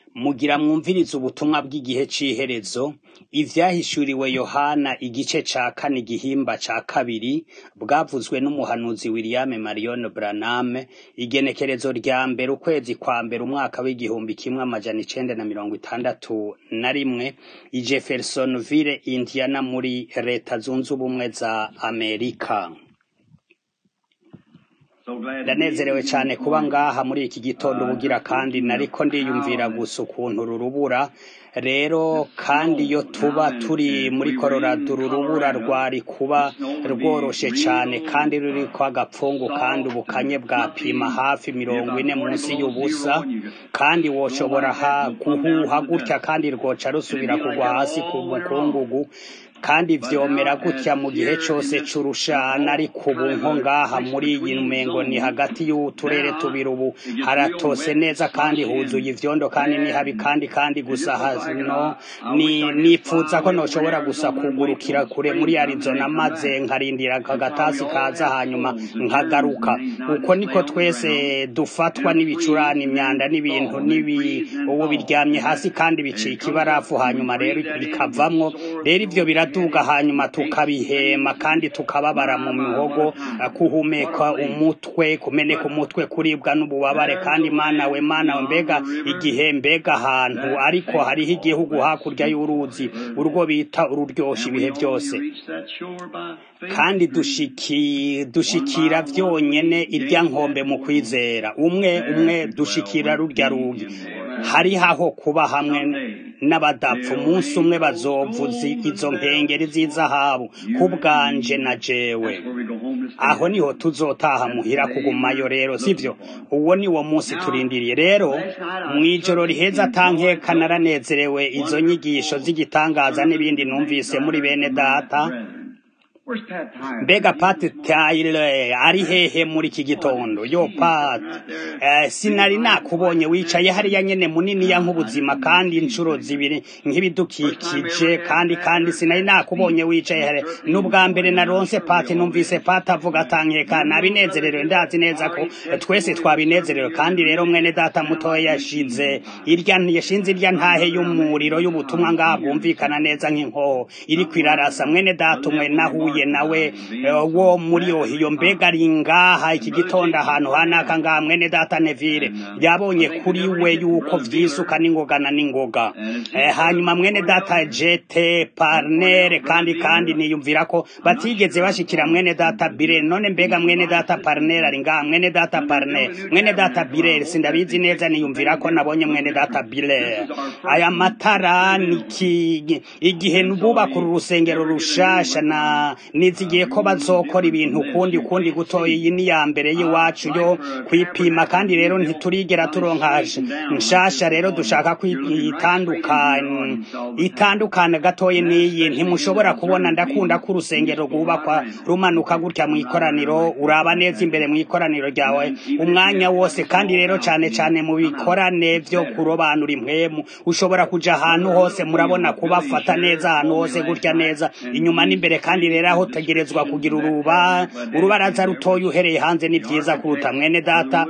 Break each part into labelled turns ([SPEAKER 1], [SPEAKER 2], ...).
[SPEAKER 1] Mugira mwumvirize ubutumwa bw'igihe c'iherezo, ivyahishuriwe Yohana igice ca kane igihimba ca kabiri, bwavuzwe n'umuhanuzi William Marion Branham, igenekerezo rya mbere ukwezi kwa mbere umwaka w'igihumbi kimwe amajana icenda na mirongo itandatu na rimwe, i Jeffersonville, Indiana muri leta zunze ubumwe za Amerika. ndanezerewe cane kuba ngaha muri iki gitondo ubugira kandi nariko ndiyumvira gusa ukuntu uru rubura rero kandi iyo tuba turi muri Colorado uru rubura rwari kuba rworoshe cane kandi ruriko agapfungu kandi ubukanye bwapima hafi mirongo ine munsi y'ubusa kandi woshobora ha guhuha gutya kandi rwoca rusubira kugwa hasi ku mukungugu kandi vyomera gutya mu gihe cose c'urushana ariko ubu nko ngaha muri iyi mengo ni hagati y'uturere tubiri ubu haratose neza kandi huzuye ivyondo kandi ni habi kandi kandi gusa hano ni nipfuza ko noshobora gusa kugurukira kure muri Arizona maze nkarindira aka gatasi kaza hanyuma nkagaruka uko niko twese dufatwa n'ibicurane imyanda n'ibintu n'ibi ubu biryamye hasi kandi bicika ibarafu hanyuma rero bikavamwo rero ivyo biraduga hanyuma tukabihema kandi tukababara mu mihogo kuhumeka umutwe kumeneka umutwe kuribwa n'ububabare kandi mana we mana we mbega igihe mbega ahantu ariko hariho igihugu hakurya y'uruzi urwo bita ururyosha ibihe byose kandi dushiki dushikira vyonyene irya nkombe mu kwizera umwe umwe dushikira rurya rugi hariho aho kuba hamwe n'abadapfa umunsi umwe bazovuza izo nkengeri z'izahabu kubwanje na jewe aho niho tuzotaha muhira kugumayo rero sivyo uwo ni wo munsi turindiriye rero mw'ijoro riheza atankeka naranezerewe izo nyigisho z'igitangaza n'ibindi numvise muri bene data mbega Pat Tyler ari hehe muri iki gitondo yo Pat eh, sinari nakubonye wicaye hariya nyene munini ya nk'ubuzima kandi inshuro zibiri nk'ibidukikije kandi kandi sinari nakubonye wicaye hariya n'ubwa mbere naronse Pat numvise Pat avuga atankeka nabinezererewe ndazi neza ko twese twabinezerewe kandi rero mwene data mutoya yashize irya yashinze irya ntahe y'umuriro y'ubutumwa ngaha bwumvikana neza nk'inkoho iri kwirarasa mwene data umwe nahuye nawe wo muri ohiyo mbega ari ngaha iki gitondo ahantu hanaka ngaha mwene data Neville yabonye kuri we yuko vyisuka n'ingoga na n'ingoga hanyuma mwene data jete parnere kandi kandi niyumvira ko batigeze bashikira mwene data bire none mbega mwene data parnere ari ngaha mwene data parnere mwene data bire sindabizi neza niyumvira ko nabonye mwene data bire aya matara niki igihe bubaka uru rusengero rushasha na nizigiye ko bazokora ibintu ukundi ukundi gutoya iyi ni ya mbere y'iwacu yo kwipima kandi rero ntiturigera turonka nshasha rero dushaka kwitandukana itandukana gatoya n'iyi ntimushobora kubona ndakunda ko urusengero rwubakwa rumanuka gutya mu ikoraniro uraba neza imbere mu ikoraniro ryawe umwanya wose kandi rero cane cane mu bikorane vyo kurobanura impwemu ushobora kuja ahantu hose murabona kubafata neza ahantu hose gutya neza inyuma n'imbere kandi rero aho utegerezwa kugira uruba urubaraza rutoya uhereye hanze ni vyiza kuruta mwene data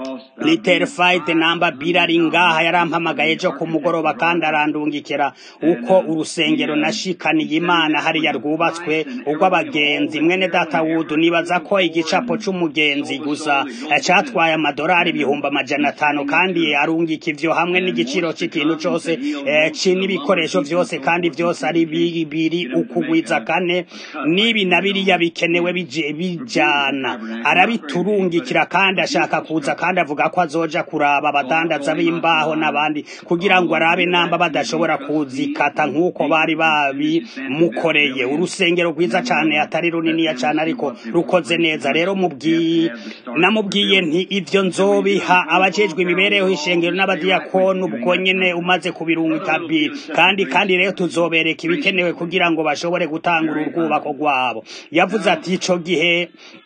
[SPEAKER 1] literfied namba birari ngaha yarampamagaye ejo ku mugoroba kandi arandungikira uko urusengero nashikaniye imana hariya rwubatswe urw'abagenzi mwene data wudu nibaza ko igicapo c'umugenzi gusa catwaye amadorari ibihumbi amajana atanu kandi arungika ivyo hamwe n'igiciro c'ikintu cose n'ibikoresho vyose kandi vyose ari bibiri ukugwiza kane nibi na biriya bikenewe bijana arabiturungikira kandi ashaka kuza kandi avuga ko azoja kuraba abadandaza b'imbaho n'abandi kugira ngo arabe namba badashobora kuzikata nk'uko bari babimukoreye urusengero rwiza cane atari runiniya cane ariko rukoze neza rero mubwiye namubwiye nti ivyo nzobiha abajejwe imibereho ishengero n'abadiyakoni ubwo nyene umaze kubirungika kandi kandi rero tuzobereka ibikenewe kugira ngo bashobore gutanga ururwubako rwabo yavuze ati ico gihe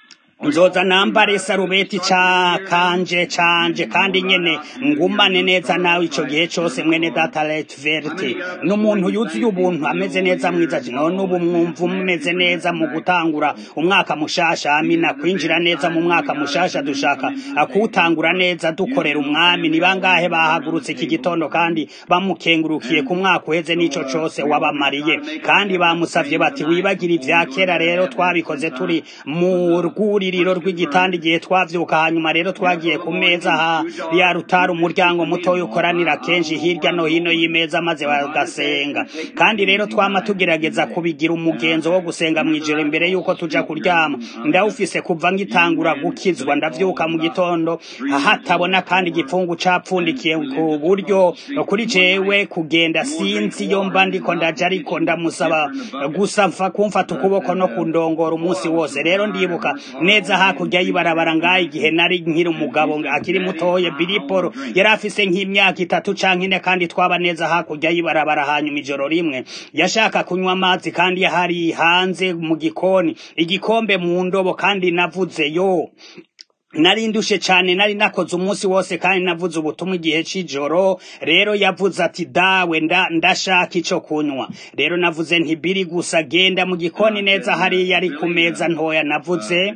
[SPEAKER 1] nzoza nambare sarubeti ca kanje canje kandi nyene ngumane neza nawe ico gihe cose mwene data Letverti n'umuntu yuzuye ubuntu ameze neza mwiza none ubu mwumva mumeze neza mu gutangura umwaka mushasha amina kwinjira neza mu mwaka mushasha dushaka kuwutangura neza dukorera umwami ni bangahe bahagurutse iki gitondo kandi bamukengurukiye ku mwaka uheze n'ico cose wabamariye kandi bamusavye bati wibagira ivya kera rero twabikoze turi mu rwuririro rw'igitanda igihe twavyuka hanyuma rero twagiye ku meza ha ya rutari umuryango mutoya ukoranira kenshi hirya no hino y'imeza maze bagasenga kandi rero twama tugerageza kubigira umugenzo wo gusenga mw'ijoro imbere yuko tuja kuryama ndawufise kuva ngitangura gukizwa ndavyuka mu gitondo hatabona kandi igipfungu capfundikiye ku buryo kuri jewe kugenda sinzi iyo mba ndiko ndaja ariko ndamusaba gusa mfa kumfata ukuboko no kundongora umunsi wose rero ndibuka neza hakurya y'ibarabara ngaho igihe nari nkiri umugabo akiri mutoye biliporo yari afise nk'imyaka itatu canke ine kandi twaba neza hakurya y'ibarabara hanyuma ijoro rimwe yashaka kunywa amazi kandi yahari hanze mu gikoni igikombe mu ndobo kandi navuze yo nari ndushe cyane nari nakoze umunsi wose kandi navuze ubutumwa igihe c'ijoro rero yavuze ati dawe nda ndashaka ico kunywa rero navuze nti biri gusa genda mu gikoni neza hariya ari ku meza ntoya navuze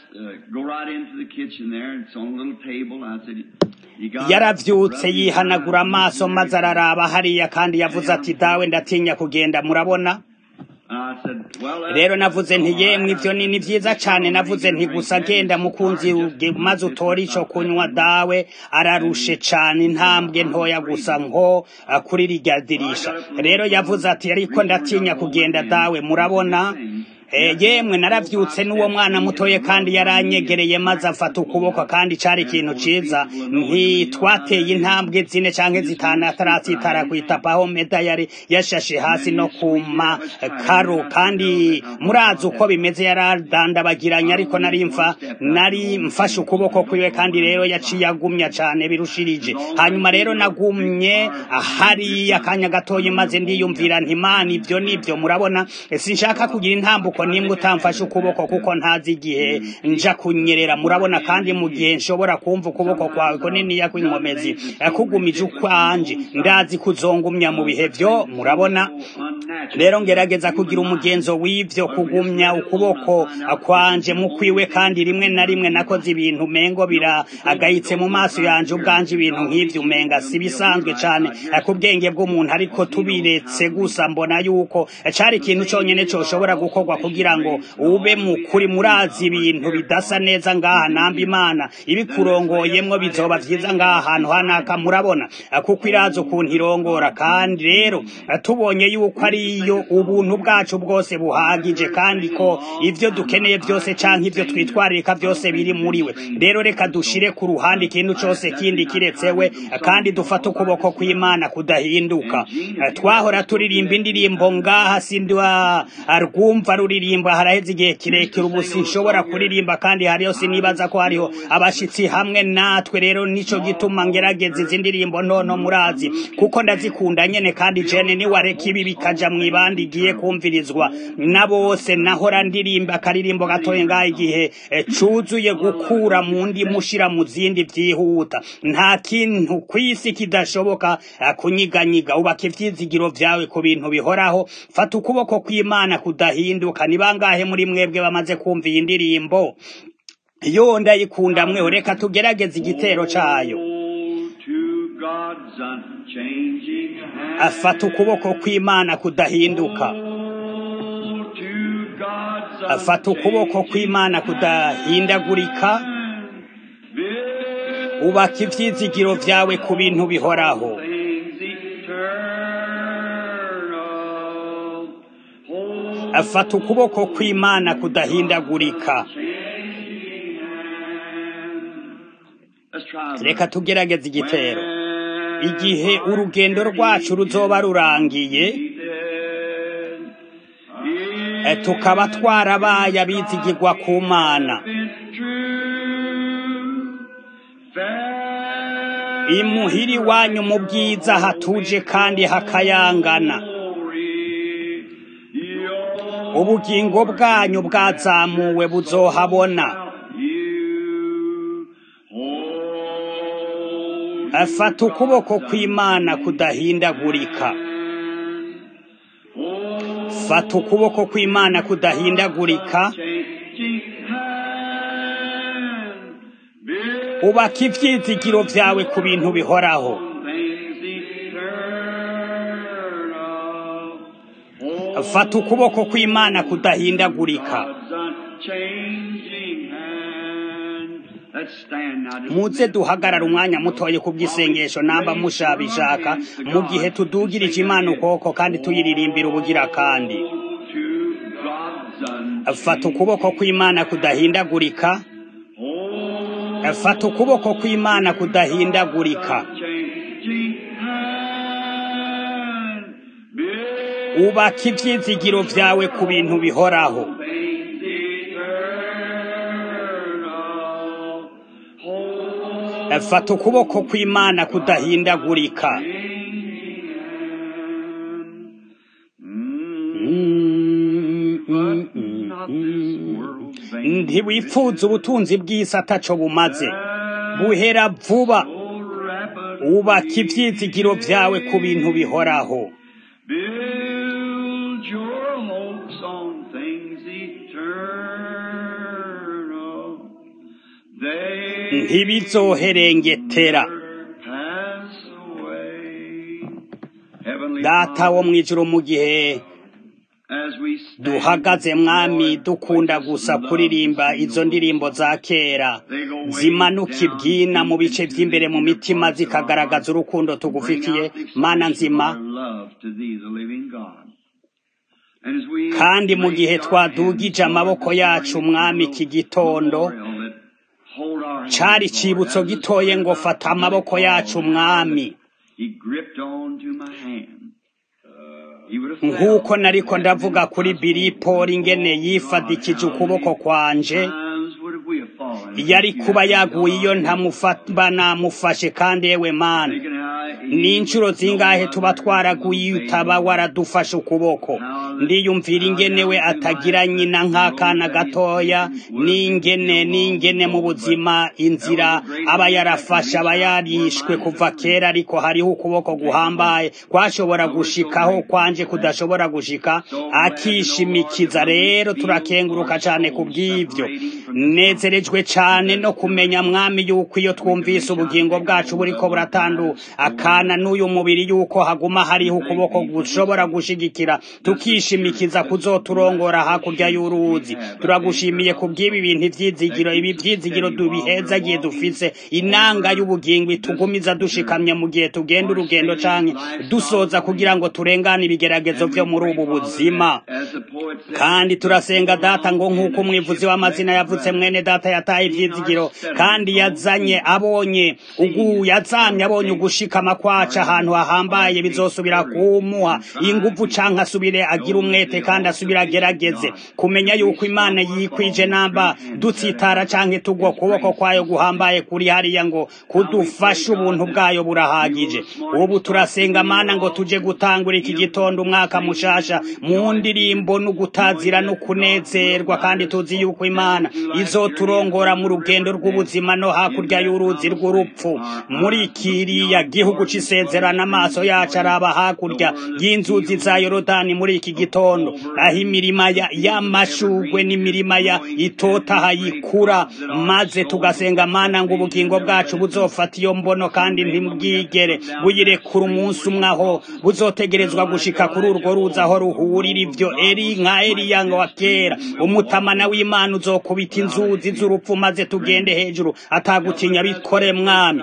[SPEAKER 1] yaravyutse yihanagura amaso maze araraba hariya kandi yavuze ati dawe ndatinya kugenda murabona rero navuze nti yemwe ivyo ni vyiza cane navuze nti gusa genda mukunzi maze utore ico kunywa dawe ararushe cane intambwe ntoya gusa nko kuri rirya dirisha rero yavuze ati ariko ndatinya kugenda dawe murabona yemwe naravyutse n'uwo mwana mutoye kandi yaranyegereye maze afata ukuboko kandi cari ikintu ciza ntitwateye intambwe zine canke zitanu ataratsitara kwitapa aho meda yari yashashe hasi no kuma karo kandi murazi uko bimeze yaradandabagiranye ariko nari mfa nari mfashe ukuboko kwiwe kandi rero yaciye agumya cane birushirije hanyuma rero nagumye hariya akanya gatoye maze ndiyumvira nti mana ivyo nivyo murabona sinshaka kugira intambuko nimwe utamfashe ukuboko kuko ntazi igihe nja kunyerera murabona kandi mu gihe nshobora kumva ukuboko kwawe kuniniya kw'inkomezi kugumije ukwanje ndazi kuzongumya mu bihe vyo murabona rero ngerageza kugira umugenzo w'ivyo kugumya ukuboko kwanje mu kwiwe kandi rimwe na rimwe nakoze ibintu mengo biragayitse mu maso yanje ubwanje ibintu nk'ivyo umenga si bisanzwe cane ku bwenge bw'umuntu ariko tubiretse gusa mbona yuko cari ikintu conyene coshobora gukorwa kugira ngo ube mukuri murazi ibintu bidasa neza ngaha namba imana ibikurongoyemwo bizoba vyiza ngaha hantu hanaka murabona kuko irazi ukuntu irongora kandi rero tubonye yuko ariyo ubuntu bwacu bwose buhagije kandi ko ivyo dukeneye vyose canke ivyo twitwarika vyose biri muri we rero reka dushire ku ruhande ikintu cose kindi kiretsewe kandi dufate ukuboko kw'imana kudahinduka twahora turirimba indirimbo ngaha sindwa rwumva ruririmba haraheze igihe kirekire ubu sinshobora kuririmba kandi hariyo sinibaza ko hariho abashitsi hamwe natwe rero nico gituma ngerageza izi ndirimbo ntono murazi kuko ndazikunda nyene kandi jene niwareka ibi bikaja mw'ibandi igiye kumvirizwa na bose nahora ndirimba akaririmbo gatoye ngaho igihe cuzuye gukura mu ndi mushira mu zindi vyihuta nta kintu kw'isi kidashoboka kunyiganyiga ubaka ivyizigiro vyawe ku bintu bihoraho fata ukuboko kw'imana kudahinduka ni bangahe muri mwebwe bamaze kumva iyi ndirimbo yo ndayikunda mweho reka tugerageze igitero cayo afata ukuboko kw'imana kudahinduka afata ukuboko kw'imana kudahindagurika ubaka ivyizigiro vyawe ku bintu bihoraho afata ukuboko kw'imana kudahindagurika reka tugerageze igitero igihe urugendo rwacu ruzoba rurangiye tukaba twarabaye abizigirwa ku mana imuhiri wanyu mu bwiza hatuje kandi hakayangana ubugingo bwanyu bwazamuwe buzohabona fata ukuboko kw'imana kudahindagurika fata ukuboko kw'imana kudahindagurika ubaka ivyizigiro vyawe ku bintu bihoraho fata ukuboko kw'imana kudahindagurika muze duhagarara umwanya mutoye ku bw'isengesho namba mushabishaka mu gihe tudugirije imana ukuboko kandi tuyiririmbira ubugira kandi fata ukuboko kw'imana kudahindagurika fata ukuboko kw'imana kudahindagurika ubaka ivyizigiro vyawe ku bintu bihoraho fata ukuboko kw'imana kudahindagurika ntiwifuza ubutunzi bw'isi ataco bumaze buhera vuba ubaka ivyizigiro vyawe ku bintu bihoraho ntibizoherengetera data wo mw'ijuru mu gihe duhagaze mwami dukunda gusa kuririmba izo ndirimbo za kera zimanuka ibwina mu bice vy'imbere mu mitima zikagaragaza urukundo tugufitiye mana nzima kandi mu gihe twadugije amaboko yacu mwami iki gitondo cari cibutso gitoye ngo fata amaboko yacu mwami nk'uko nariko ndavuga kuri biripoli ingene yifadikije ukuboko kwanje yari kuba yaguye iyo ntamufaba namufashe kandi yewe mana ni inshuro zingahe tuba twaraguye iyo utaba waradufashe ukuboko ndiyumvira ingene we atagira nyina nk'akana gatoya n'ingene n'ingene mu buzima inzira aba yarafashe aba yarishwe kuva kera ariko hariho ukuboko guhambaye kwashobora gushikaho kwanje kudashobora gushika akishimikiza rero turakenguruka cane ku bw'ivyo nezerejwe cane no kumenya mwami yuko iyo twumvise ubugingo bwacu buriko buratandu akana n'uyu mubiri yuko haguma hariho ukuboko gushobora gushigikira tukishimikiza kuzoturongora hakurya y'uruzi turagushimiye ku bw'ibi bintu ivyizigiro ibi vyizigiro dubihezagiye dufise inanga y'ubugingo itugumiza dushikamye mu gihe tugenda urugendo canke dusoza kugira ngo turengane ibigeragezo vyo muri ubu buzima kandi turasenga data ngo nk'uko umwivuzi w'amazina yavutse mwene data yataye ivyizigiro kandi yazanye abonye ugu yazamye abonye ugushikama kwaca ahantu hahambaye bizosubira kumuha inguvu canke asubire agira umwete kandi asubire agerageze kumenya yuko imana yikwije namba dutsitara canke tugwa kuboko kwayo guhambaye kuri hariya ngo kudufasha ubuntu bwayo burahagije ubu turasenga mana ngo tuje gutangura iki gitondo umwaka mushasha mu ndirimbo no gutazira no kunezerwa kandi tuzi yuko imana izoturongora mu rugendo rw'ubuzima no hakurya y'uruzi rw'urupfu muri kiriya gihugu c'isezerano amaso yacu araba hakurya y'inzuzi za yorodani muri iki gitondo aho imirima y'amashugwe n'imirima ya itotaha yikura maze tugasenga mana ngo ubugingo bwacu buzofata iyo mbono kandi ntibwigere buyirekura umunsi umwe aho buzotegerezwa gushika kuri urwo ruzi aho ruhurira ivyo eri nka eriya wa kera umutamana w'imana uzokubita inzuzi z'urupfu maze tugende hejuru atagutinya bikore mwami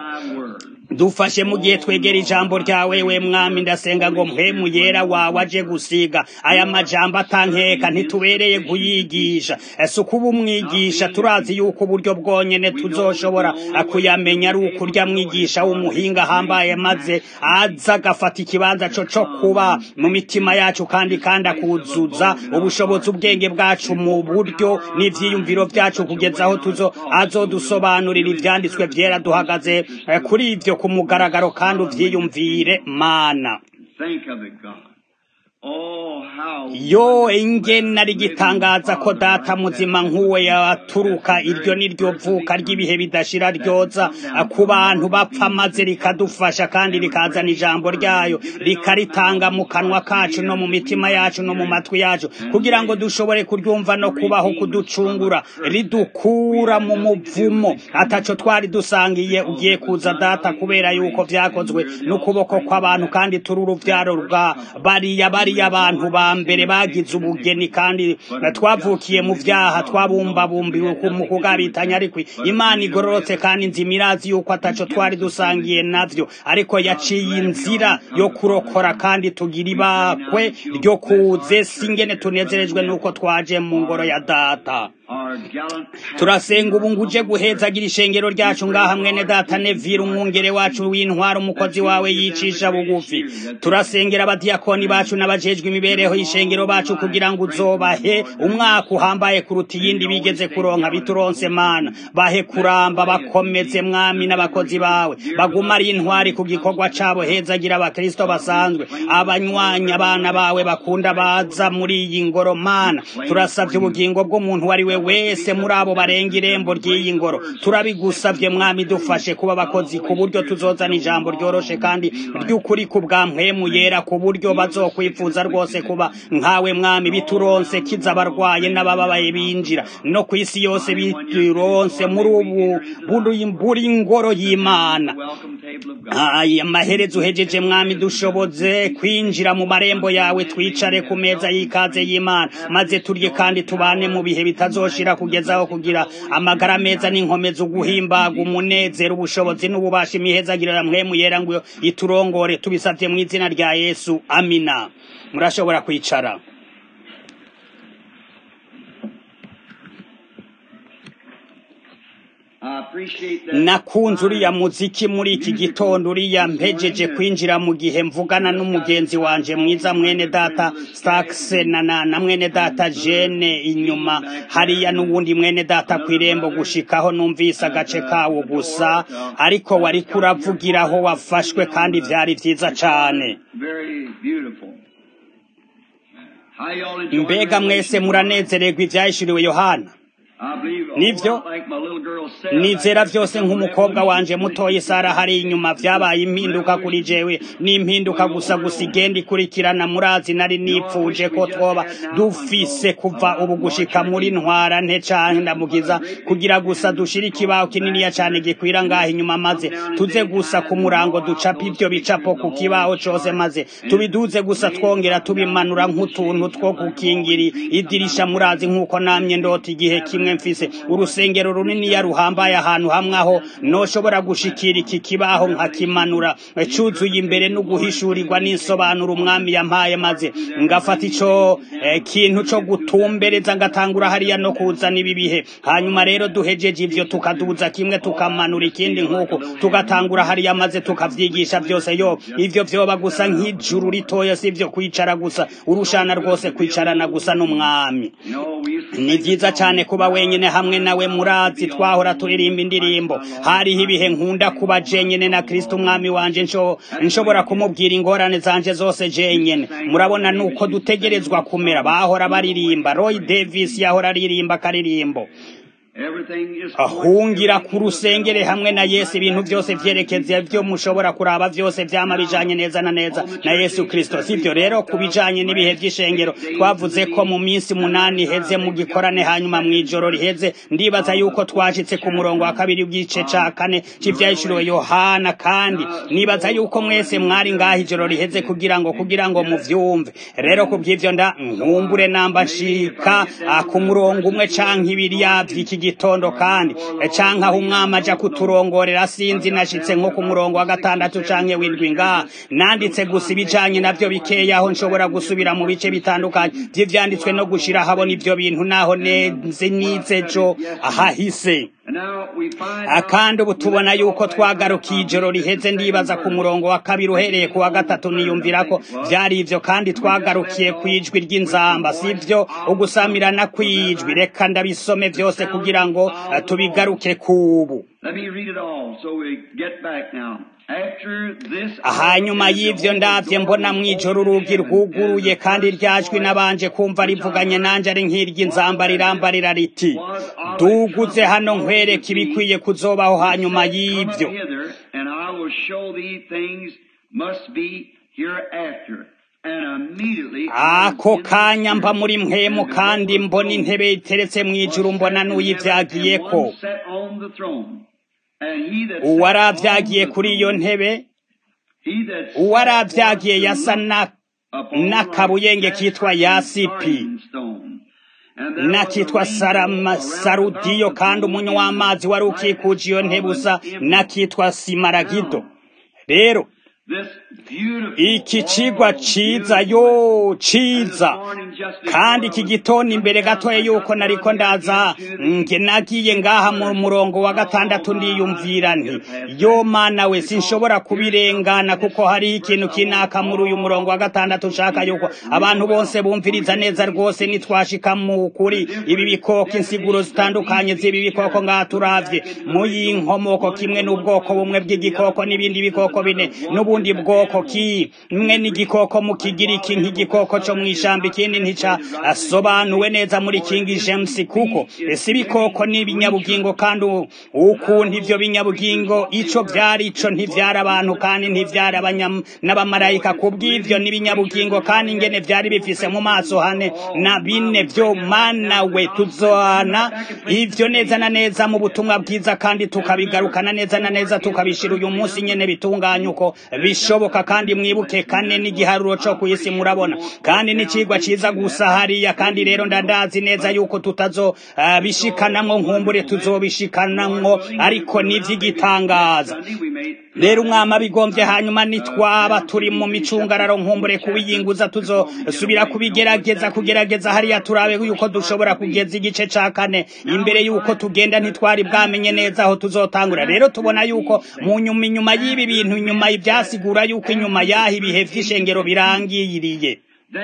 [SPEAKER 1] dufashe mu gihe twegera ijambo ryawe we mwami ndasenga ngo mpemu yera wawe aje gusiga aya majambo atankeka ntitubereye kuyigisha ese uko uba umwigisha turazi yuko uburyo bwonyene tuzoshobora kuyamenya ari ukurya mwigisha w'umuhinga ahambaye maze aza agafata ikibanza co co kuba mu mitima yacu kandi kandi akuzuza ubushobozi ubwenge bwacu mu buryo n'ivyiyumviro vyacu kugeza aho tuzo azodusobanurira ivyanditswe vyera duhagaze kuri ivyo ku mugaragaro kandi uvyiyumvire mana
[SPEAKER 2] Think of it, God.
[SPEAKER 1] yo ingene ari gitangaza ko data muzima nk'uwe yaturuka iryo ni ryo vuka ry'ibihe bidashira ryoza ku bantu bapfa maze rikadufasha kandi rikazana ijambo ryayo rikaritanga mu kanwa kacu no mu mitima yacu no mu matwi yacu kugira ngo dushobore kuryumva no kubaho kuducungura ridukura mu muvumo ataco twari dusangiye ugiye kuza data kubera yuko vyakozwe n'ukuboko kw'abantu kandi turi uruvyaro rwa bariya bariya abantu ba mbere bagize ubugeni kandi twavukiye mu vyaha twabumbabumbiwe mu kugabitanya ariko imana igororotse kandi nzima irazi yuko ataco twari dusangiye navyo ariko yaciye inzira yo kurokora kandi tugira ibakwe ryo kuze singene tunezerejwe nuko twaje mu ngoro ya data turasenga ubu nguje guhezagira ishengero ryacu ngaha mwene data nevira umwungere wacu w'intwara umukozi wawe yicisha bugufi turasengera abadiyakoni bacu n'abajejwe imibereho y'ishengero bacu kugira ngo uzobahe umwaka uhambaye kuruta iyindi bigeze kuronka bituronse mana bahe kuramba bakomeze mwami n'abakozi bawe baguma ari intwari ku gikorwa cabo hezagira abakristo basanzwe abanywanya abana bawe bakunda baza muri iyi ngoro mana turasavye ubugingo bw'umuntu wari we wese muri abo barenga irembo ry'iyi ngoro turabigusavye mwami dufashe kuba abakozi ku buryo tuzozana ijambo ryoroshe kandi ry'ukuri ku bwa mpwemu yera ku buryo bazokwifuza rwose kuba nkawe mwami bituronse kiza abarwaye n'abababaye binjira no ku isi yose bituronse muri ubu buri ngoro y'imana aya maherezo uhejeje mwami dushoboze kwinjira mu marembo yawe twicare ku meza y'ikaze y'imana maze turye kandi tubane mu bihe bitazoshira kugezaho kugira amagara meza n'inkomezi uguhimbaga umunezero ubushobozi n'ububasha imihezagirira mpwemu yera ngo iturongore tubisabye mu izina rya yesu amina murashobora kwicara nakunze uriya muziki muri iki gitondo uriya mpejeje kwinjira mu gihe mvugana n'umugenzi wanje mwiza mwene data stakse na na mwene data jene inyuma hariya n'uwundi mwene data ku irembo gushikaho numvise agace kawo gusa ariko wari kuravugiraho wafashwe kandi vyari vyiza cane mbega mwese muranezererwa ivyahishuriwe yohana nivyo nizera vyose nk'umukobwa wanje mutoyi sara hari inyuma vyabaye impinduka kuri jewe n'impinduka gusa gusa igenda ikurikirana murazi nari nipfuje ko twoba dufise kuva ubu gushika muri ntwara nte canke ndamugiza kugira gusa dushire ikibaho kininiya cane gikwira ngaha inyuma maze tuze gusa ku murango ducapa ivyo bicapo ku kibaho cose maze tubiduze gusa twongera tubimanura nk'utuntu two gukingira idirisha murazi nk'uko namye ndota igihe kimwe mfise urusengero runini ruhambaye ahantu hamwe aho noshobora gushikira iki kibaho nkakimanura cuzuye imbere no guhishurirwa n'insobanuro umwami yampaye maze ngafata ico eh, kintu co gutumbereza ngatangura hariya no kuzana ibi bihe hanyuma rero duhejeje ivyo tukaduza kimwe tukamanura ikindi nk'uko tugatangura hariya maze tukavyigisha vyose yo ivyo vyoba gusa nk'ijuru ritoya si ivyo kwicara gusa urushana rwose kwicarana gusa n'umwami ni vyiza cane kuba wenyene hamwe nawe murazi twahora turirimba indirimbo hariho ibihe nkunda kuba jenyene na kristo umwami wanje nsho nshobora kumubwira ingorane zanje zose jenyene murabona nuko dutegerezwa kumera bahora baririmba roy davis yahora aririmba akaririmbo ahungira ku rusengere hamwe na yesu ibintu byose vyerekeza vyo mushobora kuraba vyose vyama bijanye neza na neza na yesu kristo sivyo rero ku bijanye n'ibihe vy'ishengero twavuze ko mu minsi munani iheze mu gikorane hanyuma mw'ijoro riheze ndibaza yuko twashitse ku murongo wa kabiri w'igice ca kane c'ivyahishuriwe yohana kandi nibaza yuko mwese mwari ngaha ijoro riheze kugira ngo kugira ngo muvyumve rero ku bw'ivyo nda nkumbure namba nshika ku murongo umwe canke ibiri yavy'iki gitondo kandi canke aho umwami aja kuturongorera sinzi nashitse nko ku murongo wa gatandatu canke w'indwi ngaha nanditse gusa ibijanye navyo bikeya aho nshobora gusubira mu bice bitandukanye vy'ivyanditswe no gushira habona ivyo bintu naho neze nize jo ahahise akandi ubu tubona yuko twagarukiye ijoro riheze ndibaza ku murongo wa kabiri uhereye ku wa gatatu niyumvira ko vyari ivyo kandi twagarukiye kw'ijwi ry'inzamba sivyo ugusamirana kw'ijwi reka ndabisome vyose kugira ngo tubigaruke kubu
[SPEAKER 2] Let me read it all so we get back now. After this,
[SPEAKER 1] hanyuma y'ivyo ndavye mbona mw'ijoro urugi rwuguruye kandi ryajwi nabanje kumva rivuganye nanje ari nk'iry'inzamba rirambarira riti duguze hano nkwereka ibikwiye kuzobaho hanyuma y'ivyo
[SPEAKER 2] and I will show thee things must be hereafter. And immediately
[SPEAKER 1] ako kanya mba muri mpwemu kandi mbona intebe iteretse mw'ijuru mbona n'uyivyagiyeko uwaravyagiye kuri iyo ntebe uwaravyagiye yasa na n'akabuyenge kitwa yasipi nakitwa sarudiyo kandi umunywa w'amazi wari ukikuje iyo ntebe usa nakitwa simaragido rero iki cigwa ciza yo ciza kandi iki gitondo imbere gatoya yuko nariko ndaza nge nagiye ngaha mu murongo wa gatandatu ndiyumvira nti yo mana we sinshobora kubirengana kuko hariho ikintu kinaka muri uyu murongo wa gatandatu nshaka yuko abantu bose bumviriza neza rwose nitwashika mu kuri ibi bikoko insiguro zitandukanye z'ibi bikoko ngaha turavye mu y'inkomoko kimwe n'ubwoko bumwe bw'igikoko n'ibindi bikoko bine n'ubundi bwoko kimwe n'igikoko mu kigiriki nk'igikoko co mw'ishamba ikindi ntica asobanuwe neza muri King James kuko ese ibikoko n'ibinyabugingo kandi ukuntu ivyo binyabugingo ico vyari ico ntivyari abantu kandi ntivyari n'abamarayika kubw'ivyo n'ibinyabugingo kandi ingene vyari bifise mu maso hane na bine vyo mana we tuzohana ivyo neza na neza mu butumwa bwiza kandi tukabigarukana neza na neza tukabishira uyu munsi nyene bitunganye uko bishoboka kandi mwibuke kane n'igiharuro co kw'isi murabona kandi n'icigwa ciza gusa hariya kandi rero ndandazi neza yuko tutazo uh, bishikanamwo nkumbure tuzobishikanamwo ariko n'ivy'igitangaza rero umwama bigomvye hanyuma nitwaba turi mu micungararo nkumbure kubiyinguza tuzosubira kubigerageza kugerageza hariya turabe yuko dushobora kugeza igice ca kane imbere yuko tugenda ntitwari bwamenye neza aho tuzotangura rero tubona yuko mu nyuma inyuma y'ibi bintu inyuma ibyasigura yuko inyuma yaho ibihe vy'ishengero birangiriye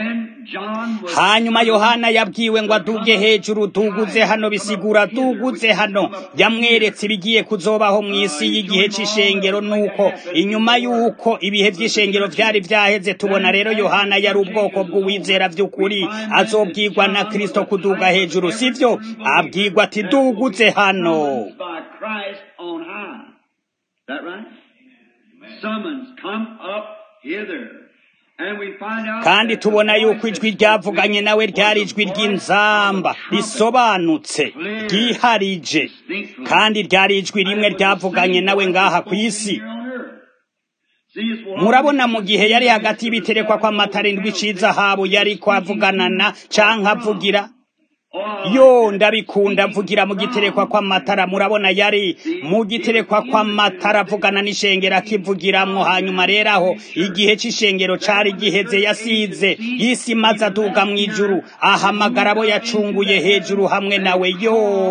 [SPEAKER 1] hanyuma yohana yabwiwe ngo aduge hejuru tuguze hano bisigura tuguze hano yamweretse ibigiye kuzobaho mu isi y'igihe c'ishengero nuko inyuma y'uko ibihe vy'ishengero vyari vyaheze tubona rero yohana yari ubwoko bw'uwizera vy'ukuri azobwirwa na kristo kuduga hejuru sivyo abwirwa ati duguze hano
[SPEAKER 2] Summons, come up hither.
[SPEAKER 1] kandi tubona yuko ijwi ryavuganye nawe ryari ijwi ry'inzamba risobanutse ryiharije kandi ryari ijwi rimwe ryavuganye nawe ngaha ku isi murabona mu gihe yari hagati y'ibiterekwa kw'amatara indwi c'izahabu yari kwavugana na canke avugira yo ndabikunda avugira mu giterekwa kw'amatara murabona yari mu giterekwa kw'amatara avugana n'ishengero akivugiramwo hanyuma rero aho igihe c'ishengero cari giheze yasize isi maze aduga mw'ijuru ahamagara abo yacunguye hejuru hamwe nawe yo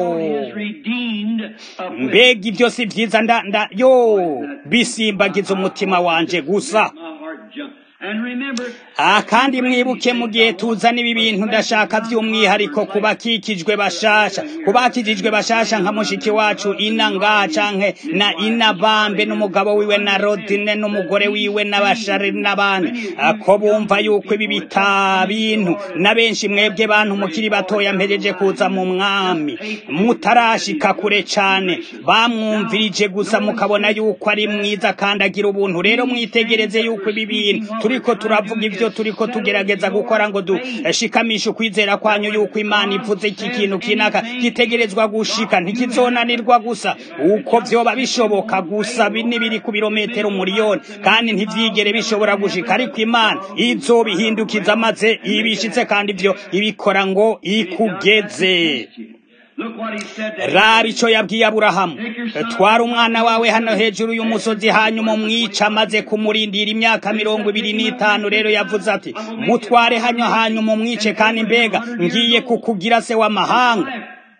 [SPEAKER 1] mbega ivyo si vyiza nda nda yo bisimbagiza umutima wanje gusa Ah, kandi mwibuke mu gihe tuzana ibi bintu ndashaka by'umwihariko kubakikijwe bashasha kubakijijwe bashasha nka mushiki wacu ina ngaha canke na ina bambe n'umugabo wiwe na rodine n'umugore wiwe n'abashari n'abandi ko bumva yuko ibi bita bintu na benshi mwebwe bantu mukiri batoya mpejeje kuza mu mwami mutarashika kure cane bamwumvirije gusa mukabona yuko ari mwiza kandi agira ubuntu rero mwitegereze yuko ibi bintu turiko turavuga ivyo turiko tugerageza gukora ngo dushikamishe ukwizera kwanyu yuko imana ivuze iki kintu kinaka gitegerezwa gushika ntikizonanirwa gusa uko vyoba bishoboka gusa bini biri ku birometero umuriyoni kandi ntivyigere bishobora gushika ariko imana izobihindukiza maze ibishitse kandi ivyo ibikora ngo ikugeze raba ico yabwiye aburahamu twara umwana wawe hano hejuru y'umusozi hanyuma umwica amaze kumurindira imyaka mirongo ibiri n'itanu rero yavuze ati mutware hano hanyuma umwice kandi mbega ngiye kukugira se w'amahanga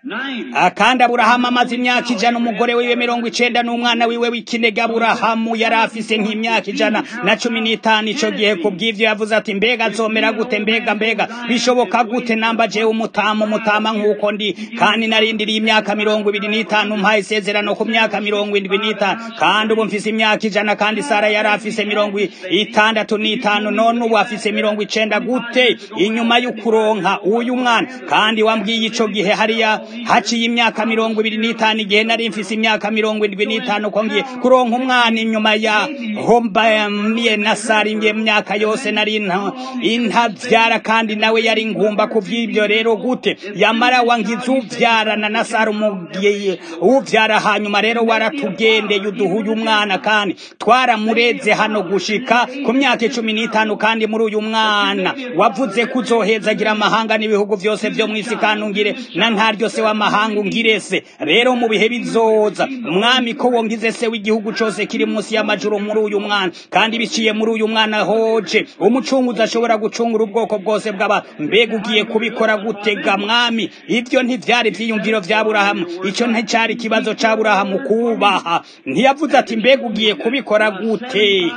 [SPEAKER 1] Ah, kandi aburahamu amaze imyaka ijana umugore wiwe mirongo icenda n'umwana wiwe w'ikinege aburahamu yari afise nk'imyaka ijana na cumi n'itanu ico gihe ku bw'ivyo yavuze ati mbega azomera gute mbega mbega bishoboka gute namba jewe umutama umutama nk'uko ndi kandi narindiriye imyaka mirongo ibiri n'itanu mpaye isezerano ku myaka mirongo indwi n'itanu kandi ubu mfise imyaka ijana kandi sara yari afise mirongo itandatu n'itanu none ubu afise mirongo icenda gute inyuma y'ukuronka uyu mwana kandi wambwiye ico gihe hariya haciye imyaka mirongo ibiri n'itanu igihe nari mfise imyaka mirongo indwi n'itanu ko ngiye kuronka umwana inyuma ya hombamiye na sari ngiye myaka yose nari nta- intavyara kandi nawe yari ngumba ku vy'ivyo rero gute yamara wangize uvyarana na sara umugiye uvyara hanyuma rero waratugendeye uduhuye umwana kandi twaramureze hano gushika ku myaka icumi n'itanu kandi muri uyu mwana wavuze ko uzohezagira amahanga n'ibihugu vyose vyo mw'isi kandi ungire na ntaryo se w'amahanga ungire se rero mu bihe bizoza umwami ko wongize se w'igihugu cose kiri munsi y'amajuru muri uyu mwana kandi biciye muri uyu mwana hoje umucunguzi ashobora gucungura ubwoko bwose bw'aba mbega ugiye kubikora gutega mwami ivyo ntivyari vyiyumviro vya burahamu ico nticari ikibazo ca burahamu kubaha ntiyavuze ati mbega ugiye kubikora gute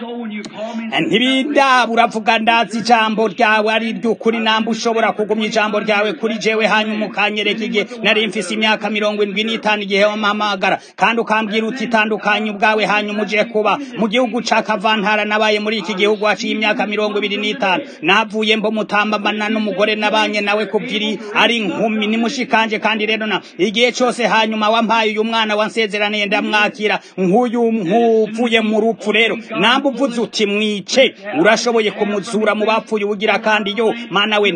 [SPEAKER 1] ntibindaba uravuga ndazi ijambo ryawe ari ry'ukuri namba ushobora kugumya ijambo ryawe kuri jewe hanyuma ukanyereka igihe nari mfise imyaka mirongo indwi n'itanu igihe wampamagara kandi ukambwira uti tandukanye ubwawe hanyuma uje kuba mu gihugu ca kavantara nabaye muri iki gihugu haciye imyaka mirongo ibiri n'itanu navuye mbo mutambamana n'umugore nabanye nawe kubwiri ari nkumi nimushikanje kandi rero na igihe cose hanyuma wampaye uyu mwana wansezeraniye ndamwakira nk'uyu nk'uvuye mu rupfu rero namba uvuze uti mwice urashoboye kumuzura mu bapfuye ubugira kandi yo mana we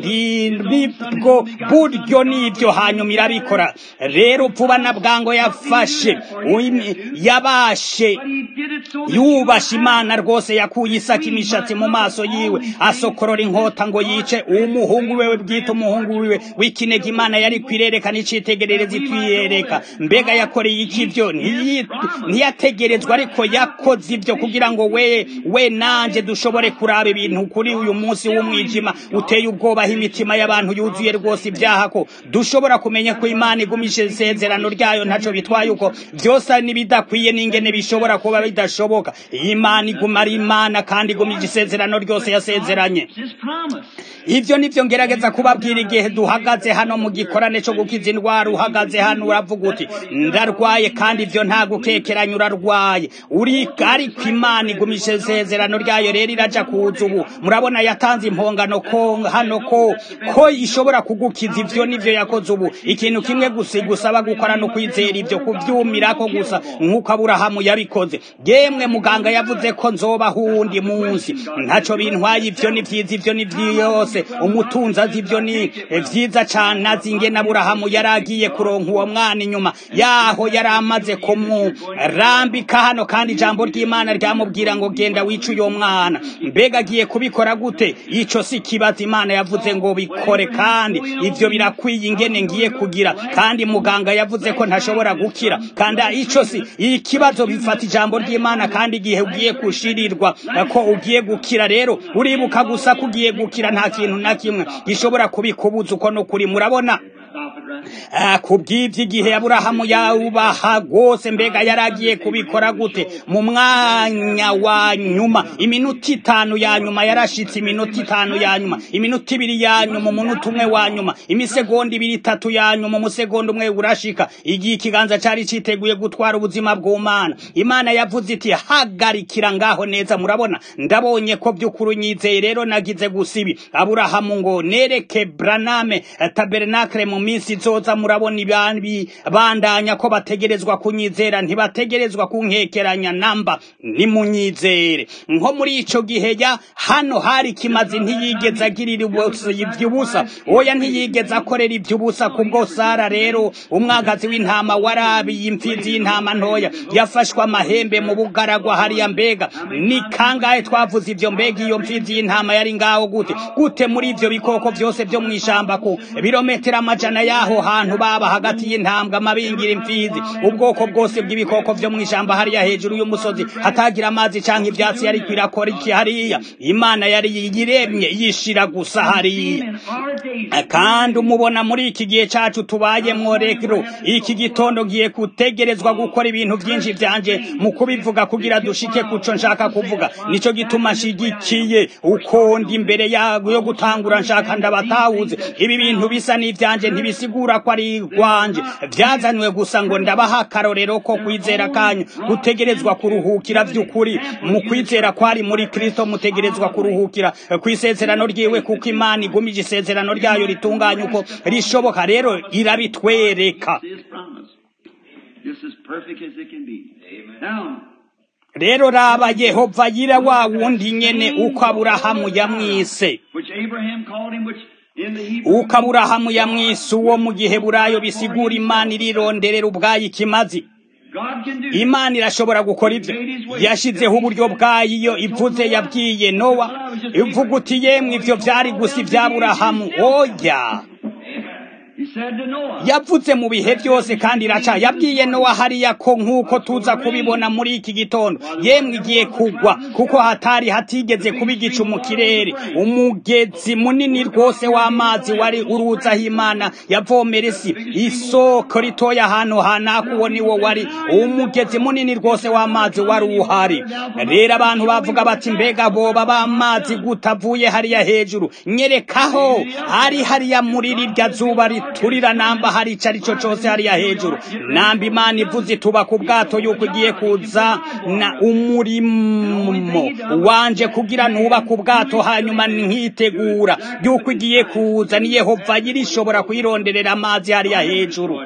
[SPEAKER 1] ntibwo buryo nibyo hanyuma irabikora rero vuba na bwango yafashe uimi- yabashe yubasha imana rwose yakuye isaka imishatsi mu maso yiwe asokorora inkota ngo yice umuhungu wewe bwite umuhungu wiwe w'ikinege imana yari kwirerekana icitegerereza itwiyereka mbega yakoreye iki ivyo Ntiyi- ntiyategerezwa ariko yakoze ivyo kugira ngo we we nanje dushobore kuraba ibintu kuri uyu munsi w'umwijima uteye ubwoba aho imitima y'abantu yuzuye rwose ibyaha ko dushobora kumenya ko imana igumisha isezerano ryayo ntaco bitwaye uko vyose ari n'ibidakwiye n'ingene bishobora kuba bidashoboka imana iguma ari imana kandi igumije isezerano ryose yasezeranye ivyo nivyo ngerageza kubabwira igihe duhagaze hano mu gikorane co gukiza indwara uhagaze hano uravuga uti ndarwaye kandi ivyo nta gukekeranya urarwaye uri ariko imana igumisha isezerano ryayo rero iraja kuza ubu murabona yatanze impongano ko hano ko ko ishobora kugukiza ivyo nivyo yakoze ubu ikintu kimwe gusa gusaba gukora no kwizera ivyo kuvyumirako gusa nk'uko aburahamu yabikoze yemwe muganga yavuze ko nzoba hundi munsi ntaco bintwaye ivyo ni vyiza ivyo ni vyose umutunzi azi ivyo ni vyiza cane azi ingene aburahamu yari agiye kuronka uwo mwana inyuma yaho yari amaze kumurambika hano kandi ijambo ry'imana ryamubwira ngo genda wice uyo mwana mbega agiye kubikora gute ico si kibazo imana yavuze ngo bikore kandi ivyo birakwiye ingene ngiye kugira kandi muganga yavuze ko ntashobora gukira kandi ico si ikibazo bifata ijambo ry'imana kandi igihe ugiye kushirirwa ko ugiye gukira rero uribuka gusa ko ugiye gukira nta kintu na kimwe gishobora kubikubuza uko no kuri murabona Ah, kubw'ivyo igihe aburahamu yawubaha rwose mbega yaragiye kubikora gute mu mwanya wa nyuma iminota itanu ya nyuma yarashitse iminota itanu ya nyuma iminota ibiri ya nyuma umunota umwe wa nyuma imisegonda ibiri itatu ya nyuma umusegonda umwe urashika igihe ikiganza cari citeguye gutwara ubuzima bw'umana imana yavuze iti hagarikira ngaho neza murabona ndabonye ko by'ukuri unyizeye rero nagize gusa ibi aburahamu ngo nereke braname eh, tabernakle mu minsi izoza murabona ibi bandanya ko bategerezwa kunyizera ntibategerezwa kunkekeranya namba nimunyizere nko muri ico gihe ya hano hari kimazi ntiyigeze agirira ubusa- ivy'ubusa oya ntiyigeze akorera ivy'ubusa kubwo sara rero umwagazi w'intama warabiye imfizi y'intama ntoya yafashwe amahembe mu bugaragwa hariya mbega ni kangahe twavuze ivyo mbega iyo mfizi y'intama yari ngaho gute gute muri ivyo bikoko vyose vyo mw'ishamba ku birometero amajana yaho hantu baba hagati y'intambwe amabingira imfizi ubwoko bwose bw'ibikoko vyo mu ishamba hariya hejuru y'umusozi hatagira amazi canke ivyatsi yariko irakora iki hariya imana yari yiremye yishira gusa hariya kandi umubona muri iki gihe cacu tubayemwo rero iki gitondo ngiye kutegerezwa gukora ibintu vyinshi vyanje mu kubivuga kugira dushike kuco nshaka kuvuga nico gituma nshigikiye uko ndi imbere yago yo gutangura nshaka ndabatahuze ibi bintu bisa n'ivyanje ntibisigura ko ari rwanje vyazanywe gusa ngo ndabaha akarorero ko kwizera kanyu gutegerezwa kuruhukira vy'ukuri mu kwizera kwari muri kristo mutegerezwa kuruhukira kw'isezerano ryiwe kuko imana igumije isezerano ryayo ritunganye uko rishoboka rero irabitwereka
[SPEAKER 2] Just as perfect as it can be. Now,
[SPEAKER 1] rero raba yehova yira wa wundi nyene uko aburahamu yamwise
[SPEAKER 2] which Abraham called him, which in the Hebrew
[SPEAKER 1] uko aburahamu yamwise uwo mu gihe burayo bisigura imana irironderera ubwayo ikimazi
[SPEAKER 2] God can do.
[SPEAKER 1] imana irashobora gukora ibyo yashyizeho uburyo bwayo iyo ivuze yabwiye nowa ivuga uti yemwe ibyo byari gusa iby'aburahamu oya
[SPEAKER 2] He said to Noah,
[SPEAKER 1] yavuze mu bihe byose kandi iraca yabwiye nowa hariya ko nk'uko tuza kubibona muri iki gitondo yemwe igiye kugwa kuko hatari hatigeze kuba igicu mu kirere umugezi munini rwose w'amazi wari uruzi aho imana yavomera isi isoko ritoya ahantu hanaka uwo niwo wari umugezi munini rwose w'amazi wari uhari rero abantu bavuga bati mbega boba b'amazi gutavuye hariya hejuru nyerekaho hari hariya muri rirya zuba riturira namba hari ico ari cyo cose hariya hejuru namba imana ivuze ituba ku bwato yuko igiye kuza na umurimo wanje kugira nuba ku bwato hanyuma nkitegura yuko igiye kuza ni yehova yirishobora kuyironderera amazi hariya hejuru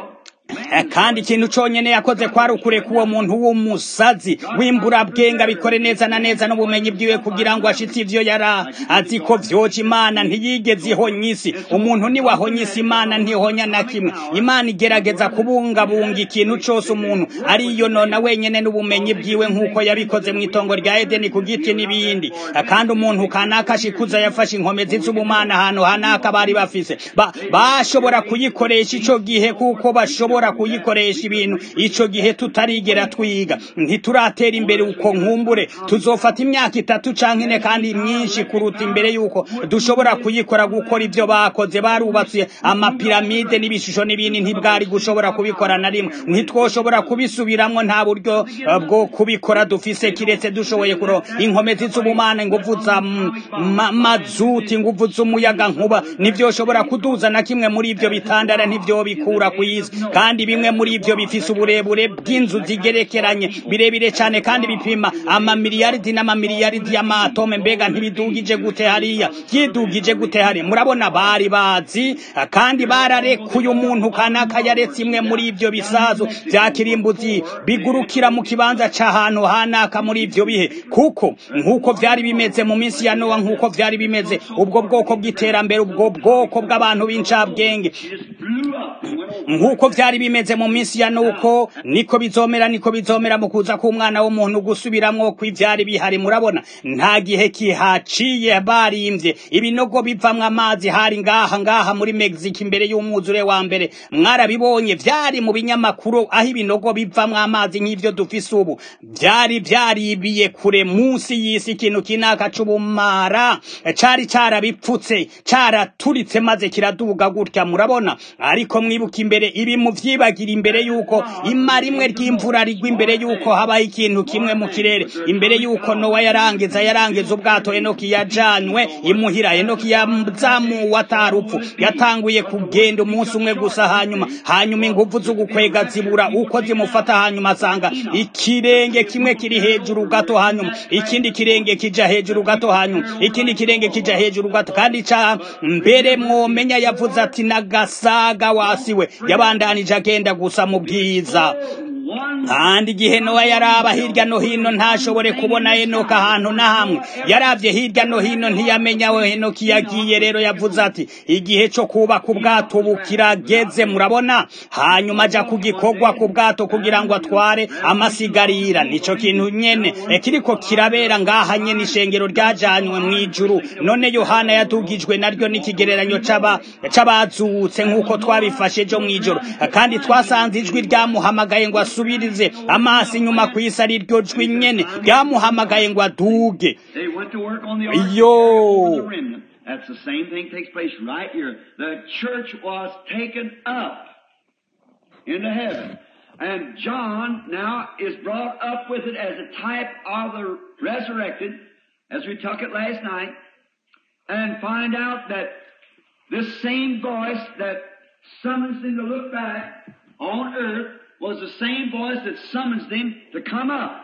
[SPEAKER 1] Eh, kandi ikintu conyene yakoze kwari ukureka uwo muntu w'umusazi w'imburabwenga bikore neza na neza n'ubumenyi bwiwe kugira ngo ashitse ivyo yara azi ko vyoca imana ntiyigeze ihonya isi umuntu ni wahonya isi imana ntihonya na kimwe imana igerageza kubungabunga ikintu cose umuntu ariyo nona wenyene n'ubumenyi bwiwe nk'uko yabikoze mu itongo rya edeni ku giti n'ibindi Eh, kandi umuntu kanaka ashikuza yafashe inkomezi z'ubumana ahantu hanaka bari bafise ba, bashobora kuyikoresha ico gihe kuko bashobora kuyikoresha ibintu ico gihe tutarigera twiga ntituratera imbere uko nkumbure tuzofata imyaka itatu canke ine kandi myinshi kuruta imbere yuko dushobora kuyikora gukora ivyo bakoze barubatse amapiramide n'ibishusho n'ibindi ntibwari gushobora kubikora na rimwe ntitwoshobora kubisubiramwo nta buryo eh, bwo kubikora dufise kiretse dushoboye kuro inkomezi z'ubumana inguvu za m- ma- mazuti inguvu z'umuyaga nkuba nivyoshobora kuduza na kimwe muri ivyo bitandara ntivyobikura kw'isi kandi bimwe muri ivyo bifise uburebure bw'inzu zigerekeranye birebire cane kandi bipima amamiliyaridi n'amamiliyaridi y'amatome mbega ntibidugije gute hariya vyidugije gute hariya murabona bari bazi kandi bararekuye umuntu kanaka yaretse imwe muri ivyo bisazo vya kirimbuzi bigurukira mu kibanza c'ahantu hanaka muri ivyo bihe kuko nk'uko vyari bimeze mu minsi ya nowa nk'uko vyari bimeze ubwo bwoko bw'iterambere ubwo bwoko bw'abantu b'incabwenge
[SPEAKER 2] blew up and went over.
[SPEAKER 1] nk'uko vyari bimeze mu minsi ya nuko niko bizomera niko bizomera mu kuza k'umwana w'umuntu gusubiramwo kw'ivyari bihari murabona nta gihe kihaciye barimvye ibinogo bivamwo amazi hari ngaha ngaha muri Mexico imbere y'umwuzure wa mbere mwarabibonye vyari mu binyamakuru aho ibinogo bivamwo amazi nk'ivyo dufise ubu vyari vyaribiye kure munsi y'isi ikintu kinaka c'ubumara cari carabipfutse caraturitse maze kiraduga gutya murabona ariko mwibuka imbere ibi muvyibagira imbere yuko imara imwe ry'imvura rigwa imbere yuko habaho ikintu kimwe mu kirere imbere yuko nowa yarangiza yarangiza ubwato enoki yajanywe imuhira enoki yazamuwe atarupfu yatanguye kugenda umunsi umwe gusa hanyuma hanyuma inguvu z'ugukwega zibura uko zimufata hanyuma asanga ikirenge kimwe kiri hejuru gato hanyuma ikindi kirenge kija hejuru gato hanyuma ikindi kirenge kija hejuru gato kandi ca mbere mwomenya yavuze ati nagasaga wasiwe yabandanije agenda gusa mu bwiza kandi igihe nowa yaraba hirya no hino ntashobore kubona enoka ahantu na hamwe yarabye hirya no hino ntiyamenya aho enoki yagiye rero yavuze ati igihe cyo kubaka ubwato ubu kirageze murabona hanyuma ajya ku gikorwa ku bwato kugira ngo atware amasigarira nicyo kintu nyene kiriko kirabera ngaha nyene ishengero ryajanywe mu ijuru none yohana yadugijwe naryo n'ikigereranyo c'abazutse nk'uko twabifashe ejo mu ijoro kandi twasanze ijwi ryamuhamagaye ngo asubirize amaso inyuma ku isi ari ryo jwi nyene ryamuhamagaye ngo aduge yo
[SPEAKER 2] That's the same thing takes place right here. The church was taken up into heaven. And John now is brought up with it as a type of the resurrected, as we took it last night, and find out that this same voice that summons them to look back on earth was the same voice that summons them to come up.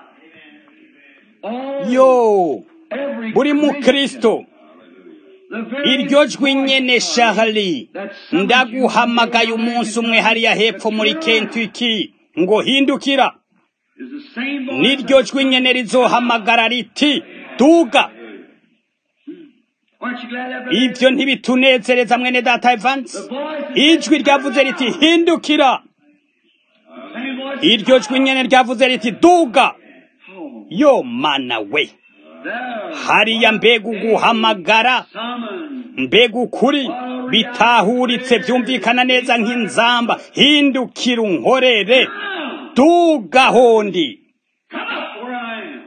[SPEAKER 2] All,
[SPEAKER 1] yo
[SPEAKER 2] every
[SPEAKER 1] buri
[SPEAKER 2] Christian,
[SPEAKER 1] mukristo
[SPEAKER 2] the very
[SPEAKER 1] iryo jwi
[SPEAKER 2] voice
[SPEAKER 1] nyene shahali
[SPEAKER 2] that summons you
[SPEAKER 1] ndaguhamagaye umunsi umwe hariya hepfo muri kentucky ngo hindukira
[SPEAKER 2] is the same voice
[SPEAKER 1] niryo jwi nyene rizohamagara riti duga
[SPEAKER 2] Aren't you glad that
[SPEAKER 1] ivyo ntibitunezereza mwene data evans
[SPEAKER 2] the voice that
[SPEAKER 1] ijwi ryavuze riti hindukira
[SPEAKER 2] same voice
[SPEAKER 1] iryo jwi nyene ryavuze riti duga
[SPEAKER 2] Oh,
[SPEAKER 1] yo mana we
[SPEAKER 2] there
[SPEAKER 1] hariya mbega uguhamagara
[SPEAKER 2] summons
[SPEAKER 1] mbega ukuri bitahuritse byumvikana neza nk'inzamba hindukira unkorere duga hondi
[SPEAKER 2] Come up where I am.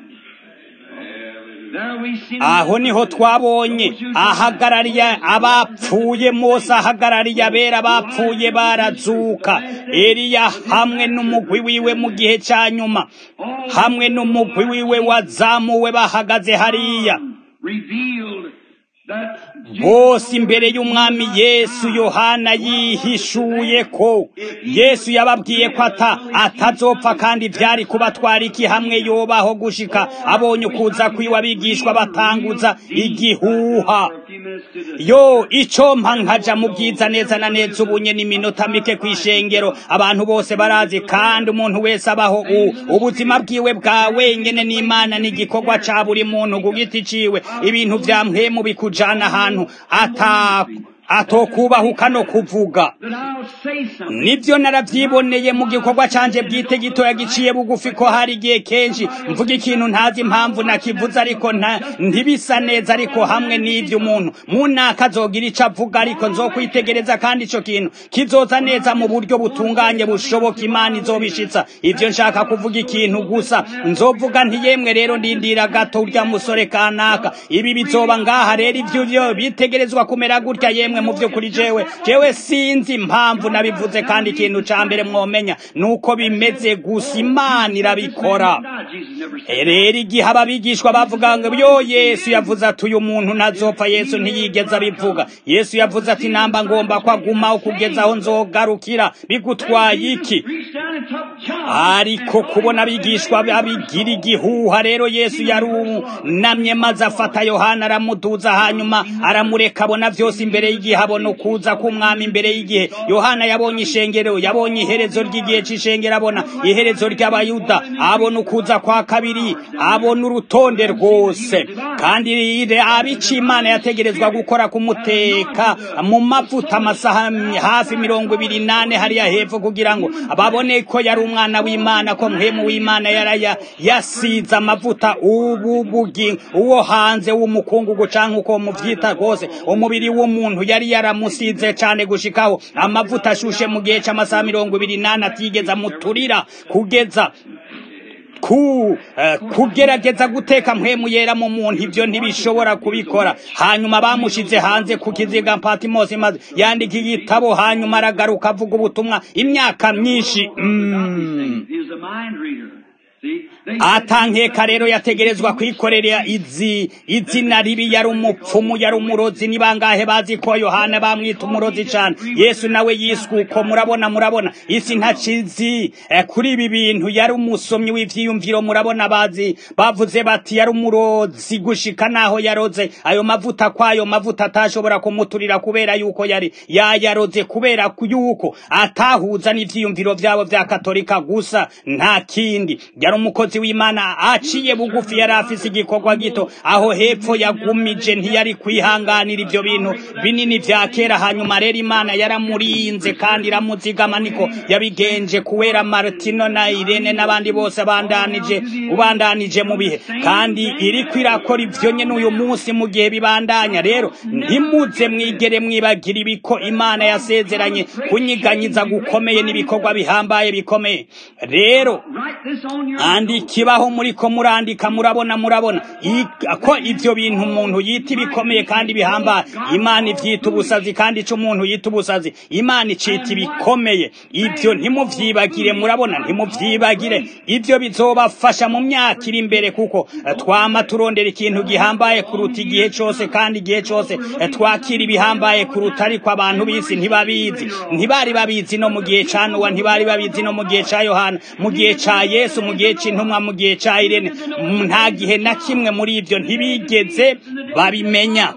[SPEAKER 2] There we see
[SPEAKER 1] aho niho twabonye ahagarariye abapfuye mose ahagarariye abera bapfuye barazuka eliya hamwe n'umugwi wiwe mu gihe cya nyuma hamwe n'umugwi wiwe wazamuwe bahagaze hariya
[SPEAKER 2] revealed that
[SPEAKER 1] bose imbere y'umwami yesu yohana yihishuye ko yesu yababwiye ko ata atazopfa kandi byari kubatwara iki hamwe yobaho gushika abonye ukuza kwiwe abigishwa batanguza igihuha
[SPEAKER 2] for a few minutes to the
[SPEAKER 1] yo icyo mpa nkaja mu byiza neza na neza ubunye n'iminota mike ku ishengero abantu bose barazi kandi umuntu wese abaho u- ubuzima bwiwe bwa wenyene n'imana n'igikorwa ca buri muntu ku giti ciwe ibintu vya mpwemu bikujana ahantu ata atokubahuka no kuvuga
[SPEAKER 2] that I'll say something.
[SPEAKER 1] nibyo narabyiboneye mu gikorwa canje bwite gitoya giciye bugufi ko hari igihe kenshi mvuga ikintu ntazi impamvu nakivuze ariko nta ntibisa neza ariko hamwe n'ibyo umuntu munaka azogira ico avuga ariko nzokwitegereza kandi ico kintu kizoza neza mu buryo butunganye bushoboka imana izobishitsa ivyo nshaka kuvuga ikintu gusa nzovuga nti yemwe rero ndindira gato urya musore kanaka ibi bizoba ngaha rero ivyo byo bitegerezwa kumera gutya yemwe mu vyo kuri jewe jewe sinzi impamvu nabivuze kandi ikintu ca mbere mwomenya nuko bimeze gusa imana irabikora
[SPEAKER 2] Now, Jesus never said
[SPEAKER 1] rero igihe ababigishwa bavuga ngo yo yesu yavuze ati uyu muntu ntazopfa yesu ntiyigeze abivuga yesu yavuze ati namba ngomba ko agumaho kugeza aho nzogarukira bigutwaye iki
[SPEAKER 2] reached down and took John.
[SPEAKER 1] ariko kubona abigishwa babigira igihuha rero yesu yarunamye maze afata yohana aramuduza hanyuma aramureka abona byose imbere y'igihe abona ukuza k'umwami imbere y'igihe yohana yabonye ishengero yabonye iherezo ry'igihe c'ishengero abona iherezo ry'abayuda abona ukuza kwa kabiri abona urutonde rwose kandi rire abica imana yategerezwa gukora kumuteka mu mavuta amasaha hafi mirongo ibiri nane hariya hepfo kugira ngo babone ko yari umwana w'imana ko muhemu w'imana yaraya yasize amavuta ubu bugi uwo hanze w'umukungugu canke uko muvyita rwose umubiri w'umuntu yari yaramusize cane gushikaho amavuta ashushe mu gihe c'amasaha mirongo ibiri nane atigeze amuturira kugeza ku eh, kugerageza guteka mpwemu yera mu muntu ivyo ntibishobora kubikora hanyuma bamushize hanze ku kiziga patimosi maze yandika igitabo hanyuma aragaruka avuga ubutumwa imyaka myinshi mm.
[SPEAKER 2] He was a mind reader.
[SPEAKER 1] atankeka rero yategerezwa kwikorera izi izina ribi yari umupfumu yari umurozi ni bangahe bazi ko yohana bamwita umurozi cyane yesu nawe yiswe uko murabona murabona isi ntakizi eh, kuri ibi bintu yari umusomyi w'ivyiyumviro murabona bazi bavuze bati yari umurozi gushika naho yaroze ayo mavuta kwayo mavuta atashobora kumuturira kubera yuko yari yayaroze kubera yuko atahuza n'ivyiyumviro vyabo vya katolika gusa nta kindi yari umukozi w'imana aciye bugufi yari afise igikorwa gito aho hepfo yagumije ntiyari kwihanganira ivyo bintu binini vya kera hanyuma rero imana yaramurinze kandi iramuzigama niko yabigenje kubera martino na irene n'abandi bose bandanije ubandanije mu bihe kandi iriko irakora ivyo nyene uyu munsi mu gihe bibandanya rero ntimuze mwigere mwibagira ibiko imana yasezeranye kunyiganyiza gukomeye n'ibikorwa bihambaye bikomeye rero andikibaho muriko murandika murabona murabona ko ivyo bintu umuntu yita ibikomeye kandi bihambaye imana ivyita ubusazi kandi ico umuntu yita ubusazi imana icita ibikomeye ivyo ntimuvyibagire murabona ntimuvyibagire ivyo bizobafasha mu myaka iri imbere kuko twama turondera ikintu gihambaye kuruta igihe cose kandi igihe cose twakira ibihambaye kuruta ariko abantu b'isi ntibabizi ntibari babizi no mu gihe ca nowa ntibari babizi no mu gihe ca yohana mu gihe ca yesu mu gihe c'intumwa mu gihe ca irene nta gihe na kimwe muri ivyo ntibigeze babimenya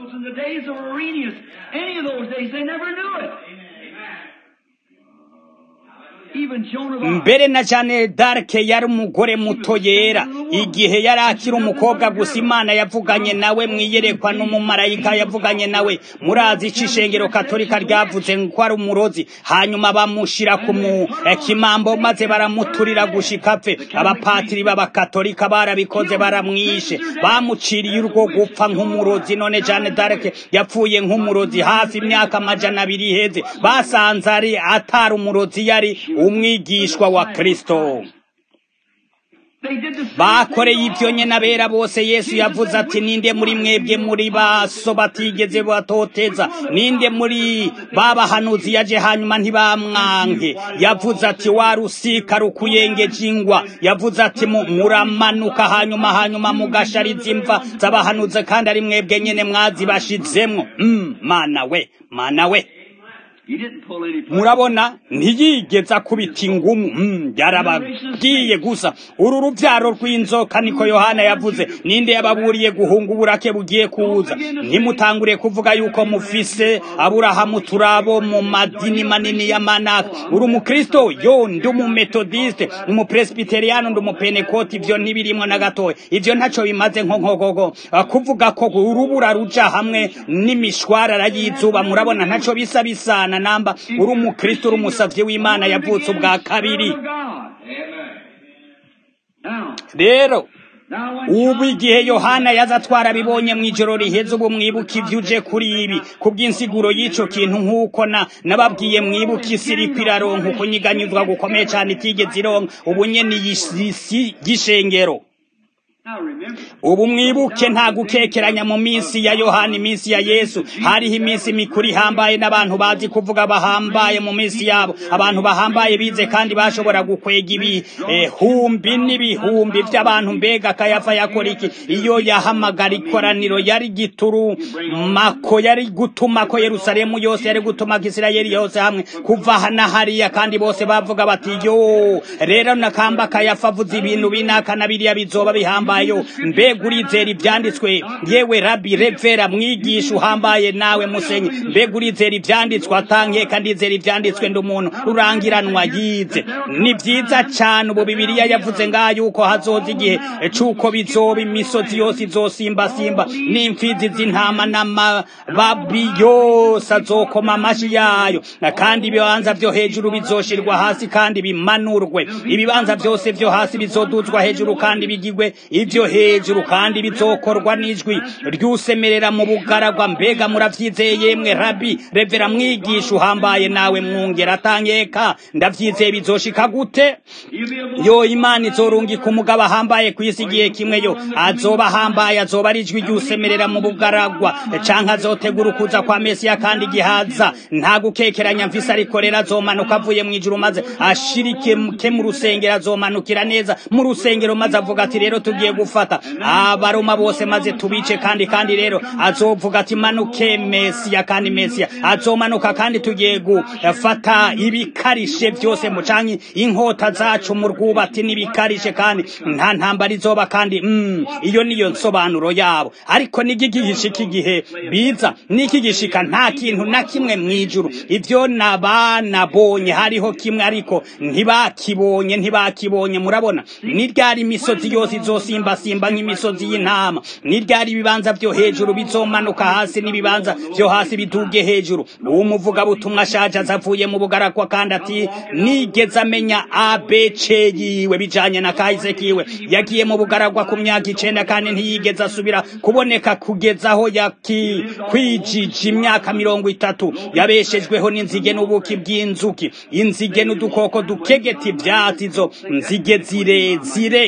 [SPEAKER 1] mbere na jane darke yari umugore muto yera igihe yari akiri umukobwa gusa imana yavuganye nawe mwiyerekwa n'umumarayika yavuganye nawe murazi ico ishengero katolika ryavuze ko ari umurozi hanyuma bamushira ku kimambo maze baramuturira gushika apfe abapatiri b'abakatolika barabikoze baramwishe bamuciriye urwo gupfa nk'umurozi none jane darke yapfuye nk'umurozi hafi imyaka amajana abiri iheze basanze ari atari umurozi yari umwigishwa wa kristo bakoreye ibyo nyene abera bose yesu yavuze ati ninde muri mwebwe muri baso batigeze batoteza ninde muri babahanuzi yaje hanyuma ntibamwanke yavuze ati wa rusika rukuyengeje ingwa yavuze ati muramanuka hanyuma hanyuma mugashariza imva z'abahanuzi kandi ari mwebwe nyene mwazibashizemwo mm, mana we mana we murabona ntiyigeze akubita ingumu yarababwiye gusa uru rubyaro rw'inzoka niko yohana yavuze ninde yababuriye guhunga uburake bugiye kuza ntimutangure kuvuga yuko mufise aburahamu turabo mu madini manini ya manaka uri umukristo yo ndi umumetodiste umupresbiteriyano ndi umupenekoti ivyo ntibirimwo na gatoya ivyo ntaco bimaze nko nkogogo kuvuga ko urubura ruja hamwe n'imishwarara y'izuba murabona ntaco bisa bisana namba uri umukristo uri umusavyi w'imana yavutse ubwa kabiri rero ubu igihe yohana yaza twarabibonye mu ijoro riheze ubu mwibuka ibyo uje kuri ibi ku bw'insiguro y'icyo kintu nk'uko na nababwiye mwibuka isi iriko iraronka ukunyiganyizwa gukomeye cyane itigeze ironka ubu nyene isi y'ishengero ubu mwibuke nta gukekeranya mu minsi ya yohana iminsi ya yesu hariho iminsi mikuru ihambaye n'abantu bazi kuvuga bahambaye mu minsi yabo abantu bahambaye bize kandi bashobora gukwega ibihumbi n'ibihumbi by'abantu mbega kayafa yakora iki iyo yahamagara ikoraniro yari gituru mako yari gutuma ko yerusalemu yose yari gutuma ko isirayeli yose hamwe kuva na hariya kandi bose bavuga bati yo rero nakamba kayafa avuze ibintu binaka na biriya bizoba bihambaye yo mbega urizera ibyanditswe yewe rabi revera mwigisha uhambaye nawe musenyi mbega urizera ibyanditswe atankeka ndizera ibyanditswe ndi umuntu rurangiranwa yize ni byiza cyane ubu bibiliya yavuze ngaho yuko hazoza igihe c'uko bizoba imisozi yose izosimbasimba n'imfizi z'intama n'amababi yose azokoma amashi yayo kandi ibibanza vyo hejuru bizoshirwa hasi kandi bimanurwe ibibanza vyose vyo hasi bizoduzwa hejuru kandi bigigwe ivyo hejuru kandi bizokorwa n'ijwi ry'usemerera mu bugaragwa mbega muravyizeye yemwe rabi revera mwigisha uhambaye nawe mwungera atangeka ndavyizeye bizoshika gute yo imana izorungika umugabo ahambaye kw'isi igihe kimwe yo azoba ahambaye azoba ari ijwi ry'usemerera mu bugaragwa canke azotegura ukuza kwa mesiya kandi gihaza nta gukekeranya mvise ariko rero azomanuka avuye mu ijuru maze ashirike ke mu rusengero azomanukira neza mu rusengero maze avuga ati rero tugiye gufata abaroma bose maze tubice kandi kandi rero azovuga ati manuke mesiya kandi mesiya azomanuka kandi tugiye gufata ibikarishe byose mu canke inkota zacu mu rwubati n'ibikarishe kandi nta ntambara izoba kandi mm, iyo niyo nsobanuro yabo ariko n'igigishika igihe biza n'ikigishika nta kintu na kimwe mwijuru ivyo nabanabonye hariho kimwe ariko ntibakibonye ntibakibonye murabona ni ryari imisozi yose izosimbasimba nk'imisozi y'intama ni ryari ibibanza vyo hejuru bizomanuka hasi n'ibibanza vyo hasi biduge hejuru uwo muvugabutumwa ashaje azavuye mu bugarakwa kandi ati nigeze amenya abc yiwe bijanye na kahise kiwe yagiye mu bugaragwa ku myaka icenda kandi ntiyigeze asubira kuboneka kugeza aho yakwijije imyaka mirongo itatu yabeshejweho n'inzige n'ubuki bw'inzuki inzige n'udukoko dukegeta ivyatsi izo nzige zirezire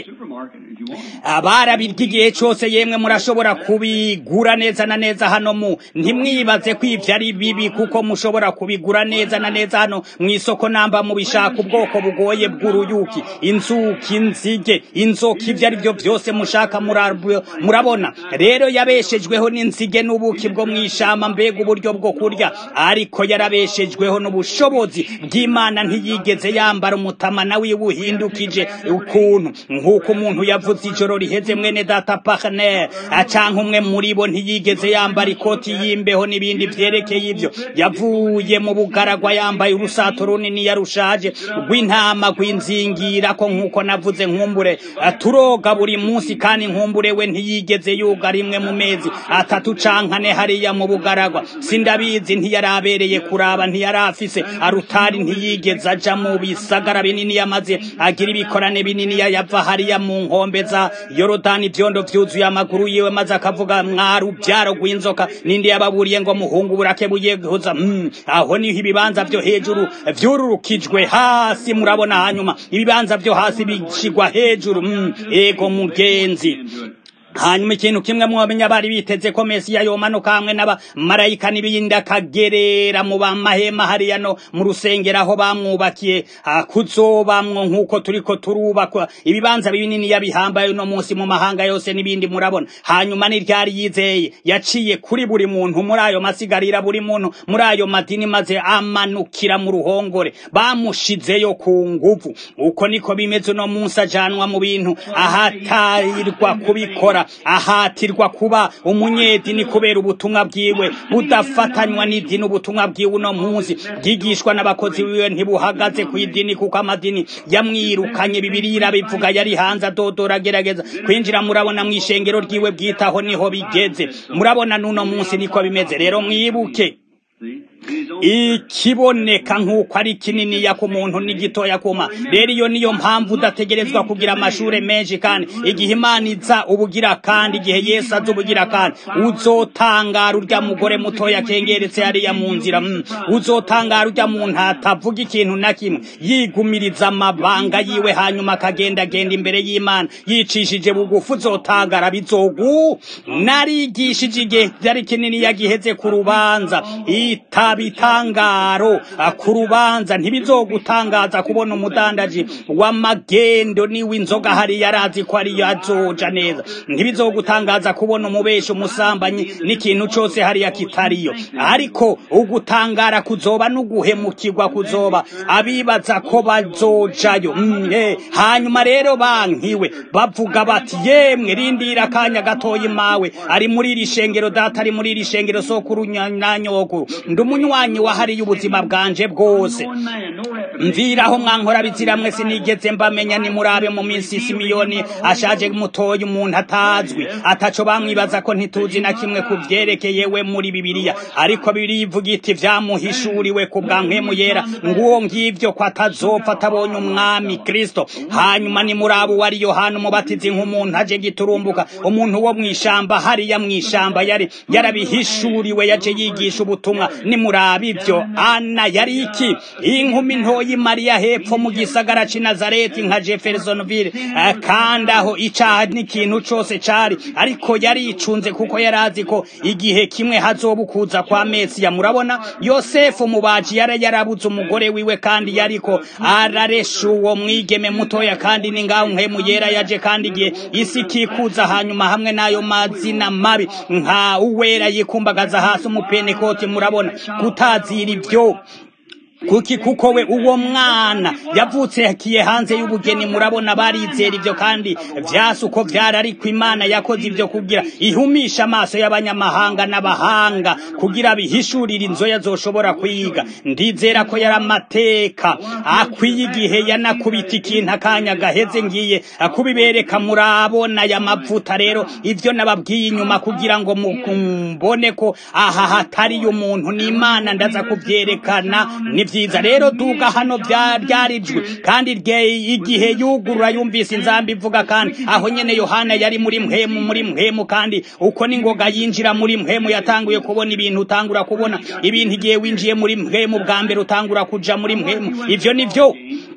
[SPEAKER 1] abarabirya igihe cose yemwe murashobora kubigura neza na neza hano mu ntimwibaze ko ivyo ari bibi kuko mushobora kubigura neza na neza hano mw'isoko namba mubishaka ubwoko bugoye bw'uruyuki inzuki inzige inzoka ivyo ari vyo vyose mushaka murabona rero yabeshejweho n'inzige n'ubuki bwo mw'ishamba mbega uburyo bwo kurya ariko yarabeshejweho n'ubushobozi bw'imana ntiyigeze yambara umutamana wiwe uhindukije ukuntu nk'uko umuntu yavuze ijoro riheze mwene data Parner acanka umwe muri bo ntiyigeze yambara ikoti y'imbeho n'ibindi vyerekeye ivyo yavuye mu bugaragwa yambaye urusato runini yarushaje rw'intama rw'inzingira ko nk'uko navuze nkumbure turoga buri munsi kandi nkumbure we ntiyigeze yuga rimwe mu mezi atatu cankane hariya mu bugaragwa sindabizi ntiyarabereye kuraba ntiyarafise arutari ntiyigeze aja mu bisagara binini yamaze agira ibikorane binini yava hariya mu nkombe za yorodani ivyondo vyuzuye amaguru yiwe maze akavuga mwarubyaro rw'inzoka nindi yababuriye ngo muhungu burake buyeguza mm, aho niho ibibanza vyo hejuru vyururukijwe hasi murabona hanyuma ibibanza vyo hasi bishigwa hejuru mm, ego mugenzi hanyuma ikintu kimwe mwomenya bari biteze ko mesiya yomanuka hamwe n'abamarayika n'ibindi akagerera mu bamahema hariya no mu rusengero aho bamwubakiye kuzobamwo nk'uko turiko turubakwa ibibanza binini yabihambaye uno munsi mu mahanga yose n'ibindi murabona hanyuma n'iryari yizeye yaciye kuri buri muntu muri ayo masigarira buri muntu muri ayo madini maze amanukira mu ruhongore bamushizeyo ku nguvu uko niko bimeze uno munsi ajanwa mu bintu ahatarirwa kubikora ahatirwa kuba umunyedini kubera ubutumwa bwiwe budafatanywa n'idini ubutumwa bwiwe uno munsi bwigishwa n'abakozi biwe ntibuhagaze ku idini kuko amadini yamwirukanye bibirira bivuga yari hanze adodora agerageza kwinjira murabona mu ishengero ryiwe bwitaho niho bigeze murabona n'uno munsi niko bimeze rero mwibuke ikiboneka nk'uko ari kininiya ku muntu n'igitoya kuma rero iyo niyo mpamvu udategerezwa kugira amashure menshi kandi igihe imana iza ubugira kandi igihe yesu aza ubugira kandi uzotangara urya mugore mutoya kengeretse hariya mu nzira mm. uzotangara urya muntu atavuga ikintu na kimwe yigumiriza amabanga yiwe hanyuma akagendagenda imbere y'imana yicishije bugufi uzotangara bizogu narigishije igihe byari kininiya giheze ku rubanza itabitangaro ku rubanza ntibizogutangaza kubona umudandaji w'amagendo niwe inzoga hari yarazi ko ariyo azoja neza ntibizogutangaza kubona umubeshi umusambanyi n'ikintu cose hariya kitariyo ariko ugutangara kuzoba n'uguhemukirwa kuzoba abibaza ko bazojayo mm, eh. hanyuma rero bankiwe bavuga bati yemwe rindira akanya gatoyi mawe ari muri iri shengero data ari muri iri shengero sokuru na nyokuru umunywanyi wahariye ubuzima bwanje bwose mviraho mwankora biziramwe sinigeze mbamenya nimurabe mu minsi simiyoni ashaje mutoya umuntu atazwi ataco bamwibaza ko ntituzi na kimwe ku vyerekeye we muri bibiliya ariko bibiliya ivuga iti vyamuhishuriwe ku bwa mpemu yera nguwo ngivyo ko atazopfa atabonye umwami kristo hanyuma nimurabe uwari yohana umubatizi nk'umuntu aje giturumbuka umuntu wo mw'ishamba hariya mw'ishamba yari yarabihishuriwe yaje yigisha ubutumwa nimurabe ivyo ana yari iki inkumi ntoyi mariya hepfo mu gisagara c'i nazareti nka jeffersonville kandi aho icaha n'ikintu cose cari ariko yaricunze kuko yari azi ko igihe kimwe hazoba ukuza kwa mesiya murabona yosefu umubaji yari yarabuze umugore wiwe kandi yariko araresha uwo mwigeme mutoya kandi ni ngaho nkemu yera yaje kandi igihe isi ikikuza hanyuma hamwe n'ayo mazina mabi nka uwera yikumbagaza hasi umupenekoti murabona kutazira ivyo kuki kuko we uwo mwana yavutse yakiye hanze y'ubugeni murabona barizera ivyo kandi vyasi uko vyari ariko imana yakoze ivyo kugira ihumisha amaso y'abanyamahanga n'abahanga kugira bihishurire inzoya zoshobora kwiga ndizera ko yari amateka akwiye igihe yanakubita ikintu akanya gaheze ngiye kubibereka murabona aya mavuta rero ivyo nababwiye inyuma kugira ngo mbone ko aha hatariyo umuntu n'imana ndaza kuvyerekana ni vyiza rero duga hano vyarijwe kandi igihe yugurura yumvise inzambi ivuga kandi aho nyene yohana yari muri mpemu muri mpemu kandi uko ningoga yinjira muri mpemu yatanguye kubona ibintu utangura kubona ibintu igihe winjiye muri mpemu bwa mbere utangura kuja muri mpemu ivyo nivyo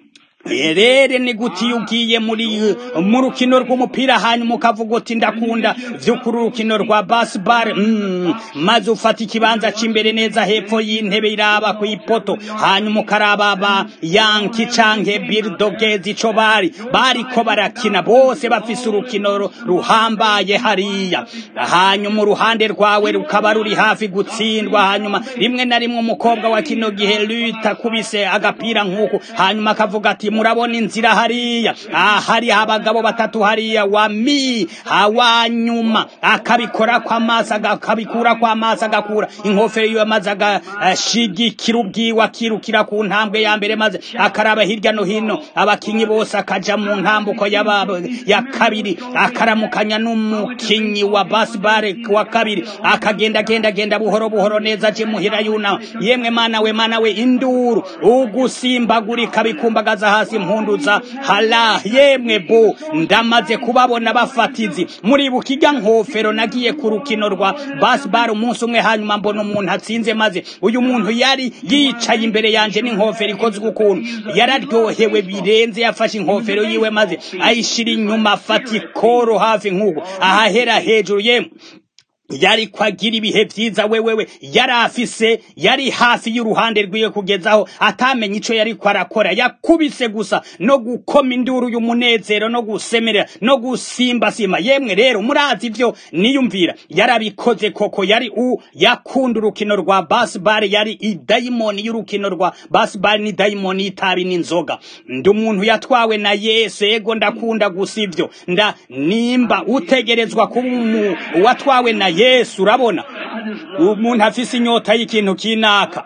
[SPEAKER 1] rere ni gute iyo ugiye muri mu rukino rw'umupira hanyuma ukavuga uti ndakunda vy'ukuri urukino rwa baseball mm, maze ufata ikibanza c'imbere neza hepfo y'intebe iraba ku ipoto hanyuma ukaraba ba yanki canke bulldogs ico bari bariko barakina bose bafise urukino ruhambaye hariya hanyuma uruhande rwawe rukaba ruri hafi gutsindwa hanyuma rimwe na rimwe umukobwa wa kino gihe luta kubise agapira nk'uku hanyuma akavuga ati murabona inzira hariya hari abagabo batatu hariya wa mi hawanyuma akabikora kwa maso akabikura kwa maso agakura inkofero yiwe maze agashigikira ubwiwe akirukira ku ntambwe ya mbere maze akaraba hirya no hino abakinyi bose akaja mu ntambuko ya kabiri akaramukanya n'umukinyi wa baseball wa kabiri akagenda genda genda buhoro buhoro neza aje muhira yuna yemwe mana we mana we induru ugusimbagurika bikumbagaza hasi impunduza hala yemwe bo ndamaze kubabona bafatizi muri bukiga nkofero nagiye ku rukino rwa baseball umunsi umwe hanyuma mbona umuntu atsinze maze uyu muntu yari yicaye imbere yanje n'inkofero ikozwe ukuntu yararyohewe birenze yafashe inkofero yiwe maze ayishira inyuma afata ikoro hafi nk'uko ahahera hejuru yemwe yari kwagira ibihe vyiza wewewe yari afise yari hafi y'uruhande rwiwe kugezaho atamenya ico yari kwarakora yakubise gusa no gukoma induru y'umunezero no gusemerera no gusimbasima yemwe rero murazi ivyo niyumvira yarabikoze koko yari u yakunda urukino rwa baseball yari idayimoni y'urukino rwa baseball ni dayimoni y'itabi n'inzoga ndi umuntu yatwawe na yesu ego ndakunda gusa ivyo nda nimba utegerezwa kuba watwawe na yesu urabona umuntu afise inyota y'ikintu kinaka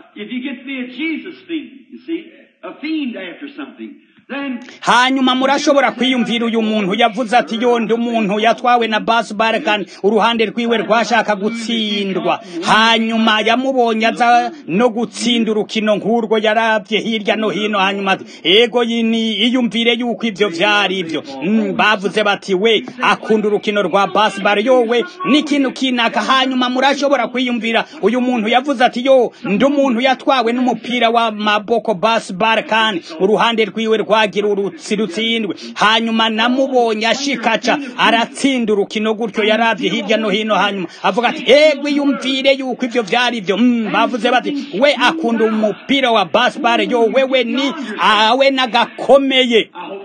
[SPEAKER 1] hanyuma murashobora kwiyumvira uyu muntu yavuze ati yondi umuntu yatwawe na baseball kandi uruhande rwiwe rwashaka gutsindwa hanyuma yamubonye aza no gutsinda urukino nk'urwo yaravye hirya no hino hanyuma ati ego ni iyumvire yuko ivyo vyari ivyo mm, bavuze bati we akunda urukino rwa baseball yowe n'ikintu kinaka hanyuma murashobora kwiyumvira uyu muntu yavuze ati yo ndi umuntu yatwawe n'umupira w'amaboko baseball kandi uruhande rwiwe rwagira urutsi rutsindwe hanyuma namubonye ashikaca aratsinda urukino gutyo yaravye hirya no hino hanyuma avuga ati egwe yumvire yuko ivyo vyari ivyo mm, bavuze bati we akunda umupira wa baseball yo wewe ni awe nagakomeye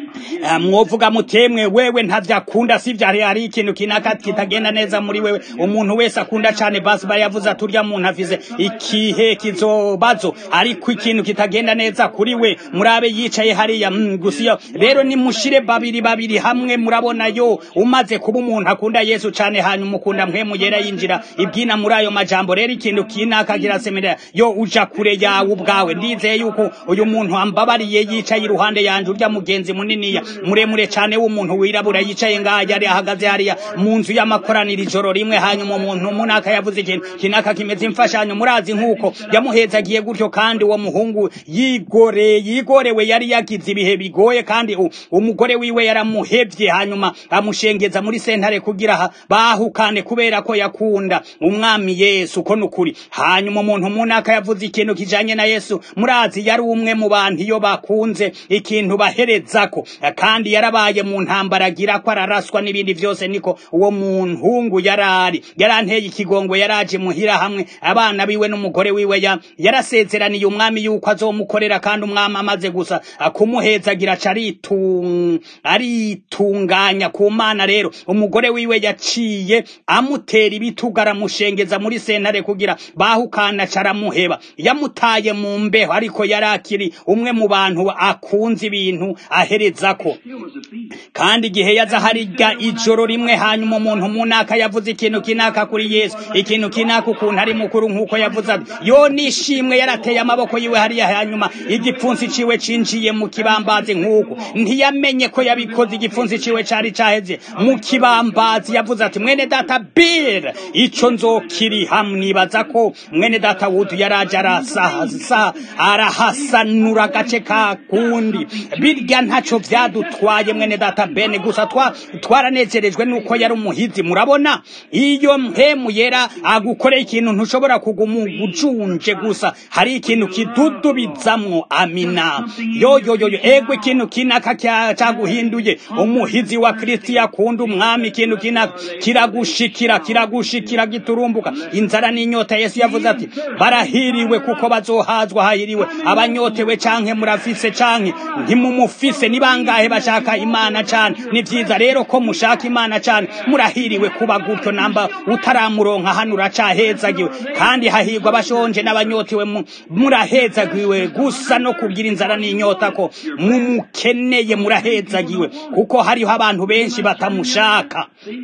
[SPEAKER 1] Eh, mwovuga mutemwe wewe ntavyo akunda sivyo hari hari ikintu kinaka kitagenda neza muri wewe umuntu wese akunda cane basi bari yavuze ati urya muntu afise ikihe kizobazo ariko ikintu kitagenda neza kuri we murabe yicaye hariya mm, gusa iyo rero nimushire babiri babiri hamwe murabona yo umaze kuba umuntu akunda yesu cane hanyuma ukunda mpwemu yera yinjira ibwina muri ayo majambo rero ikintu kinaka kirasemerera yo uja kure yawe ubwawe ndizeye yuko uyu muntu ambabariye yicaye iruhande yanje urya mugenzi muniniya muremure cane w'umuntu wirabura yicaye ngaha yari ahagaze hariya mu nzu y'amakoraniro ijoro rimwe hanyuma umuntu munaka yavuze ikintu kinaka kimeze imfashanyo murazi nk'uko yamuhezagiye gutyo kandi uwo muhungu yigore yigorewe yari yagize ibihe bigoye kandi u- umugore wiwe yaramuhevye hanyuma amushengeza muri sentare kugira ha- bahukane kubera ko yakunda umwami yesu ko nukuri hanyuma umuntu munaka yavuze ikintu kijanye na yesu murazi yari umwe mu bantu iyo bakunze ikintu baherezako kandi yarabaye mu ntambara agira ko araraswa n'ibindi vyose niko uwo muhungu yarari yaranteye ikigongo yaraje muhira hamwe abana biwe n'umugore wiwe ya yarasezeraniye umwami yuko azomukorera kandi umwami amaze gusa kumuhezagira aca aritung- aritunganya ku mana rero umugore wiwe yaciye amutera ibitugu aramushengeza muri sentare kugira bahukana aca aramuheba yamutaye mu mbeho ariko yari akiri umwe mu bantu akunze ibintu aherezako
[SPEAKER 2] Still was a thief.
[SPEAKER 1] kandi igihe yaza hariga ijoro rimwe hanyuma umuntu munaka yavuze ikintu kinaka kuri yesu ikintu kinaka ukuntu ari mukuru nk'uko yavuze ati yo nishimwe yarateye amaboko yiwe hariya hanyuma igipfunsi ciwe cinjiye mu kibambazi nk'uko ntiyamenye ko yabikoze igipfunsi ciwe cari caheze mu kibambazi yavuze ati mwene data bir ico nzokiriha mnibaza ko mwene data wudu yaraje arasasa arahasanura agace ka kundi birya ntaco vyadutwaye mwene data bene gusa twa twaranezerejwe nuko yari umuhizi murabona iyo mpemu yera agukoreye ikintu ntushobora kuguma ujunje gusa hari ikintu kidudubizamwo amina yo yo yo yo ego ikintu kinaka kya- caguhinduye umuhizi wa kristo yakunda umwami ikintu kinaka kiragushikira kiragushikira giturumbuka inzara n'inyota yesu yavuze ati barahiriwe kuko bazohazwa hahiriwe abanyotewe canke murafise canke ntimumufise ni bangahe bashaka imana cane ni vyiza rero ko mushaka imana cane murahiriwe kuba gutyo namba utaramuronka hano uracahezagiwe kandi hahirwa abashonje n'abanyotewe mu- murahezagiwe gusa no kugira inzara n'inyota ko mumukeneye murahezagiwe kuko hariho abantu benshi batamushaka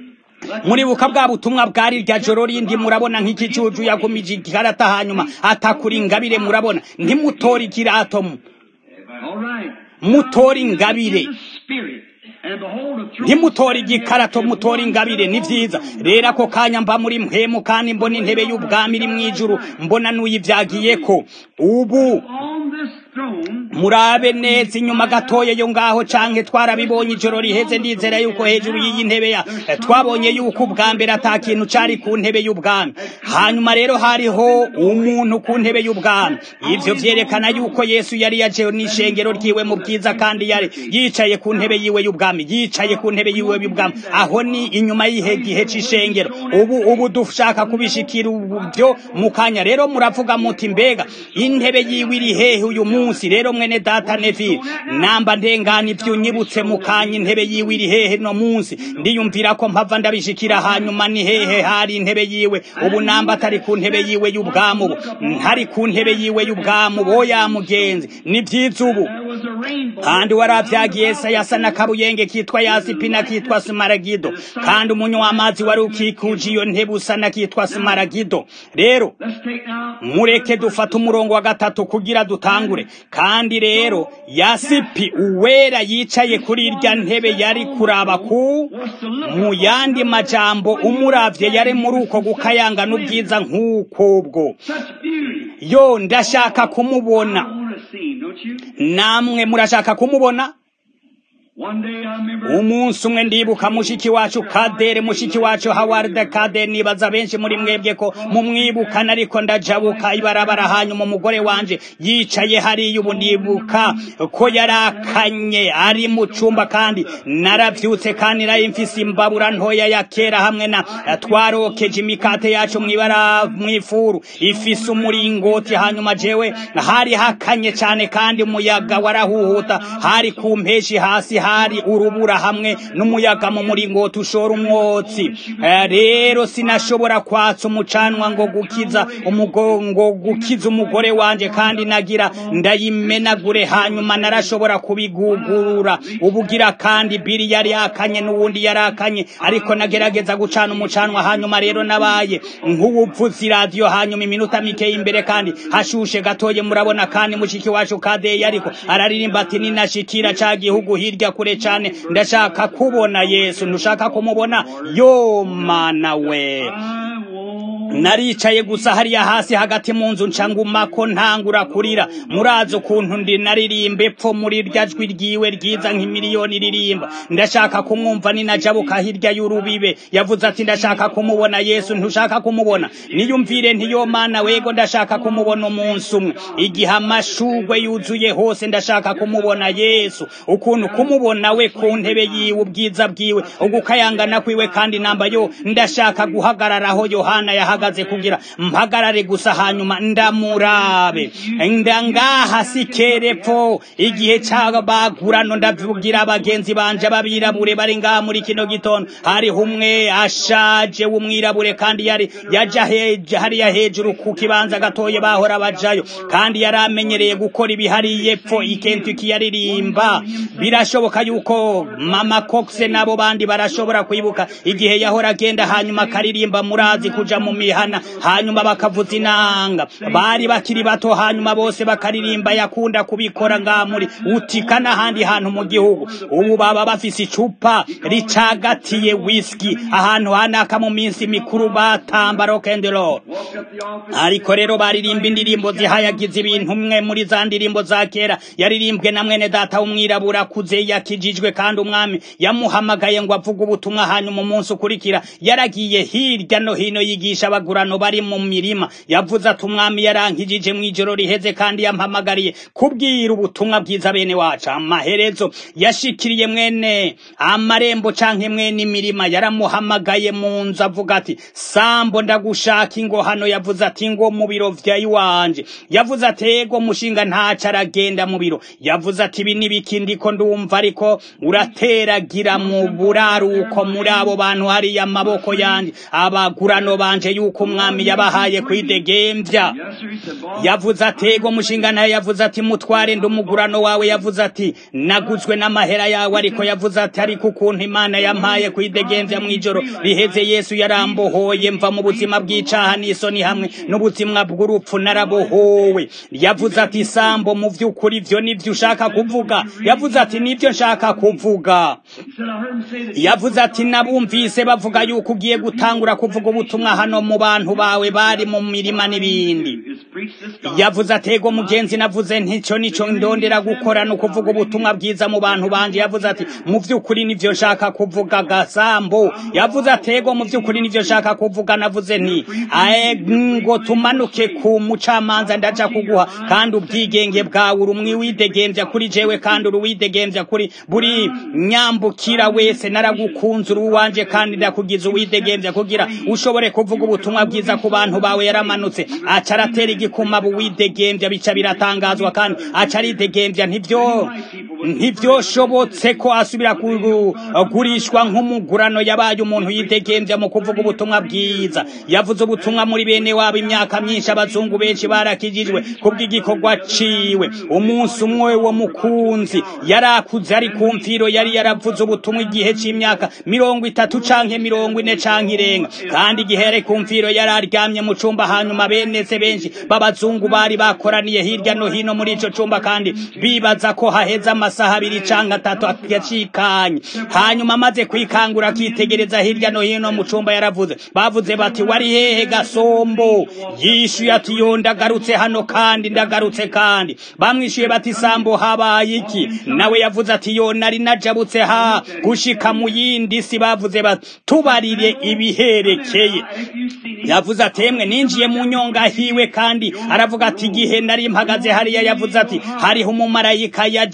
[SPEAKER 1] muribuka bwa butumwa bwari rya joro rindi murabona nk'ikijuju yagumije ikarata hanyuma atakura ingabire murabona ntimutora ikirato mu-
[SPEAKER 2] All right.
[SPEAKER 1] mutora ingabire
[SPEAKER 2] The Spirit. And behold, a throne
[SPEAKER 1] ntimutora
[SPEAKER 2] set in
[SPEAKER 1] igikarato
[SPEAKER 2] heaven,
[SPEAKER 1] mutora
[SPEAKER 2] and
[SPEAKER 1] ingabire
[SPEAKER 2] one
[SPEAKER 1] ni
[SPEAKER 2] sat
[SPEAKER 1] vyiza
[SPEAKER 2] on the
[SPEAKER 1] rero ako kanya mba muri mpemu kandi mbona intebe y'ubwami iri mw'ijuru mbona n'uyivyagiyeko ubu
[SPEAKER 2] On this throne,
[SPEAKER 1] murabe neza inyuma gatoya yo ngaho canke twarabibonye ijoro riheze ndizera yuko hejuru y'iyi ntebe ya twabonye yuko ubwa mbere ata kintu cari ku ntebe y'ubwami hanyuma rero hariho umuntu ku ntebe y'ubwami ivyo vyerekana yuko yesu yari yaje n'ishengero ryiwe mu bwiza kandi yari yicaye ku ntebe yiwe y'ubwami yicaye ku ntebe yiwe y'ubwami aho ni inyuma y'ihe gihe c'ishengero ubu ubu dushaka kubishikira ubyo mu kanya rero muravuga muti mbega intebe yiwe iri hehe uyu munsi rero mwene data nevi namba ndengana ivyo unyibutse mu kanya intebe yiwe iri hehe no munsi ndiyumvira ko mpava ndabishikira hanyuma ni hehe hari intebe yiwe ubu namba atari ku ntebe yiwe y'ubwami ubu ntari ku ntebe yiwe y'ubwami ubu oya mugenzi ni vyiza ubu
[SPEAKER 2] there was a rainbow.
[SPEAKER 1] kandi waravyagiye se yasa n'akabuyenge kitwa yasipi nakitwa simaragido kandi umunywa w'amazi wari ukikuje iyo ntebe usa nakitwa simaragido rero
[SPEAKER 2] Let's take now.
[SPEAKER 1] mureke dufate umurongo wa gatatu kugira dutangure kandi rero yasipi uwera yicaye kuri irya ntebe yari kuraba ku mu yandi majambo umuravye yari muri uko gukayanga n'ubwiza nk'ukobwo
[SPEAKER 2] Such beauty.
[SPEAKER 1] yo ndashaka kumubona
[SPEAKER 2] I want to see him, don't you?
[SPEAKER 1] namwe murashaka kumubona
[SPEAKER 2] One day I remember.
[SPEAKER 1] umunsi umwe ndibuka mushiki wacu kadere mushiki wacu haward kadere nibaza benshi muri mwebwe ko mumwibukana ariko ndajabuka ibarabara hanyuma umugore wanje yicaye hariya ubu ndibuka ko yarakanye ari mu cumba kandi naravyutse kandi nari mfise imbabura ntoya ya kera hamwe na twarokeje imikate yacu mwibara mwifuru ifise umuringoti hanyuma jewe hari hakanye cane kandi umuyaga warahuhuta hari ku mpeshi hasi hari urubura hamwe n'umuyaga mu muringoti ushora umwotsi rero sinashobora kwatsa umucanwa ngo gukiza umugongo gukiza umugore wanje kandi nagira ndayimenagure hanyuma narashobora kubigugurura ubugira kandi biri yari yakanye n'uwundi yari akanye ariko nagerageza gucana umucanwa hanyuma rero nabaye nk'uwupfutse iradiyo hanyuma iminota mike imbere kandi hashushe gatoye murabona kandi mushiki wacu kadeye ariko araririmba ati ninashikira ca gihugu hirya kure cane ndashaka kubona yesu ntushaka kumubona yo mana we naricaye gusa hariya hasi hagati mu nzu ncangumako ntangura kurira murazi ukuntu ndi naririmba epfo muri rya jwi ryiwe ryiza nk'imiliyoni ririmba ndashaka kumwumva ninajabuka hirya y'urubibe yavuze ati ndashaka kumubona yesu ntushaka kumubona niyumvire ntiyo mana wego ndashaka kumubona umunsi umwe igihe amashugwe yuzuye hose ndashaka kumubona yesu ukuntu kumubona we ku ntebe yiwe ubwiza bwiwe ugukayangana kwiwe kandi namba yo ndashaka guhagararaho yohana yahagaze kugira mpagarare gusa hanyuma ndamurabe ndangaha sikerepfo igihe c'abagurano ndavugira abagenzi banje babirabure bari ngaha muri kino gitondo hariho umwe ashaje w'umwirabure kandi yari yaja heja hariya hejuru ku kibanza gatoye bahora bajayo kandi yari amenyereye gukora ibihari yepfo ikentuki yaririmba birashoboka yuko mama coxe n'abo bandi barashobora kwibuka igihe yahora agenda hanyuma akaririmba murazi kuja mu mihana hanyuma bakavuza inanga bari bakiri bato hanyuma bose bakaririmba yakunda kubikora ngaha muri utika n'ahandi hantu mu gihugu ubu baba bafise icupa ricagatiye whisky ahantu hanaka mu minsi mikuru batamba rock and roll ariko rero baririmba indirimbo zihayagiza ibintu umwe muri za ndirimbo za kera yaririmbwe na mwene data w'umwirabura akuze yakijijwe kandi umwami yamuhamagaye ngo avuge ubutumwa hanyuma umunsi ukurikira yaragiye hirya no hino yigisha abagurano bari mu mirima yavuze ati umwami yarankijije mu ijoro riheze kandi yampamagariye kubwira ubutumwa bwiza bene wacu amaherezo yashikiriye mwene amarembo canke mwene imirima yaramuhamagaye mu nzu avuga ati sambo ndagushaka ingo hano yavuze ati ngo mu biro vya iwanje yavuze ati ego mushinga ntaco aragenda mu biro yavuze ati ibi n'ibiki ndiko ndumva ariko urateragira mu buraruko muri abo bantu hariya amaboko yanje abagurano banje yuko umwami yabahaye kwidegemvya yavuze ati ego mushinga nayo yavuze ati mutware ndi umugurano wawe yavuze ati naguzwe n'amahera yawe ariko yavuze ati ariko ukuntu imana yampaye kwidegemvya mw'ijoro riheze yesu yarambohoye mva mu buzima bw'icaha n'isoni hamwe n'ubuzima bw'urupfu narabohowe yavuze ati sambo mu vy'ukuri vyo nivyo ushaka kuvuga yavuze ati nivyo nshaka kuvuga yavuze ati nabumvise bavuga yuko ugiye gutangura kuvuga ubutumwa hano mu bantu bawe bari mu mirima n'ibindi yavuze atego mugenzi navuze ntico nico ndondera gukora no kuvuga ubutumwa bwiza mu bantu banje yavuze ati mu vy'ukuri nivyo nshaka kuvuga gasambo yavuze atego mu vy'ukuri nivyo nshaka kuvuga navuze nti ae ngo tumanuke ku mucamanza ndaja kuguha kandi ubwigenge bwawe uri umwiwidegemvya kuri jewe kandi uri uwidegemvya kuri buri nyambukira wese naragukunze uri uwanje kandi ndakugize uwidegemvya kugira ushobore kuvuga ubutumwa bwiza ku bantu bawe yaramanutse aca aratera igikuma buwidegemvya bica biratangazwa kandi aca aridegemvya ntivyo ntivyoshobotse ko asubira kugurishwa nk'umugurano yabaye umuntu yidegemvya mu kuvuga ubutumwa bwiza yavuze ubutumwa muri bene wabo imyaka myinshi abazungu benshi barakijijwe kubw'igikorwa ciwe umunsi umwe wo mukunzi yarakuze ari ku mfiro yari yaravuze ubutumwa igihe c'imyaka mirongo itatu canke mirongo ine canke irenga kandi igihe yari ku mfiro yari aryamye mu cumba hanyuma benese benshi b'abazungu bari bakoraniye hirya no hino muri ico cumba kandi bibaza ko haheze amasaha abiri canke atatu yacikanye hanyuma amaze kwikangura akitegereza hirya no hino mu cumba yaravuze bavuze bati wari hehe gasombo yishuye ati yo ndagarutse hano kandi ndagarutse kandi bamwishuye bati sambo habaye iki nawe yavuze ati yo nari najabutse ha gushika mu yindi si bavuze bati tubarire ibiherekeye yavuze ati emwe ninjiye mu nyonga hiwe kandi aravuga ati igihe nari mpagaze hariya yavuze ati hariho umumarayika yajaho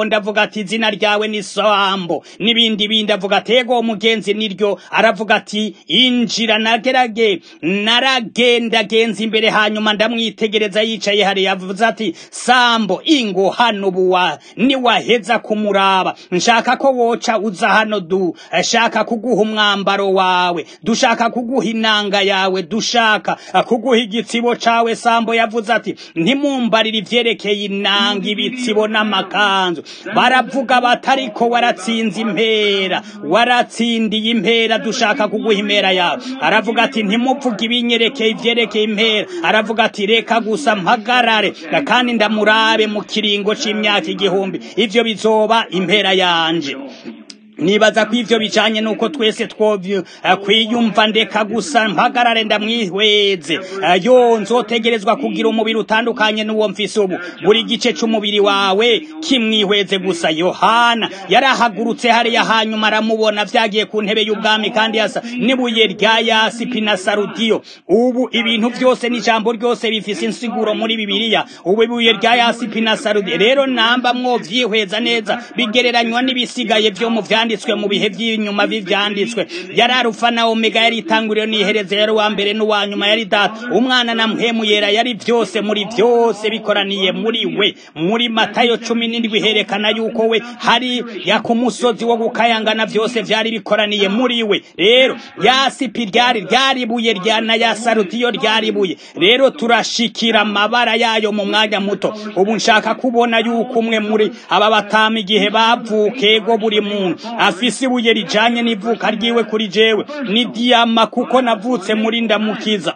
[SPEAKER 1] ndavuga ati izina ryawe ni sambo n'ibindi bindi avuga ati ego umugenzi niryo aravuga ati injira nagerage naragendagenza imbere hanyuma ndamwitegereza yicaye hariya avuze ati sambo ingo hano buwa niwaheza kumuraba nshaka ko woca uza hano du shaka kuguha umwambaro wawe dushaka kuguha inanga yawe dushaka kuguha igitsibo cawe sambo yavuze ati ntimumbarire ivyerekeye inanga ibitsibo n'amakanzu baravuga batariko waratsinze impera waratsindiye impera dushaka kuguha impera yawe aravuga ati ntimuvuge ibinyerekeye ivyerekeye impera aravuga ati reka gusa mpagarare kandi ndamurabe mu kiringo c'imyaka igihumbi ivyo bizoba impera yanje nibaza ko ivyo bijanye nuko twese twovyo kwiyumva ndeka gusa mpagarare ndamwihweze yo nzotegerezwa kugira umubiri utandukanye n'uwo mfise ubu buri gice c'umubiri wawe kimwihweze gusa yohana yarahagurutse hariya hanyuma aramubona vyagiye ku ntebe y'ubwami kandi yasa n'ibuye rya yasipi na sarudiyo ubu ibintu vyose n'ijambo ryose bifise insiguro muri bibiliya ubu ibuye rya yasipi na sarudiyo rero namba mwovyihweza neza bigereranywa n'ibisigaye vyo mu vyanditswe byanditswe mu bihe by'inyuma by'ibyanditswe yari arufa na omega yari itanguriro n'iherezo yari uwa mbere n'uwa nyuma yari data umwana na mpemu yera yari byose muri byose bikoraniye muri we muri matayo cumi n'indwi herekana yuko we hari ya ku musozi wo gukayangana byose byari bikoraniye muri we rero yasipi ryari ryaribuye rya na ya sarutiyo ryaribuye rero turashikira amabara yayo mu mwanya muto ubu nshaka kubona yuko umwe muri aba batama igihe bavukego buri muntu afise ibuye rijanye n'ivuka ryiwe kuri jewe ni diyama kuko navutse muri ndamukiza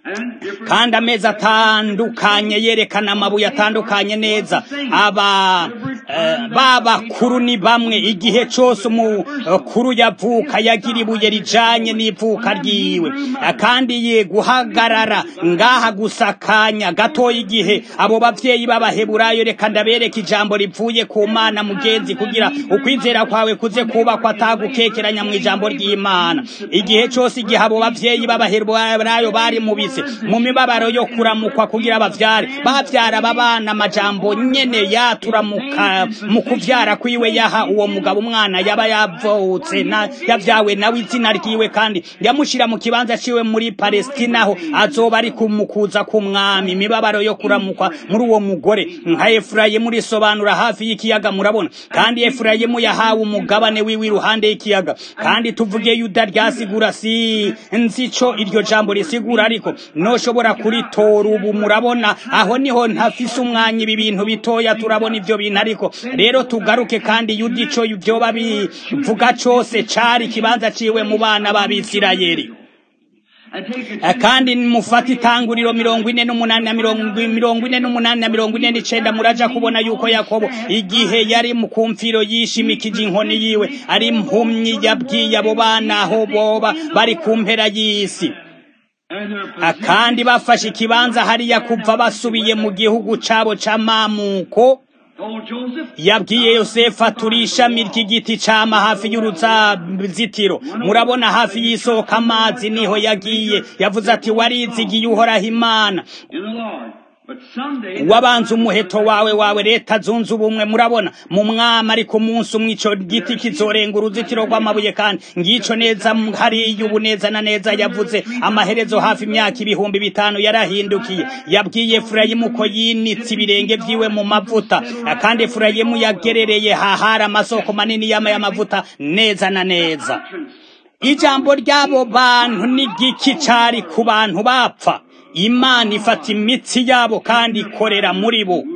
[SPEAKER 1] kandi amezi atandukanye yerekana amabuye atandukanye neza aba babakuru ni bamwe igihe cyose umukuru yavuka yagira ibuye rijanye n'ivuka ryiwe kandi ye guhagarara ngaha gusa akanya gatoya igihe abo bavyeyi b'abaheburayo reka ndabereka ijambo rivuye ku mana mugenzi kugira ukwizera kwawe kuze kubakwa atagukekeranya mu ijambo ry'imana igihe cyose igihe abo bavyeyi b'abaheburayo bari mu bise mu mibabaro yo kuramukwa kugira bavyare bavyara babana amajambo nyene yaturamuka mu kuvyara kwiwe yaha uwo mugabo umwana yaba yavutse na yavyawe nawe izina ryiwe kandi yamushira mu kibanza ciwe muri Palestina aho azoba ari kumukuza ku mwami imibabaro yo kuramukwa muri uwo mugore nka Efurayimu risobanura hafi y'ikiyaga murabona kandi Efurayimu yahawe umugabane wiwe iruhande y'ikiyaga kandi tuvuge Yuda ryasigura si nzico iryo jambo risigura ariko noshobora kuritora ubu murabona aho niho ntafise umwanya ibi bintu bitoya turabona ivyo bintu ariko rero tugaruke kandi yuda ico vyoba bivuga cose cari ikibanza ciwe mu bana b'abisirayeli kandi mufata itanguriro mirongo ine n'umunani na mirongo ine n'umunani na mirongo ine n'icenda muraja kubona yuko yakobo igihe yari mu kumfiro yishimikije inkoni yiwe ari impumyi yabwiye abo bana aho boba bari ku mpera y'isi kandi bafashe ikibanza hariya kuva basubiye mu gihugu cabo c'amamuko yabwiye yosefu turi ishami ry'igiti cama hafi y'uruzitiro murabona hafi y'isoko amazi niho yagiye yavuze ati warizigiye uhoraho imana wabanza umuheto wawe wawe leta zunze ubumwe murabona mu mwama ariko umunsi umwe ico giti kizorenga uruzitiro rw'amabuye kandi ngico neza hariya ubu neza na neza yavuze amaherezo hafi imyaka ibihumbi bitanu yarahindukiye yabwiye efurayimu ko yinitse ibirenge vyiwe mu mavuta kandi efurayimu yagerereye hahari amasoko manini y'ama y'amavuta neza na neza ijambo ry'abo bantu n'igiki cari ku bantu bapfa imana ifata imitsi yabo kandi ikorera muri bo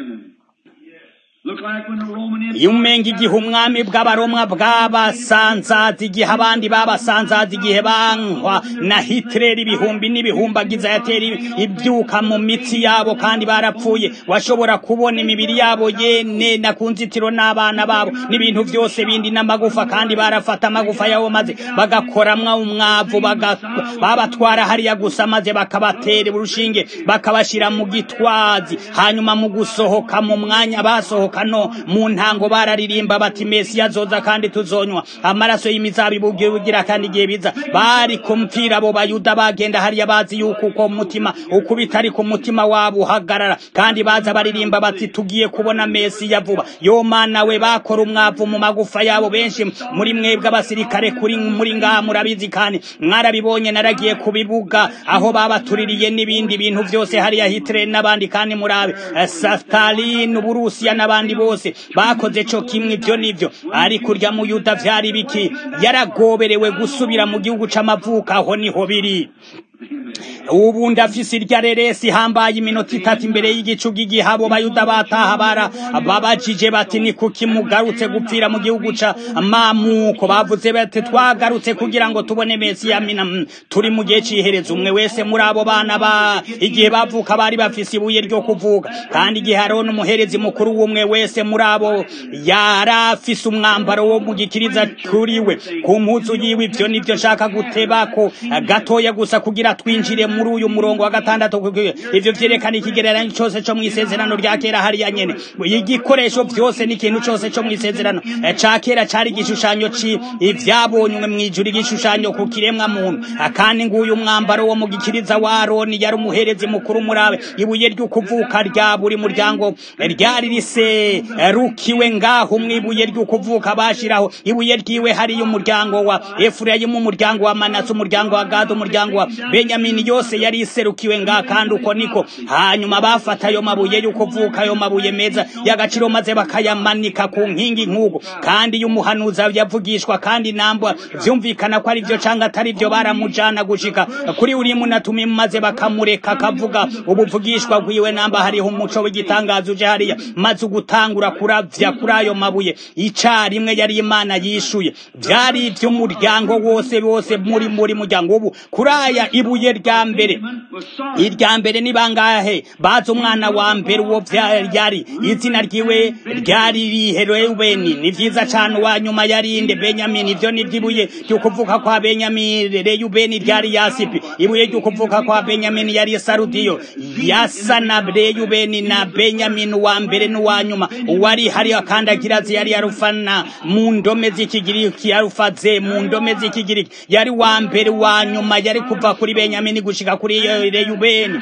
[SPEAKER 1] iyo umenga igihe umwami bw'abaromwa bw'abasanzaza igihe abandi babasanzaza igihe bankwa na hitireri ibihumbi n'ibihumbagiza yatera ibyuka mu mitsi yabo kandi barapfuye washobora kubona imibiri yabo yene na ku nzitiro n'abana babo n'ibintu byose bindi n'amagufa kandi barafata amagufa yabo maze bagakoramwa umwavu babatwara hariya gusa maze bakabatera urushinge bakabashyira mu gitwazi hanyuma mu gusohoka mu mwanya basohoka mperuka no mu ntango bararirimba bati mesiya azoza kandi tuzonywa amaraso y'imizabibu bugira kandi igihe biza bari kumvira abo bayuda bagenda hariya bazi yuko uko mutima uko bitari ku mutima wabo uhagarara kandi baza baririmba bati tugiye kubona mesiya vuba yo mana we bakora umwavu mu magufa yabo benshi muri mwebwe abasirikare kuri muri ngaha murabizi kandi mwarabibonye naragiye ku bibuga aho babatuririye n'ibindi bintu byose hariya Hitler n'abandi kandi murabe Stalin Uburusiya n'abandi bose bakoze co kimwe ibyo nivyo ariko urya mu Yuda vyari biki yaragoberewe gusubira mu gihugu c'amavuka aho niho biri ubu ndafise irya reresi hambaye iminota itatu imbere y'igicu g'igihabo bayuda bataha bara babajije bati ni kuki mugarutse gupfira mu gihugu ca mamuko bavuze bati twagarutse kugira ngo tubone mesiya mina turi mu gihe c'iherezo umwe wese muri abo bana ba igihe bavuka bari bafise ibuye ryo kuvuga kandi igihe hariho n'umuherezi mukuru w'umwe wese muri abo yarafise umwambaro wo mu gikiriza kuri we ku mpuzu yiwe ivyo nivyo nshaka gutebako gatoya gusa kugira twinjire muri uyu murongo wa gatandatu ivyo vyerekana ikigereranyo cyose co mw'isezerano rya kera hariya nyene igikoresho vyose n'ikintu cyose co mw'isezerano ca kera cari igishushanyo ci ivyabonywe mw'ijuru igishushanyo ku kiremwa muntu kandi nguyu mwambaro wo mu gikiriza wa aroni yari umuherezi mukuru murabe ibuye ry'ukuvuka rya buri muryango ryari rise rukiwe ngaho mw'ibuye ry'ukuvuka bashiraho ibuye ryiwe hariyo umuryango wa efurayimu umuryango wa manase umuryango wa gadi umuryango wa benyamini yose yari iserukiwe nga kandi uko niko hanyuma bafata ayo mabuye y'ukuvuka ayo mabuye meza y'agaciro maze bakayamanika ku nkingi nk'uko kandi iyo umuhanuzi yavugishwa kandi nambwa vyumvikana ko ari vyo canga atari vyo baramujana gushika kuri uri munatumi maze bakamureka akavuga ubuvugishwa bwiwe namba hariho umuco w'igitangazo uje hariya maze ugutangura kuravya kuri ayo mabuye icarimwe yari imana yishuye vyari ivy'umuryango wose wose muri muri muryango ubu kuri aya ibuye rya mbere irya mbere ni bangahe bazi umwana wa mbere uwo vyari izina ryiwe ryari rihereweni ni vyiza cane uwa nyuma yarinde benyamini ivyo ni vyibuye ry'ukuvuka kwa benyamini reyubeni ryari yasipi ibuye ry'ukuvuka kwa benyamini yari sarudiyo yasa na reyubeni na benyamini uwa mbere n'uwa nyuma uwari hari akandagirazi yari yarufana mu ndome z'ikigiriki yarufaze mu ndome z'ikigiriki yari wa mbere wa nyuma yari kuva kuri benyamini gushika kuri reyubeni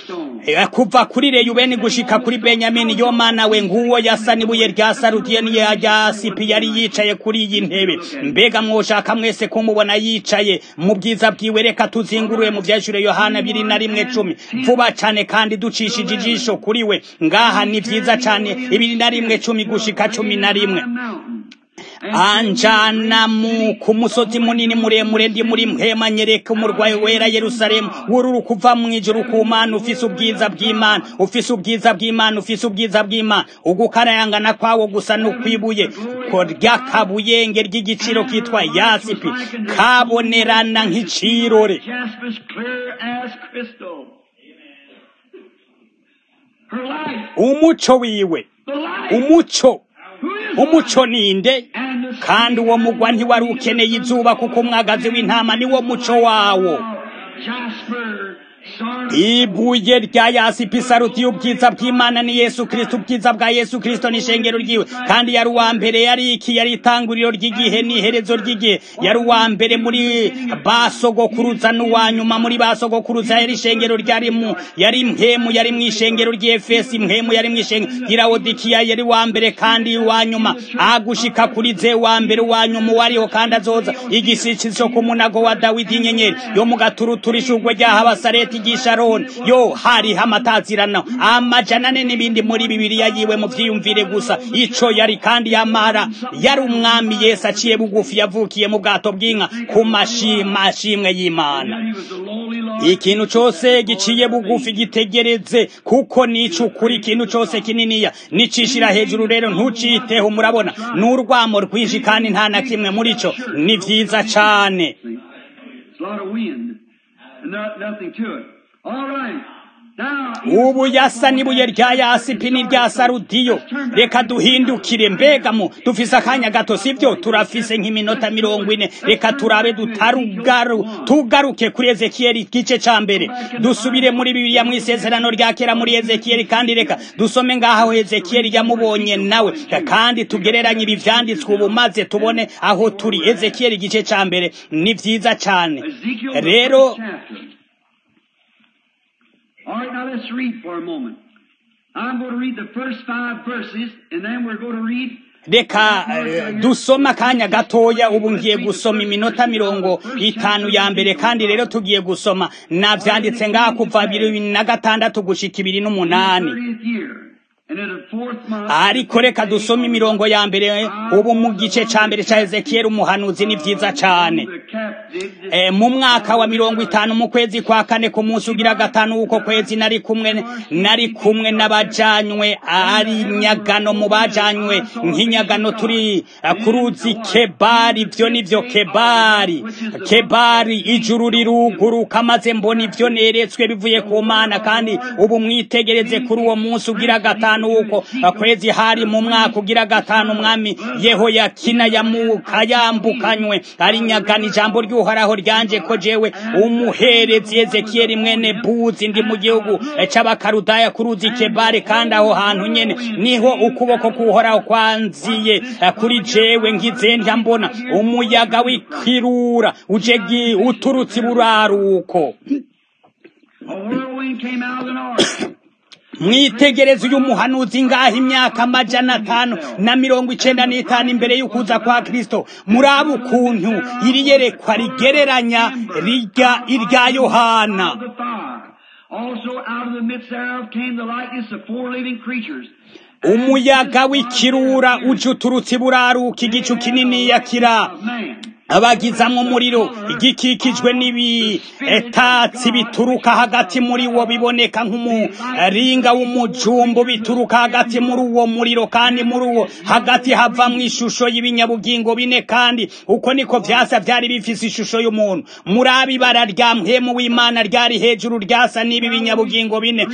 [SPEAKER 1] kuva kuri reyubeni gushika kuri benyamini yo mana we nguwo yasa n'ibuye rya sarudiyo niya rya sipi yari yicaye kuri iyi ntebe mbega mwoshaka mwese kumubona yicaye mu bwiza bwiwe reka tuzingurure mu vyashure yohana biri na rimwe cumi vuba cane kandi ducishije ijisho kuri we ngaha ni vyiza cane ibiri na rimwe cumi gushika cumi na rimwe anjana mu ku musozi munini muremure ndi muri mpema nyereka umurwayi wera Yerusalemu wururu kuva mu ijuru ku mana ufise ubwiza bw'Imana ufise ubwiza bw'Imana ufise ubwiza bw'Imana ugukarayangana kwawo gusa n'ukwibuye ko ryakabuyenge ry'igiciro kitwa yasipi kabonerana nk'icirore umuco wiwe umuco umuco ninde kandi uwo mugwa ntiwari ukeneye izuba kuko umwagazi w'intama niwo muco wawo ibuye rya yasipi saruti y'ubwiza bw'imana ni yesu kristo ubwiza bwa yesu kristo ni ishengero ryiwe kandi yari uwa mbere yari iki yari itanguriro ry'igihe n'iherezo ry'igihe yari uwa mbere muri basogokuruza n'uwa nyuma muri basogokuruza yari ishengero ryari mu yari mpemu yari mu ishengero ry'efesi mpemu yari mu ishengero ry'irawodikiya yari wa mbere kandi uwa nyuma agushika kuri ze wa mbere uwa nyuma uwariho kandi azoza igisikizo ku munago wa dawidi inyenyeri yo mu gaturuturu ishugwe ry'ahabasareti ry'isharoni yo hariho amatazirano amajana ane n'ibindi muri bibiliya yiwe mu vyiyumvire gusa ico yari kandi yamara yari umwami yesu aciye bugufi yavukiye mu bwato bw'inka ku mashimwe y'imana ikintu cose giciye bugufi gitegereze kuko nico ukuri ikintu cose kininiya nicishira hejuru rero ntuciteho murabona n'urwamo rwinshi kandi nta na kimwe muri co ni vyiza cane
[SPEAKER 2] nothing to it. All right. Now,
[SPEAKER 1] ubu yasa n'ibuye rya yasipi n'irya sarudiyo reka duhindukire mbegamo dufise akanya gato sibyo turafise nk'iminota mirongo ine reka turabe dutarugaru tugaruke kuri ezekiyeli igice ca mbere dusubire muri bibiliya mu isezerano rya kera muri ezekiyeli kandi reka dusome ngaho ezekiyeli yamubonye nawe kandi tugereranye ibi vyanditswe ubu maze tubone aho turi ezekiyeli igice ca mbere ni vyiza cane
[SPEAKER 2] Ezekiel, the
[SPEAKER 1] rero
[SPEAKER 2] first chapter. All right, now let's read for a moment. I'm going to read the first five verses, and then we're going to read
[SPEAKER 1] reka eh, dusoma akanya gatoya ubu ngiye gusoma iminota mirongo itanu ya mbere kandi rero tugiye gusoma navyanditse ngaha kuva bibiri na gatandatu gushika ibiri n'umunani
[SPEAKER 2] 30th year. And in the fourth month,
[SPEAKER 1] ariko reka dusome imirongo ya mbere ubu mu gice ca mbere ca ezekiyeli umuhanuzi ni vyiza cane
[SPEAKER 2] the captive,
[SPEAKER 1] e, mu mwaka wa mirongo itanu mu kwezi kwa kane ku munsi ugira gatanu w'uko kwezi nari kumwe nari kumwe n'abajanywe ari nyagano mu bajanywe nk'inyagano turi eh, ku ruzi kebari ivyo nivyo kebari kebari ijuru riruguruka maze mbona ivyo neretswe bivuye ku mana kandi ubu mwitegereze kuri uwo munsi ugira gatanu w'uko eh, kwezi hari mu mwaka ugira gatanu umwami yehoyakina yamuka yambukanywe ari nyagano ijambo ry'uhoraho ryanje ko jewe umuherezi ezekiyeli mwene buzi ndi mu gihugu eh, c'abakarudaya ku ruzi kebari kandi aho hantu nyene niho ukuboko kuhoraho kwanziye eh, kuri jewe ngize ndya mbona umuyaga w'ikirura uje gi- uturutse iburaruko
[SPEAKER 2] a whirlwind came out of the north.
[SPEAKER 1] mwitegereze uyu muhanuzi ngaho imyaka amajana atanu na mirongo icenda n'itanu imbere y'ukuza kwa kristo muraba ukuntu iri yerekwa rigereranya rirya irya yohana
[SPEAKER 2] Of the fire. Also out of the midst thereof came the likeness of four living creatures.
[SPEAKER 1] umuyaga w'ikirura uje uturutse iburaruka igicu kininiya kira
[SPEAKER 2] Man.
[SPEAKER 1] abagizamwo umuriro igikikijwe n'ibitatsi bituruka hagati muri wo biboneka nk'umuringa w'umujumbu bituruka hagati muri uwo muriro kandi muri uwo hagati havamwo ishusho y'ibinyabugingo bine kandi uko niko vyasa vyari bifise ishusho y'umuntu muri abibara rya mpwemu w'imana ryari hejuru ryasa n'ibi binyabugingo bine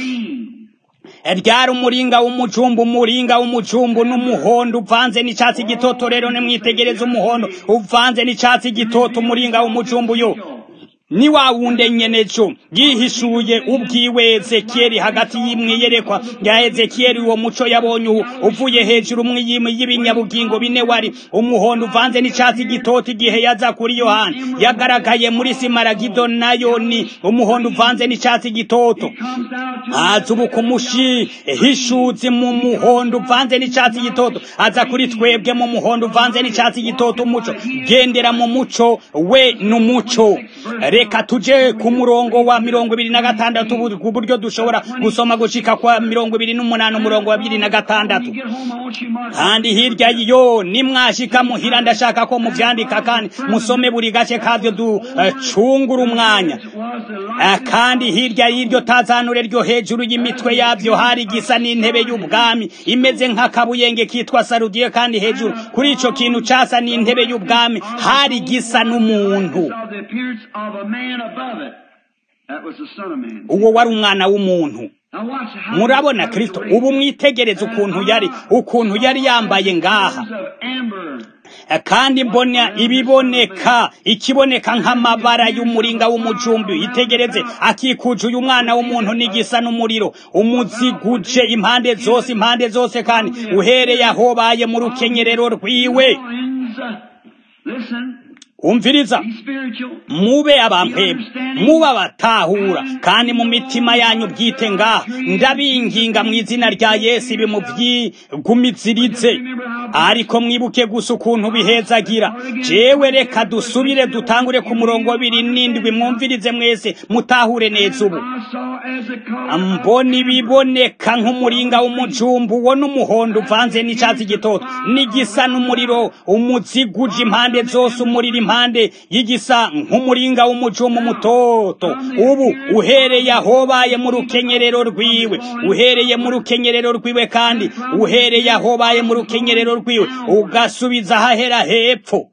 [SPEAKER 1] ryari umuringa w'umujumbu umuringa w'umujumbu n'umuhondo uvanze n'icatsi gitoto rero nimwitegereze umuhondo uvanze n'icatsi gitoto umuringa w'umujumbu yo ni wa wunde nyenejo yihishuye ubwiwe ezekiyeli hagati y'imwiyerekwa ya ezekiyeli uwo muco yabonye ubu uvuye hejuru mw'iyimi y'ibinyabugingo bine wari umuhondo uvanze n'icatsi gitoto igihe yaza kuri yohana yagaragaye muri simaragido nayo ni umuhondo uvanze n'icatsi gitoto
[SPEAKER 2] Comes down to
[SPEAKER 1] aza ubu kumushi hishuzi mu muhondo uvanze n'icatsi gitoto aza kuri twebwe mu muhondo uvanze n'icatsi gitoto umuco gendera mu muco we n'umuco reka tuje ku murongo wa mirongo ibiri na gatandatu bu- ku buryo dushobora gusoma gushika kwa mirongo ibiri n'umunani umurongo wa bibiri na gatandatu
[SPEAKER 2] get home, I want you to mark
[SPEAKER 1] kandi hirya yo nimwashika muhira ndashaka ko muvyandika kandi musome buri gace kavyo ducungura umwanya
[SPEAKER 2] It was the
[SPEAKER 1] Ah,
[SPEAKER 2] likeness
[SPEAKER 1] kandi hirya y'iryo tazanure ryo hejuru y'imitwe yabyo hari igisa n'intebe y'ubwami imeze nk'akabuyenge kitwa sarudiyo kandi hejuru kuri ico kintu casa n'intebe y'ubwami hari igisa n'umuntu
[SPEAKER 2] of the appearance of a man above it. That was the Son of Man.
[SPEAKER 1] uwo wari umwana w'umuntu
[SPEAKER 2] Now watch how
[SPEAKER 1] murabona kristo ubu mwitegereze ukuntu yari ukuntu yari yambaye ngaha
[SPEAKER 2] of amber.
[SPEAKER 1] kandi mbona ibiboneka ikiboneka nk'amabara y'umuringa w'umujumbi itegereze akikuje uyu mwana w'umuntu n'igisa n'umuriro umuziguje impande zose impande zose kandi uhereye aho baye mu rukenyerero rwiwe
[SPEAKER 2] Horns, uh, Listen,
[SPEAKER 1] umviriza
[SPEAKER 2] be spiritual.
[SPEAKER 1] mube abampemu mube abatahura kandi mu mitima yanyu bwite ngaha ndabinginga mu izina rya yesu ibi mubyigumizirize ariko mwibuke gusa ukuntu bihezagira jewe reka dusubire dutangure ku murongo wa bibiri n'indwi mwumvirize mwese mutahure neza ubu
[SPEAKER 2] I saw as a color
[SPEAKER 1] mbona ibiboneka nk'umuringa w'umujumbu uwo n'umuhondo uvanze n'icatsi gitoto n'igisa n'umuriro umuziguje impande zose umuriro impande y'igisa nk'umuringa w'umujumbu mutoto ubu uhereye ahobaye mu rukenyerero rwiwe uhereye mu rukenyerero rwiwe kandi uhereye ahobaye mu rukenyerero rwiwe ugasubiza ahahera hepfo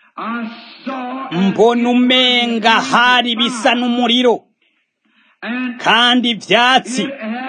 [SPEAKER 2] I saw
[SPEAKER 1] mbona umenga hari bisa n'umuriro
[SPEAKER 2] and
[SPEAKER 1] kandi ivyatsi
[SPEAKER 2] it had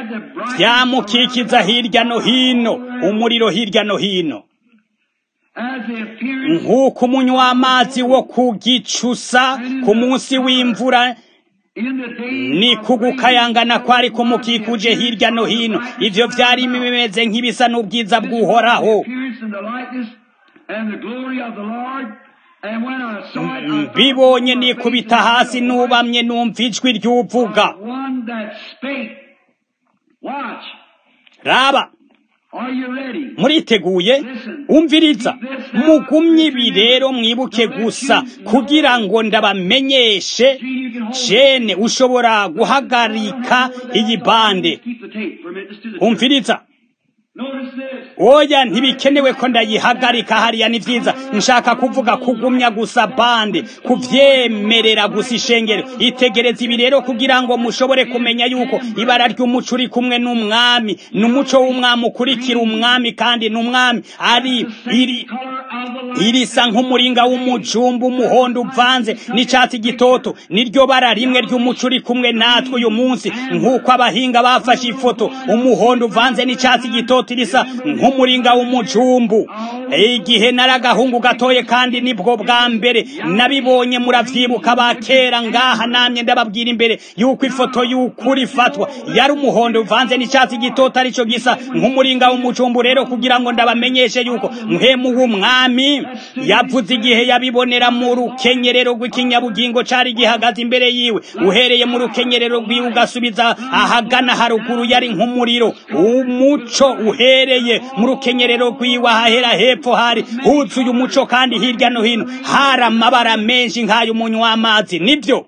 [SPEAKER 1] byamukikiza hirya no hino umuriro hirya no hino
[SPEAKER 2] as the appearance
[SPEAKER 1] nk'uko umunywamazi wo ku gicusa ku munsi w'imvura
[SPEAKER 2] in the day
[SPEAKER 1] ni
[SPEAKER 2] of
[SPEAKER 1] kugukayangana kwari kumukikuje hirya no hino ivyo vyari bimeze nk'ibisa n'ubwiza bw'uhoraho
[SPEAKER 2] appearance and the likeness and the glory of the Lord. And when I saw it, I fell
[SPEAKER 1] mbibonye
[SPEAKER 2] upon my
[SPEAKER 1] nikubita
[SPEAKER 2] face and
[SPEAKER 1] hasi
[SPEAKER 2] fell away.
[SPEAKER 1] nubamye numva ijwi ry'uvuga
[SPEAKER 2] One that spake. Watch.
[SPEAKER 1] raba
[SPEAKER 2] Are you ready?
[SPEAKER 1] muriteguye umviriza mugumye ibi rero mwibuke gusa kugira ngo ndabamenyeshe jene ushobora guhagarika iyi bande
[SPEAKER 2] Keep the tape for a minute. Let's do this.
[SPEAKER 1] umviriza
[SPEAKER 2] Notice this.
[SPEAKER 1] oya ntibikenewe ko ndayihagarika hariya ni vyiza nshaka kuvuga kugumya gusa bande kuvyemerera gusa ishengero itegereza ibi rero kugira ngo mushobore kumenya yuko ibara ry'umuco uri kumwe n'umwami n'umuco w'umwami ukurikira umwami kandi n'umwami ari iri
[SPEAKER 2] Color of the
[SPEAKER 1] irisa nk'umuringa w'umujumbu umuhondo uvanze n'icyatsi gitoto niryo bara rimwe ry'umuco uri kumwe natwe uyu munsi nk'uko abahinga bafashe ifoto umuhondo uvanze n'icyatsi gitoto risa nk'umuringa w'umujumbu igihe nari agahungu gatoye kandi nibwo bwa mbere nabibonye muravyibuka ba kera ngaha namye ndababwira imbere yuko ifoto y'ukuri ifatwa yari umuhondo uvanze n'icyatsi gitoto arico gisa nk'umuringa w'umujumbu rero kugira ngo ndabamenyeshe yuko muhemu w'umwami yavuze igihe yabibonera mu rukenyerero rw'ikinyabugingo cari gihagaze imbere yiwe uhereye mu rukenyerero rwiwe ugasubiza ahagana haruguru yari nk'umuriro umuco uhereye mu rukenyerero rwiwe ahahera hepfo hari huzuye umuco kandi hirya no hino hari amabara menshi nk'ay'umunywamazi nibyo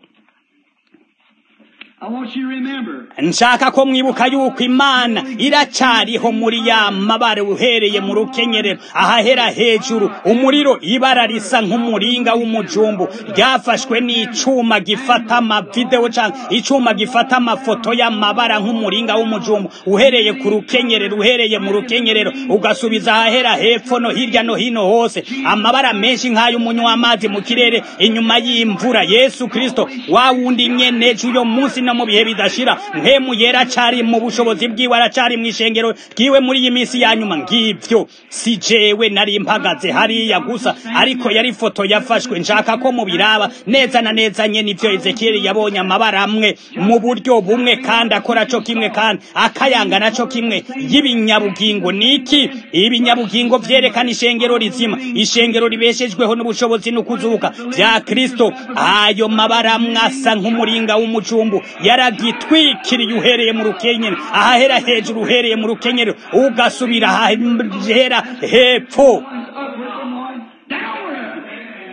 [SPEAKER 2] I want you to remember.
[SPEAKER 1] nshaka ko mwibuka yuko imana iracariho muri ya mabara uhereye mu rukenyerero ahahera hejuru umuriro ibara risa nk'umuringa w'umujumbu ryafashwe n'icuma gifata amavideo canke icuma gifata amafoto y'amabara nk'umuringa w'umujumbu uhereye ku rukenyerero uhereye mu rukenyerero ugasubiza ahahera hepfo no hirya no hino hose amabara menshi nk'ay'umunywamazi mu kirere inyuma y'imvura yesu kristo wa wundi nyene uyo munsi no mu bihe bidashira mpemu yera acari mu bushobozi bwiwe aracari mu ishengero ryiwe muri iyi minsi ya nyuma ngivyo si jewe nari mpagaze hariya gusa ariko yari ifoto yafashwe nshaka ko mubiraba neza na neza nyene ivyo ezekiyeli yabonye amabara amwe mu buryo bumwe kandi akora co kimwe kandi akayanga naco kimwe y'ibinyabugingo niki ibinyabugingo vyerekana ishengero rizima ishengero ribeshejweho n'ubushobozi n'ukuzuka vya kristo ayo mabara amwe asa nk'umuringa w'umujumbu yaragitwikiriye uhereye mu rukenyero ahahera hejuru uhereye mu rukenyero ugasubira ahahera hepfo
[SPEAKER 2] Upward and one downward.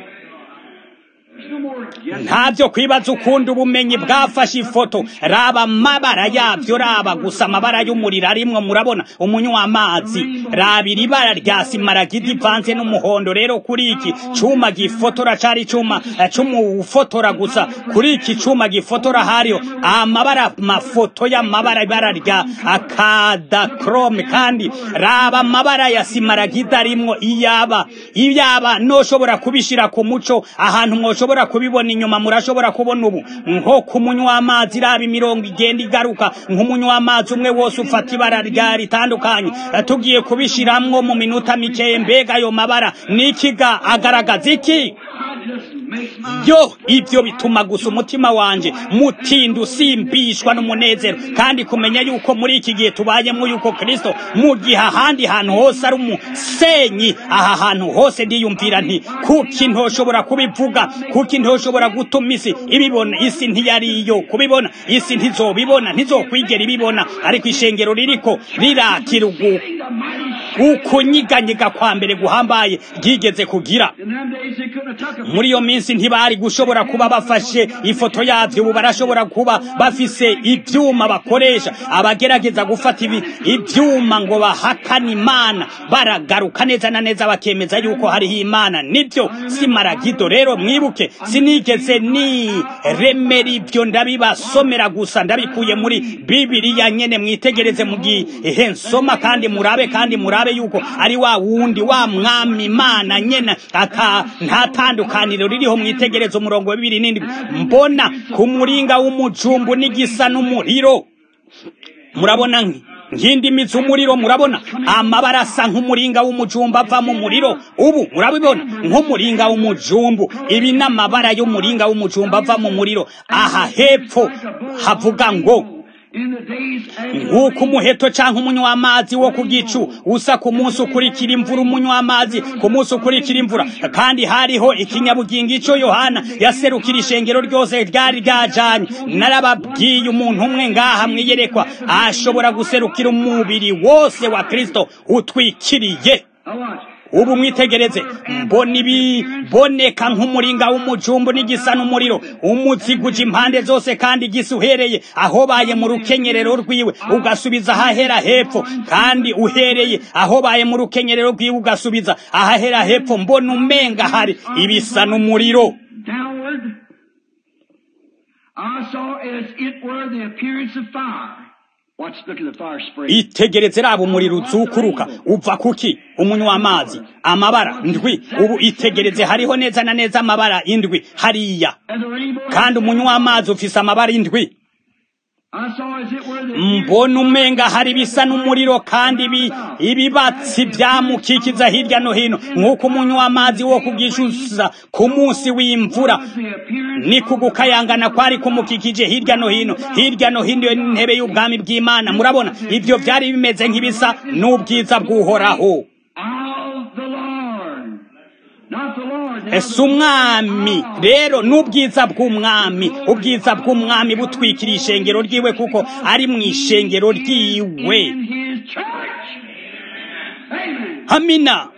[SPEAKER 2] There's no more guessing.
[SPEAKER 1] ntabyo kwibaza ukundi ubumenyi bwafashe ifoto raba amabara yabyo raba gusa amabara y'umuriro arimwo murabona umunywamazi raba iri bara rya simaragidi ivanze n'umuhondo rero kuri iki cuma gifotora cari cuma eh, c'umufotora gusa kuri iki cuma gifotora hariho amabara mafoto y'amabara ibara rya akadakrome kandi raba amabara ya simaragidi arimwo iyaba iyaba noshobora kubishira ku muco ahantu mwoshobora kubibona inyuma murashobora kubona ubu nko ku munywamazi raba imirongo igenda igaruka nk'umunywamazi umwe wose ufata ibara rya ritandukanye Eh, tugiye kubishiramwo mu minota mikeye mbega ayo mabara nikiga agaragaza iki
[SPEAKER 2] God just makes my
[SPEAKER 1] yo ibyo bituma gusa umutima wanje mutinda usimbishwa n'umunezero kandi kumenya yuko muri iki gihe tubayemo yuko kristo mu gihe ahandi hantu hose ari umusenyi aha hantu hose ndiyumvira nti kuki ntoshobora kubivuga kuki ntoshobora gutuma isi ibibona isi ntiyariyo kubibona isi ntizobibona ntizokwigera ibibona ariko ishengero ririko rirakira ugu-
[SPEAKER 2] the mighty
[SPEAKER 1] ukunyiganyega kwa mbere guhambaye ryigeze kugira
[SPEAKER 2] In them days they couldn't have took a
[SPEAKER 1] muri iyo minsi ntibari gushobora kuba bafashe ifoto yabyo ubu barashobora kuba bafise ibyuma bakoresha abagerageza gufata ibi ibyuma ngo bahakane imana baragaruka neza na neza bakemeza yuko hariho imana nibyo si maragido rero mwibuke sinigeze ni remera ibyo ndabibasomera gusa ndabikuye muri bibiriya nyene mwitegereze mu gihe nsoma kandi murabe kandi murabe yuko ari wa wundi wa mwami imana nyene ata nta tandukaniro ririho mwitegereze umurongo wa bibiri n'indwi mbona ku muringa w'umujumbu n'igisa n'umuriro murabona nki nk'indimi z'umuriro murabona amabara asa nk'umuringa w'umujumba ava mu muriro ubu murabibona nk'umuringa w'umujumbu ibi ni amabara y'umuringa w'umujumba ava mu muriro aha hepfo havuga ngo nk'uko umuheto cyangwa umunywa w'amazi wo ku gicu usa ku munsi ukurikira imvura umunywa w'amazi ku munsi ukurikira imvura kandi hariho ikinyabugingo icyo yohana yaserukira ishengero ryose ryari ryajanye narababwiye umuntu umwe ngaha mwiyerekwa ashobora guserukira umubiri wose wa kristo utwikiriye ubu mwitegereze mbona ibiboneka nk'umuringa w'umujumbu n'igisa n'umuriro umuziguje impande zose kandi gisa uhereye aho baye mu rukenyerero rwiwe ugasubiza ahahera hepfo kandi uhereye aho baye mu rukenyerero rwiwe ugasubiza ahahera hepfo mbona umenga hari ibisa n'umuriro
[SPEAKER 2] I saw as it were the appearance of fire. Watch, look at the fire spray.
[SPEAKER 1] itegereze raba umuriro uzukuruka uva kuki umunywa w'amazi amabara ndwi ubu itegereze hariho neza na neza amabara indwi hariya
[SPEAKER 2] And the rainbow.
[SPEAKER 1] kandi umunywa w'amazi ufise amabara indwi
[SPEAKER 2] I saw as it were the appearance
[SPEAKER 1] mbona umenga hari bisa n'umuriro kandi ibi ibibatsi byamukikiza hirya no hino nk'uko umunywa w'amazi wo kugishuza ku munsi w'imvura
[SPEAKER 2] was the appearance
[SPEAKER 1] ni kugukayangana kwari kumukikije hirya no hino hirya no hino n'intebe y'ubwami bw'imana murabona ibyo byari bimeze nk'ibisa n'ubwiza bw'uhoraho
[SPEAKER 2] of the Lord. Not the Lord.
[SPEAKER 1] ese umwami rero n'ubwiza bw'umwami ubwiza bw'umwami butwikira ishengero ryiwe kuko ari mu ishengero ryiwe
[SPEAKER 2] In his church. Amen.
[SPEAKER 1] hamina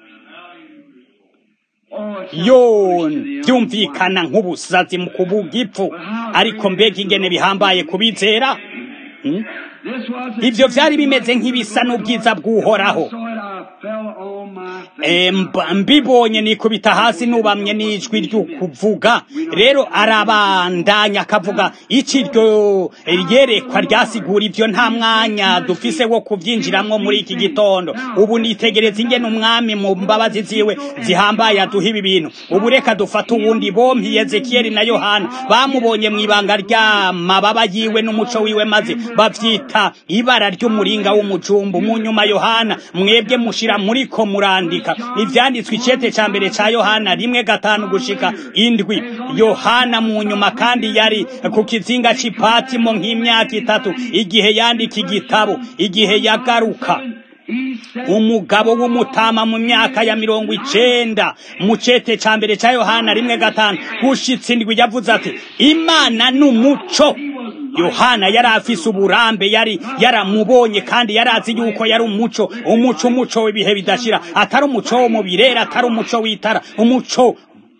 [SPEAKER 2] Oh, it sounds
[SPEAKER 1] yo
[SPEAKER 2] foolish to the
[SPEAKER 1] byumvikana nk'ubusazi mu kuvuga ipfu ariko mbega ingene bihambaye kubizera Hmm?
[SPEAKER 2] This was the
[SPEAKER 1] ibyo byari bimeze nk'ibisa n'ubwiza bw'uhoraho
[SPEAKER 2] I saw it, I fell on my face.
[SPEAKER 1] Eh, mba- mbibonye nikubita hasi nubamye n'ijwi ryo kuvuga rero arabandanya akavuga iki ryo ryerekwa ryasigura ibyo nta mwanya dufise wo kubyinjiramo muri iki gitondo ubu nitegereza ingene umwami mu mbabazi ziwe zihambaye aduha ibi bintu ubu reka dufate uwundi bompi yezekiyeli na yohana bamubonye mu ibanga ry'amababa yiwe n'umuco wiwe maze bavyita ibara ry'umuringa w'umujumbu mu nyuma yohana mwebwe mushira muriko murandika ivyanditswe icete ca mbere ca yohana rimwe gatanu gushika indwi yohana mu nyuma kandi yari ku kizinga c'ipatimo nk'imyaka itatu igihe yandika igitabo igihe yagaruka
[SPEAKER 2] He said,
[SPEAKER 1] umugabo w'umutama mu myaka ya mirongo icenda mu cete ca mbere ca yohana rimwe gatanu gushitsa indwi yavuze ati imana ni umuco yohana yari afise uburambe yari yaramubonye kandi yari azi yuko yari umuco umuco umuco w'ibihe bidashira atari umuco wo mu birere atari umuco w'itara umuco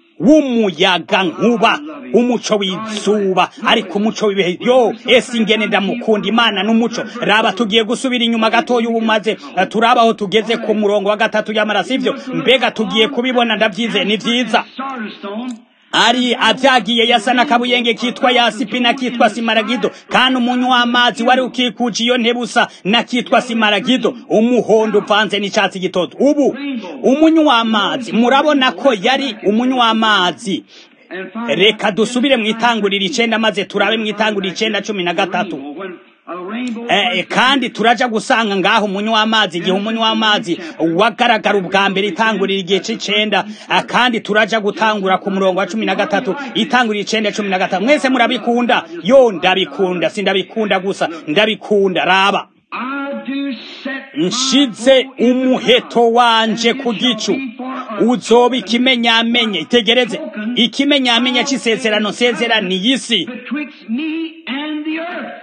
[SPEAKER 1] w'umuyaga nkuba umuco w'izuba ariko umuco w'ibihe yo ese ingene ndamukunda imana n'umuco raba tugiye gusubira inyuma gatoya ubu maze eh, turaba aho tugeze ku murongo wa gatatu y'amara sivyo mbega tugiye kubibona ndavyize ni vyiza
[SPEAKER 2] Sardis stone.
[SPEAKER 1] ari avyagiye yasa n'akabuyenge kitwa yasipi na kitwa simaragido kandi umunywa w'amazi wari ukikuje iyo ntebusa na kitwa simaragido umuhondo uvanze n'icatsi gitoto ubu umunywa w'amazi murabona ko yari umunywa w'amazi
[SPEAKER 2] And finally,
[SPEAKER 1] reka dusubire mu itanguriro icenda maze turabe mu itanguriro icenda cumi na gatatu
[SPEAKER 2] when a rainbow
[SPEAKER 1] Eh, kandi turaja gusanga ngaho umunywa w'amazi igihe umunywa w'amazi wagaragara ubwa mbere itangurira igihe c'icenda eh, kandi turaja gutangura ku murongo wa cumi na gatatu itangurira icenda cumi na gatatu mwese murabikunda yo ndabikunda sindabikunda gusa ndabikunda raba
[SPEAKER 2] I do set my
[SPEAKER 1] nshize umuheto wanje ku gicu uzoba ikimenyamenye itegereze ikimenyamenye c'isezerano nsezeraniye isi
[SPEAKER 2] betwixt me and the earth.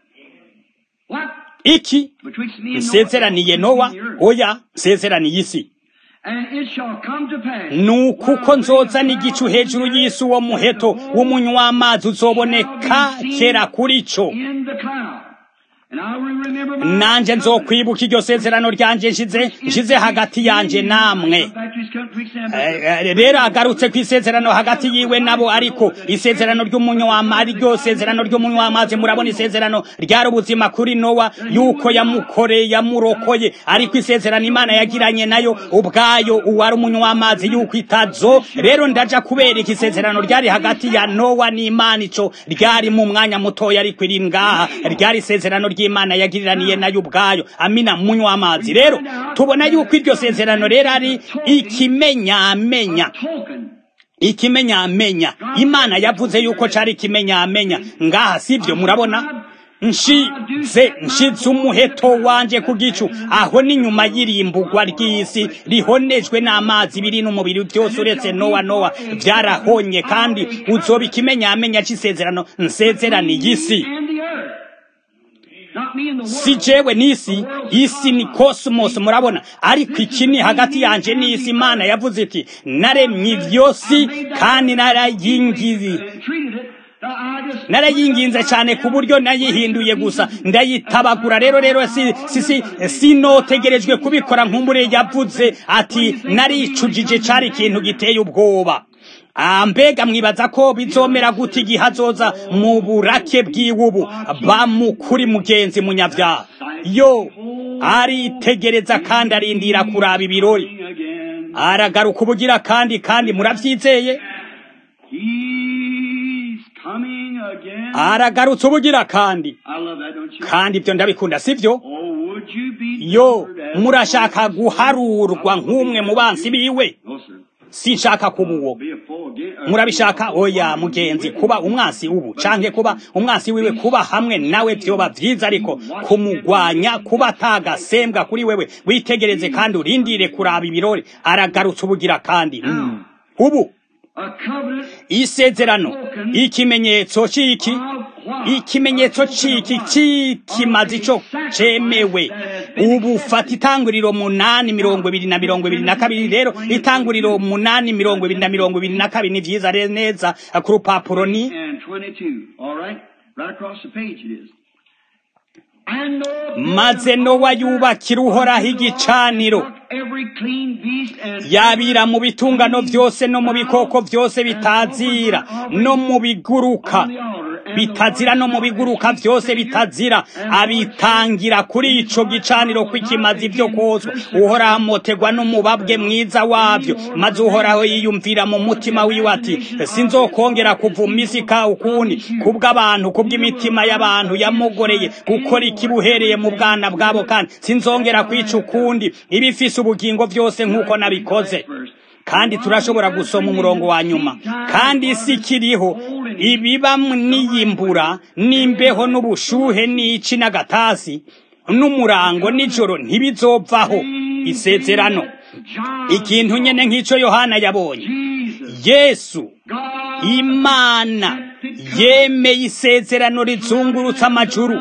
[SPEAKER 2] What?
[SPEAKER 1] iki
[SPEAKER 2] Betwixt me and
[SPEAKER 1] nsezeraniye nowa
[SPEAKER 2] the earth.
[SPEAKER 1] oya nsezeraniye isi
[SPEAKER 2] And it shall come to pass.
[SPEAKER 1] nuko uko nzozana igicu hejuru y'isi uwo muheto w'umunywa w'amazi uzoboneka kera kuri co
[SPEAKER 2] In the cloud. And I will remember my
[SPEAKER 1] nanje nzokwibuka iryo sezerano ryanje nshize nshize hagati yanje namwe
[SPEAKER 2] Back to his country, stand
[SPEAKER 1] Eh, eh, rero agarutse ku isezerano hagati yiwe nabo ariko isezerano ry'umunywa w'amazi ryo sezerano ry'umunywa w'amazi murabona isezerano ryari ubuzima kuri nowa yuko yamukoreye yamurokoye ariko isezerano imana yagiranye nayo ubwayo uwari umunywa w'amazi yuko itazo rero ndaja kubereka isezerano ryari hagati ya nowa n'imana ico ryari mu mwanya mutoya ariko iri ngaha ryari isezerano ry'imana ry'imana yagiriraniye nayo ubwayo amina munywa amazi rero tubona yuko iryo sezerano rero ari ikimenyamenya
[SPEAKER 2] token.
[SPEAKER 1] ikimenyamenya imana yavuze yuko cari ikimenyamenya ngaha sivyo murabona nshize nshize umuheto wanje ku gicu aho ni nyuma y'irimbugwa ry'isi rihonejwe n'amazi biri n'umubiri byose uretse nowa nowa vyarahonye kandi uzoba ikimenyamenya c'isezerano nsezeraniye isi
[SPEAKER 2] And the earth. Not me and the world.
[SPEAKER 1] si jewe n'isi isi ni cosmos murabona ariko iki ni hagati yanje n'isi imana yavuze iti naremye ivyo si kandi narayingizi
[SPEAKER 2] And treated it. I just
[SPEAKER 1] narayinginze cyane ku buryo nayihinduye gusa ndayitabagura rero rero si si si sinotegerejwe kubikora nk'umure yavuze ati naricujije cari ikintu giteye ubwoba Ah, mbega mwibaza ko bizomera gute igihe azoza mu burake bw'iwubu bamukuri mugenzi munyavyaha yo aritegereza kandi arindira kuraba ibirori
[SPEAKER 2] again.
[SPEAKER 1] aragaruka ubugira kandi kandi muravyizeye
[SPEAKER 2] He's coming again.
[SPEAKER 1] aragarutse ubugira kandi
[SPEAKER 2] I love that, don't you?
[SPEAKER 1] kandi ibyo ndabikunda sivyo
[SPEAKER 2] Oh, would you be
[SPEAKER 1] yo
[SPEAKER 2] numbered as-
[SPEAKER 1] murashaka guharurwa nk'umwe mu bansi biwe
[SPEAKER 2] No, sir.
[SPEAKER 1] sinshaka kuba uwo
[SPEAKER 2] Be a foe again. or-
[SPEAKER 1] murabishaka oya mugenzi kuba umwansi ubu canke kuba umwansi wiwe kuba hamwe nawe vyoba vyiza ariko kumugwanya kuba atagasembwa kuri wewe witegereze kandi urindire kuraba ibirori aragarutse ubugira kandi Mm. ubu
[SPEAKER 2] A covenant
[SPEAKER 1] isezerano ikimenyetso ciki
[SPEAKER 2] of what?
[SPEAKER 1] ikimenyetso ciki c'ikimazi co cemewe ubu fata itanguriro munani mirongo ibiri na mirongo ibiri na kabiri rero itanguriro munani mirongo ibiri na mirongo ibiri na kabiri ni vyiza re- neza ku rupapuro ni
[SPEAKER 2] and 22. All right? Right across the page it is. And Noah built
[SPEAKER 1] maze
[SPEAKER 2] an
[SPEAKER 1] nowa
[SPEAKER 2] altar
[SPEAKER 1] yubakira uhoraho
[SPEAKER 2] unto the Lord,
[SPEAKER 1] igicaniro
[SPEAKER 2] and took every clean beast and
[SPEAKER 1] yabira mu bitungano vyose no mu bikoko vyose bitazira no mu biguruka bitazira no mu biguruka vyose bitazira abitangira kuri ico gicaniro kw'ikimazi vyo kozwa uhoraho amotegwa n'umubabwe mwiza wavyo maze uhoraho yiyumvira mu mutima wiwe ati sinzokongera kuvuma isi ka ukundi kubw'abantu kubw'imitima y'abantu yamugoreye gukora ikibuhereye mu bwana bwabo kandi sinzongera kwica ukundi ibifise ubugingo vyose nk'uko nabikoze kandi turashobora gusoma umurongo wa nyuma kandi isi ikiriho ibiba n'iyimbura n'imbeho n'ubushuhe n'ici n'agatasi n'umurango nijoro ntibizopfaho isezerano ikintu nyene nk'ico yohana yabonye yesu imana yemeye isezerano rizungurutse amajuru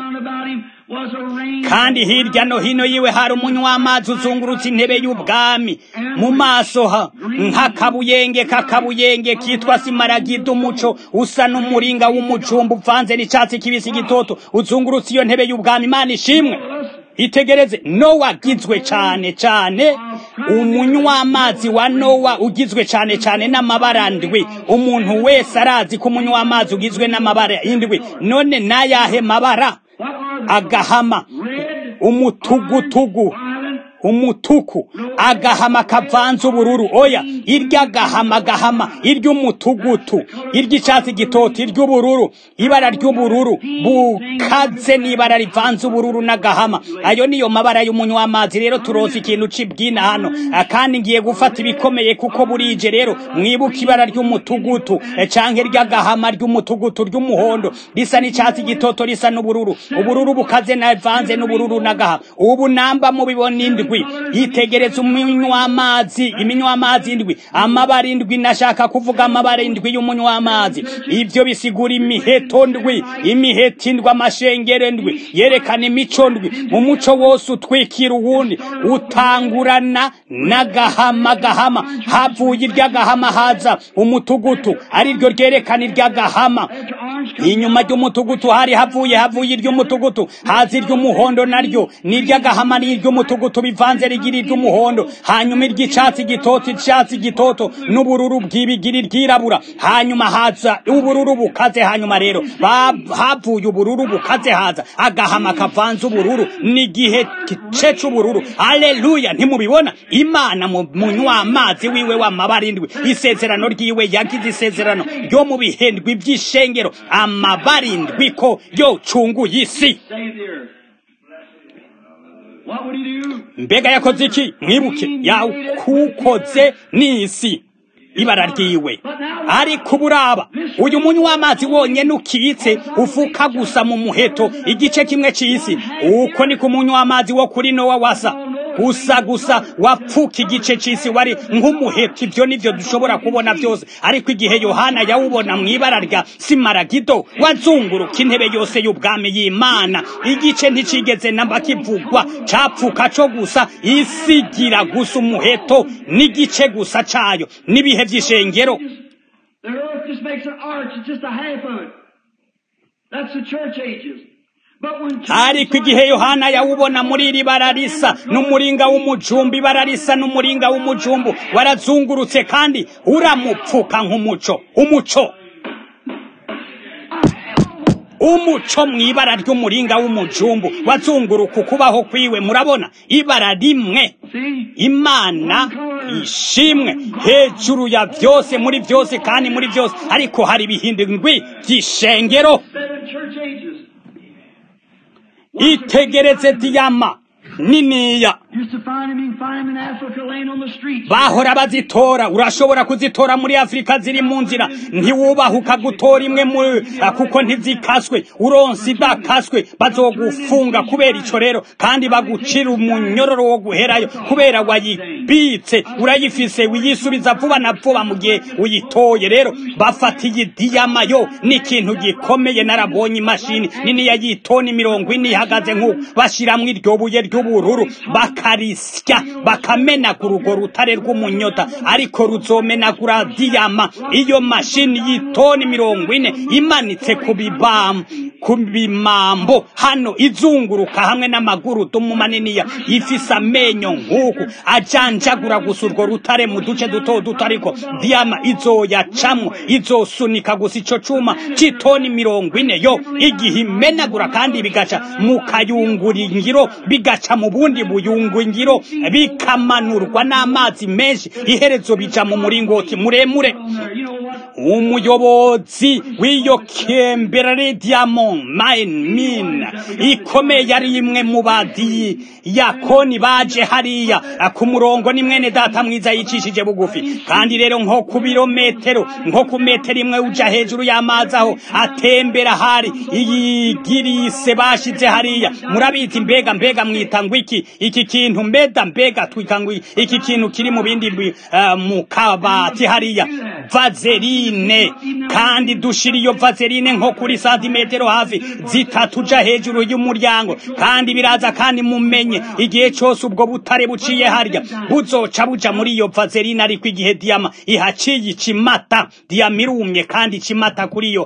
[SPEAKER 1] kandi hirya no hino yiwe hari umunywa uzungurutse intebe y'ubwami mu maso ha nk'akabuyenge k'akabuyenge kitwa simaragida umuco usa n'umuringa w'umucumba uvanze n'icyatsi kibisi gitoto uzungurutse iyo ntebe y'ubwami imana ishimwe itegereze nowa agizwe cyane cyane umunywamazi wa nowa ugizwe cyane cyane n'amabara ndwi umuntu wese arazi ko umunywamazi ugizwe n'amabara indwi none n'ayahe mabara agahama umutugutugu umutuku agahama kavanze ubururu oya irya gahama gahama iry'umutugutu iry'icyatsi gitoto iry'ubururu ibara ry'ubururu bukaze n'ibara rivanze ubururu n'agahama ayo niyo mabara y'umunywamazi rero turoza ikintu cibwina hano kandi ngiye gufata ibikomeye kuko burije rero mwibuka ibara ry'umutugutu canke ry'agahama ry'umutugutu ry'umuhondo risa n'icyatsi gitoto risa n'ubururu ubururu bukaze navanze n'ubururu n'agahama ubu namba mubibona indwi yitegereza umunywamazi iminywamazi indwi amabara indwi nashaka kuvuga amabara indwi y'umunywamazi ibyo bisigura imiheto ndwi imiheto indwi amashengero ndwi yerekana imico ndwi umuco wose utwikira uwundi utangurana n'agahama gahama havuye iry'agahama haza umutugutu ariryo ryerekana iry'agahama inyuma ry'umutugutu hari havuye havuye iry'umutugutu haza iry'umuhondo naryo n'iry'agahama n'iry'umutugutu bivanze rigira iry'umuhondo hanyuma iry'icatsi gitoto icatsi gitoto n'ubururu bw'ibigira iryirabura hanyuma haza ubururu bukaze hanyuma rero havuye ubururu bukaze haza agahama kavanze ubururu n'igihe gice c'ubururu aleluya ntimubibona imana mu munywamazi wiwe w'amabara indwi isezerano ryiwe yagize isezerano ryo mu bihendwi by'ishengero amabara indwi ko yocunguye isi
[SPEAKER 2] What would he do?
[SPEAKER 1] mbega yakoze iki mwibuke yakukoze n'isi ibara ryiwe ariko buraba uyu munywa w'amazi wonyene ukitse ufuka gusa mu muheto igice kimwe c'isi uko ni ku munywa w'amazi wo kuri nowa wasa gusa gusa wapfuka igice c'isi wari nk'umuheto ivyo nivyo dushobora kubona vyose ariko igihe yohana yawubona mw'ibara rya simaragido wazunguruka intebe yose y'ubwami y'imana igice nticigeze namba kivugwa capfuka co gusa isigira gusa umuheto n'igice gusa cayo n'ibihe vy'ishengero
[SPEAKER 2] The earth just makes an arch. It's just a half of it. That's the church ages. But when
[SPEAKER 1] ariko igihe yohana yawubona muri iri bara risa n'umuringa w'umujumbu ibara risa n'umuringa w'umujumbu warazungurutse kandi uramupfuka nk'umuco umuco umuco mw'ibara ry'umuringa w'umujumbu wazunguruka ukubaho kwiwe murabona ibara rimwe
[SPEAKER 2] see,
[SPEAKER 1] imana ishimwe hejuru ya byose muri byose kandi muri byose ariko hari ibihindurwi by'ishengero
[SPEAKER 2] seven church ages.
[SPEAKER 1] itegereze diyama niniya
[SPEAKER 2] Used to find him, you can find him in Africa laying on the streets.
[SPEAKER 1] bahora bazitora urashobora kuzitora muri afurika ziri mu nzira ntiwubahuka gutora imwe mu kuko ntizikaswe uronse idakaswe bazogufunga kubera ico rero kandi bagucira umunyororo wo guherayo kubera wayibitse urayifise wiyisubiza vuba na vuba mu gihe uyitoye rero bafatiye diyama yo ni ikintu gikomeye narabonye imashini nini ya yitoni mirongo ine ihagaze nk'uko bashiramwo iryo buye ry'ubururu bakarisya bakamenagura urwo rutare rw'umunyota ariko ruzomenagura diyama iyo mashini y'itoni mirongo ine imanitse ku bibam ku bimambo hano izunguruka hamwe n'amaguru dumu maniniya ifise amenyo nk'uku ajanjagura gusa urwo rutare mu duce duto duto ariko diyama izoyacamwo izosunika gusa ico cuma c'itoni mirongo ine yo igihe imenagura kandi bigaca mu kayungurungiro bigaca mu bundi buyungungiro bikamanurwa n'amazi menshi iherezo bija mu muringoti muremure
[SPEAKER 2] You know what?
[SPEAKER 1] umuyobozi w'iyo kemberere diamond mine mine ikomeye yari imwe mu badi yakoni baje hariya ku murongo ni mwene data mwiza yicishije bugufi kandi rero nko ku birometero nko ku metero imwe uja hejuru y'amazi aho atembera hari iyi girise bashize hariya murabizi mbega mbega mwita ngo iki iki kintu mbeda mbega twika ngo iki kintu kiri mu bindi bi- eh, mu kabati hariya vazeline kandi dushira iyo vazeline nko kuri santimetero hafi zitatu uja hejuru y'umuryango kandi biraza kandi mumenye igihe cyose ubwo butare buciye harya buzoca buja muri iyo vazeline ariko igihe diyama ihaciye icimata diyama irumye kandi icimata kuri iyo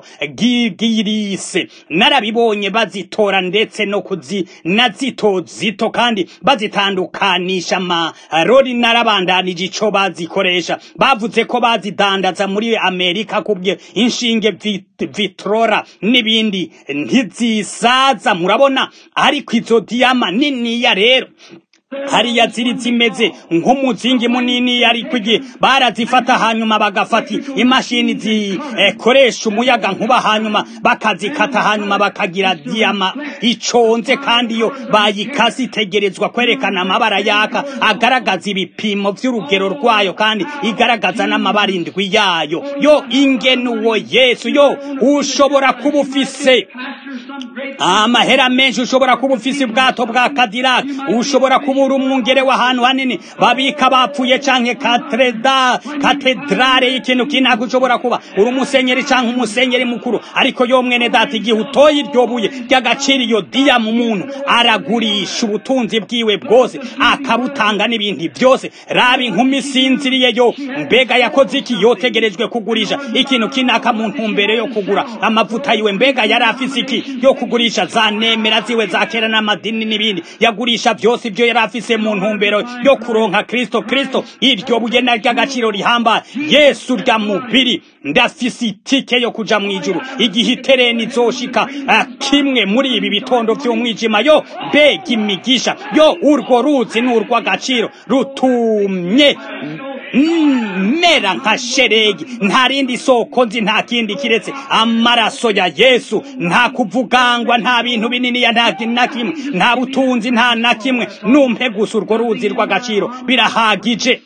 [SPEAKER 1] gigirise narabibonye bazitora ndetse no kuzi na zito zito kandi bazitandukanisha amarori narabandanije ico bazikoresha bavuze ko bazidandaza muri amerika kubye inshinge vit- vitrora n'ibindi ntizisaza murabona ariko izo diyama niniya rero hariya ziri zimeze nk'umuzingi munini ariko igihe barazifata hanyuma bagafata imashini zikoresha umuyaga nkuba hanyuma bakazikata hanyuma bakagira diyama iconze kandi iyo bayikase itegerezwa kwerekana amabara yaka agaragaza ibipimo vy'urugero rwayo kandi igaragaza n'amabara indwi yayo yo ingene uwo yesu yo ushobora kuba ufise
[SPEAKER 2] Pastor, some great
[SPEAKER 1] amahera menshi ushobora kuba ufise ubwato bwa Cadillac ushobora kuba uri umwungere w'ahantu hanini babika bapfuye canke katreda katedrale y'ikintu kinaka ushobora kuba uri umusenyeri canke umusenyeri mukuru ariko yo mwene data igihe utoye iryo buye ry'agaciro iyo diya mu muntu aragurisha ubutunzi bwiwe bwose akabutanga n'ibindi byose raba inkumi isinziriye yo mbega yakoze iki yotegerejwe kugurisha ikintu kinaka mu ntumbero yo kugura amavuta yiwe mbega yari afise iki yo kugurisha za nemera ziwe za kera n'amadini n'ibindi yagurisha byose ibyo yari afise mu ntumbero yo kuronka kristo kristo iryo buye na ry'agaciro rihambaye yesu rya mubiri ndafise itike yo kuja mu ijuru igihe itereni izoshika ah, kimwe muri ibi bitondo vy'umwijima yo mbega imigisha yo urwo ruzi ni urw'agaciro rutumye mera nka sheregi nta rindi soko nzi nta kindi kiretse amaraso ya yesu nta kuvugangwa nta bintu binini ya nta na kimwe nta butunzi nta na kimwe numpe gusa urwo ruzi rw'agaciro birahagije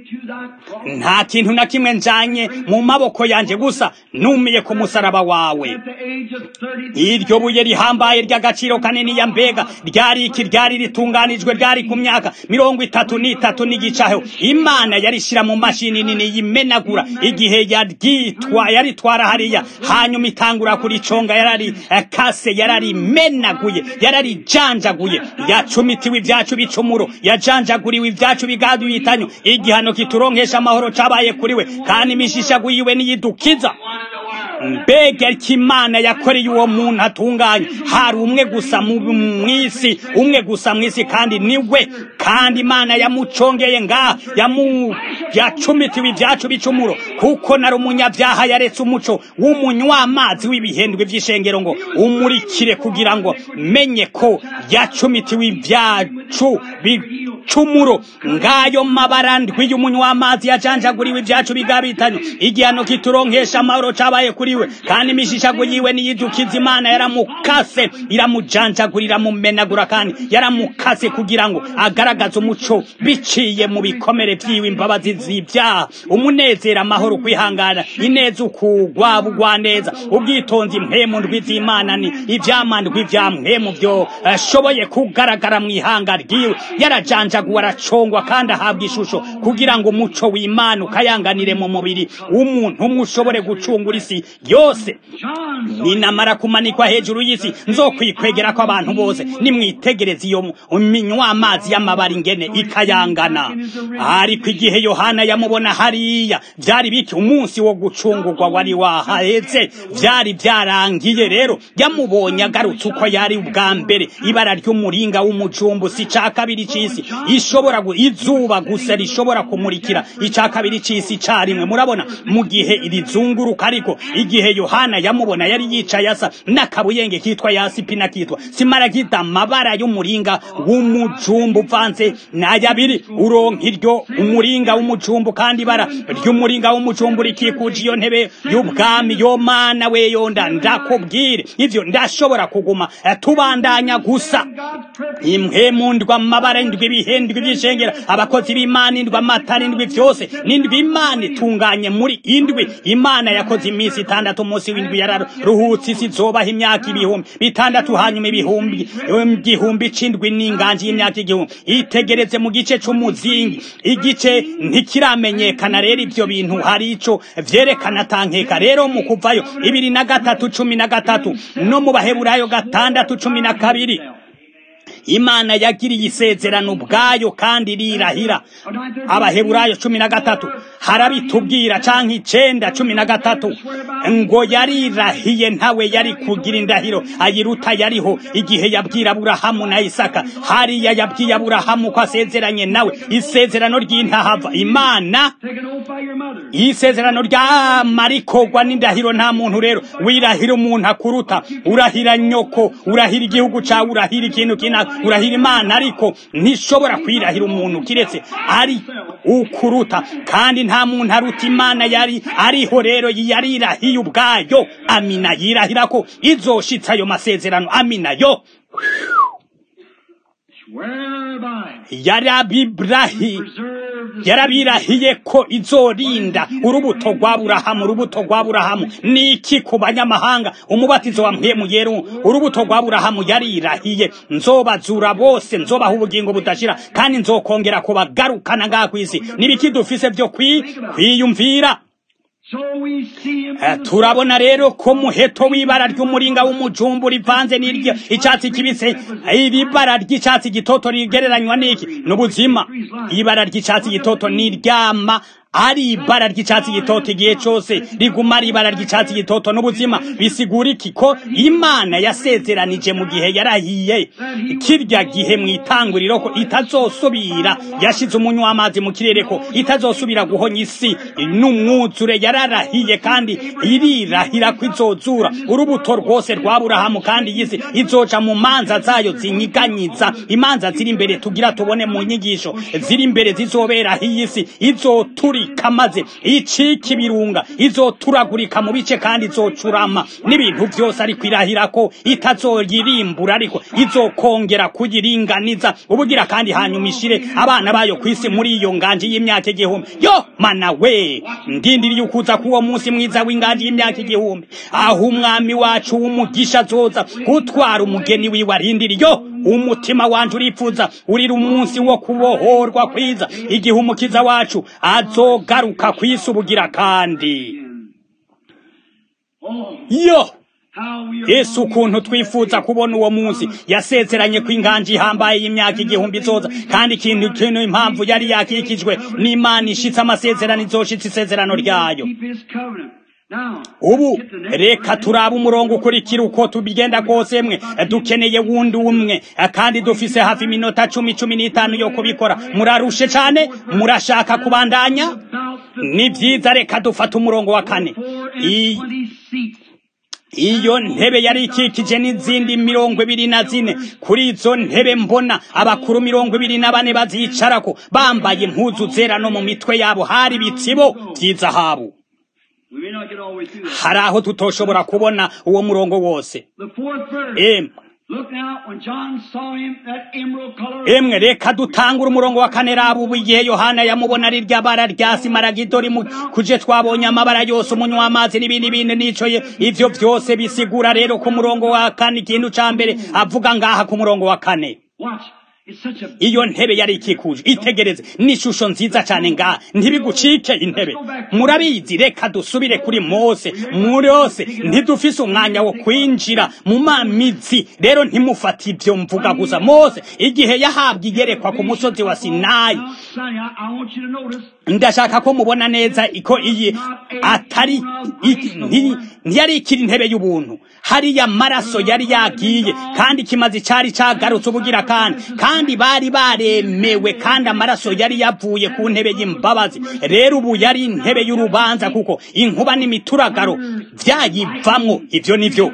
[SPEAKER 1] nta kintu na kimwe njanye mu maboko yanjye gusa numiye ku musaraba wawe iryo buye rihambaye ry'agaciro kanini ya mbega ryari iki ryari ritunganijwe ryari ku myaka mirongo itatu n'itatu n'igicaho imana yarishyira mu mashini nini yimenagura igihe yaryitwa yaritwara hariya hanyuma itangura kuriconga yarari kase yararimenaguye yararijanjaguye yacumitiwe ibyacu bicumuro yajanjaguriwe ibyacu bigaduye itanyo igihano kituronkesha amahoro cabaye kuri we kandi imishishagu yiwe niyidukiza mbega imana yakoreye uwo muntu atunganye hari umwe gusa mu isi umwe gusa mu isi kandi niwe kandi imana yamucongeye ngaha yacumitiwe ibyacu bicumuro kuko nari umunyabyaha yaretse umuco w'umunywamazi w'ibihendwe by'ishengero ngo umurikire kugira ngo menye ko yacumitiwe ibyacu bicumuro ngayo mabara ndwi y'umunywamazi yajanjaguriwe ibyacu bigabitanye igihano kituronkesha amahoro cabaye kuri we kandi imishishago yiwe niyidukiza imana yaramukase iramujanjagura iramumenagura kandi yaramukase kugira ngo agaragaze umuco biciye mu bikomere vyiwe imbabazi z'ibyaha umunezero amahoro kwihangana ineza ukugwa bugwa neza ubwitonzi mpemu ndwi z'imana ni ivyamandwi vya mpemu vyo ashoboye kugaragara mu ihanga ryiwe yarajanjaguwe aracongwa kandi ahabwa ishusho kugira ngo umuco w'imana ukayanganire mu mubiri w'umuntu umwe ushobore gucungura isi yose ninamara kumanikwa hejuru y'isi nzokwikwegera ko abantu bose nimwitegereze iyo minywa amazi y'amabara ingene ikayangana ariko igihe yohana yamubona hariya byari biki umunsi wo gucungurwa wari wahaheze byari byarangiye rero yamubonye agarutse uko yari ubwa mbere ibara ry'umuringa w'umujumbu si ca kabiri c'isi ishobora izuba gusa rishobora kumurikira ica kabiri c'isi carimwe murabona mu gihe rizunguruka ariko igihe yohana yamubona yari yicaye asa n'akabuyenge kitwa yasipina kitwa simaragita amabara y'umuringa w'umujumbu uvanze n'ayabiri uronka iryo umuringa w'umujumbu kandi ibara ry'umuringa w'umujumbu rikikuje iyo ntebe y'ubwami yo mana we yonda ndakubwire ivyo ndashobora kuguma tubandanya gusa imwe mu ndwa amabara indwi ibihendwi by'ishengera abakozi b'imana indwi amatara indwi vyose n'indwi imana itunganye muri indwi imana yakoze iminsi itandatu umunsi w'indwi yararuhutse isi zobaho imyaka ibihumbi bitandatu hanyuma ibihumbi igihumbi c'indwi n'inganji y'imyaka igihumbi itegereze mu gice c'umuzingi igice ntikiramenyekana rero ivyo bintu hari ico vyerekana tankeka rero mu kuvayo ibiri na gatatu cumi na gatatu no mu baheburayo gatandatu cumi na kabiri imana yagiriye isezerano ubwayo kandi rirahira abaheburayo cumi na gatatu harabitubwira canke icenda cumi na gatatu ngo yarirahiye ntawe yari kugira indahiro ayiruta yariho igihe yabwira aburahamu na isaka hariya yabwiye aburahamu ko asezeranye nawe isezerano ry'intahava imana isezerano ryamarikorwa n'indahiro nta muntu rero wirahira umuntu akuruta urahira nyoko urahira igihugu cawe urahira ikintu kinaka urahira imana ariko ntishobora kwirahira umuntu kiretse ari ukuruta kandi nta muntu aruta imana yari ariho rero yarirahiye ubwayo amina yirahira ko izoshitsa ayo masezerano amina yo yarabibirahi yarabirahiye ko izorinda urubuto rwa burahamu urubuto rwa burahamu niki ku banyamahanga umubatizo wa mpemu yeru urubuto rwa burahamu yarirahiye nzobazura bose nzobaha ubugingo budashira kandi nzokongera kubagarukana ngaha kw'isi nibiki dufise byo kwiyumvira turabona rero ko muheto w'ibara ry'umuringa w'umujumbu rivanze n'iryo icyatsi kibisi iri bara ry'icyatsi gitoto rigereranywa n'iki n'ubuzima ibara ry'icyatsi gitoto n'iryama ari ibara ry'icyatsi gitoto igihe cyose riguma ari ibara ry'icyatsi gitoto n'ubuzima bisigura iki ko imana yasezeranije mu gihe yarahiye kirya gihe mu itanguriro ko itazosubira yashize umunywa w'amazi mu kirere ko itazosubira guhonya isi n'umwuzure yararahiye kandi irirahira ko izozura urubuto rwose rwa burahamu kandi iyi si izoca mu manza zayo zinyiganyiza imanza ziri imbere tugira tubone mu nyigisho ziri imbere zizobera iyi si izoturi izotagurika maze icika ibirunga izoturagurika mu bice kandi izocurama n'ibintu byose ariko irahira ko itazoyirimbura ariko izokongera kuyiringaniza ubugira kandi hanyuma ishire abana bayo ku isi muri iyo nganji y'imyaka igihumbi yo mana we ndindiriye ukuza k'uwo munsi mwiza w'inganji y'imyaka igihumbi aho umwami wacu w'umugisha azoza gutwara umugeni wiwe arindiriye yo umutima wanje urifuza urira umunsi wo kubohorwa kwiza igihe umukiza wacu azogaruka kwisi ubugira kandi yo yesu ukuntu twifuza kubona uwo munsi yasezeranye ko inganji ihambaye y'imyaka igihumbi izoza kandi ikintu kintu impamvu yari yakikijwe n'imana ishitse amasezerano izoshitse isezerano ryayo ubu reka turabe umurongo ukurikira uko tubigenda kose mwe dukeneye wundi umwe kandi dufise hafi iminota cumi cumi n'itanu yo kubikora murarushe cyane murashaka kubandanya ni byiza reka dufate umurongo wa kane iyo ntebe yari ikikije n'izindi mirongo ibiri na zine kuri izo ntebe mbona abakuru mirongo ibiri na bane bazicarako bambaye impuzu zera no mu mitwe yabo hari ibitsibo by'izahabu hari aho tutoshobora kubona uwo murongo wose emwe reka dutangure umurongo wa kane raba igihe yohana yamubona ari rya bara rya simaragido kuje twabonye amabara yose umunywa w'amazi n'ibindi bintu nicoye ivyo byose bisigura rero ku murongo wa kane ikintu ca mbere avuga ngaha ku murongo wa kane iyo ntebe yari ikikuje itegereze n'ishusho nziza cyane ngaha ntibigucike intebe murabizi reka dusubire kuri mose murose ntidufise umwanya wo kwinjira mu mamizi rero ntimufate ibyo mvuga gusa mose igihe yahabwa igerekwa ku musozi wa sinayi ndashaka ko mubona neza ko iyi atari ntiyari ikiri intebe y'ubuntu hariya amaraso yari yagiye kandi ikimazi cyari cyagarutse ubugira kandi kandi bari baremewe kandi amaraso yari yavuye ku ntebe y'imbabazi rero ubu yari intebe y'urubanza kuko inkuba n'imituragaro byayivamwo ibyo ni byo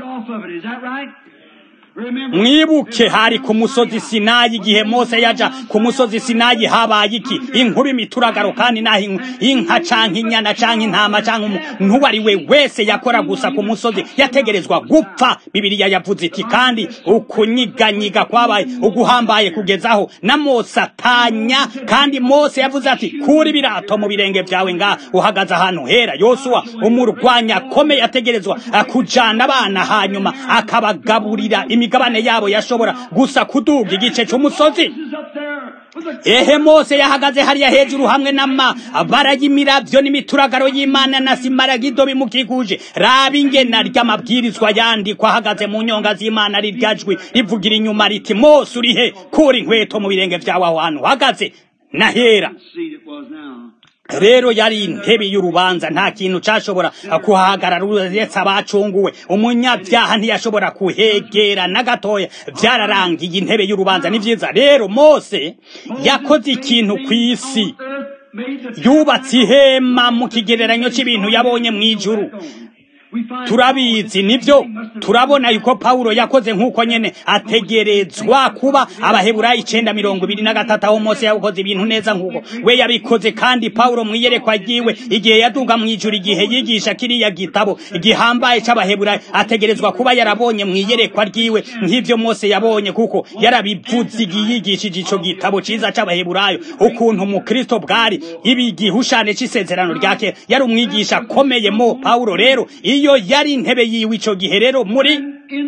[SPEAKER 1] mwibuke hari ku musozi sinayi igihe mose yaja ku musozi sinayi habaye iki inkuba imituragaro kandi naho inka canke inyana canke intama canke umuntu ari we wese yakora gusa ku musozi yategerezwa gupfa bibiliya yavuze iti kandi ukunyiganyiga kwabaye uguhambaye kugezaho na mose atanya kandi mose yavuze ati kura ibirato mu birenge vyawe ngaha uhagaze ahantu hera yosuwa umurwanya akomeye ategerezwa kujana abana hanyuma akabagaburira imigabane yabo yashobora gusa kuduga igice cy'umusozi ehe mose yahagaze hariya hejuru hamwe n'amabara y'imiravyo n'imituragaro y'imana na simaragido bimukikuje raba ingena ry'amabwirizwa yandikwa ahagaze mu nyonga z'imana rirya jwi rivugira inyuma riti mose urihe kura inkweto mu birenge vyawe aho hantu uhagaze nahera rero yari intebe y'urubanza nta kintu cyashobora kuhahagarara uretse abacunguwe umunyabyaha ntiyashobora kuhegera na gatoya byararangiye intebe y'urubanza ni byiza rero mose yakoze ikintu ku isi yubatse ihema mu kigereranyo cy'ibintu yabonye mu ijuru turabizi nibyo turabona yuko Paulo yakoze nk'uko nyene ategerezwa kuba abaheburayi icenda mirongo ibiri na gatatu aho Mose yakoze ibintu neza nk'uko we yabikoze kandi Paulo mwiyerekwa ryiwe igihe yaduga mw'ijuru igihe yigisha kiriya gitabo gihambaye c'abaheburayi ategerezwa kuba yarabonye mwiyerekwa ryiwe nk'ivyo Mose yabonye kuko yarabivuze igihe yigishije ico gitabo ciza c'abaheburayo ukuntu umukristo bwari ibi gihushane c'isezerano rya kera yari umwigisha akomeye mo Paulo rero iyo yari intebe yiwe ico gihe rero muri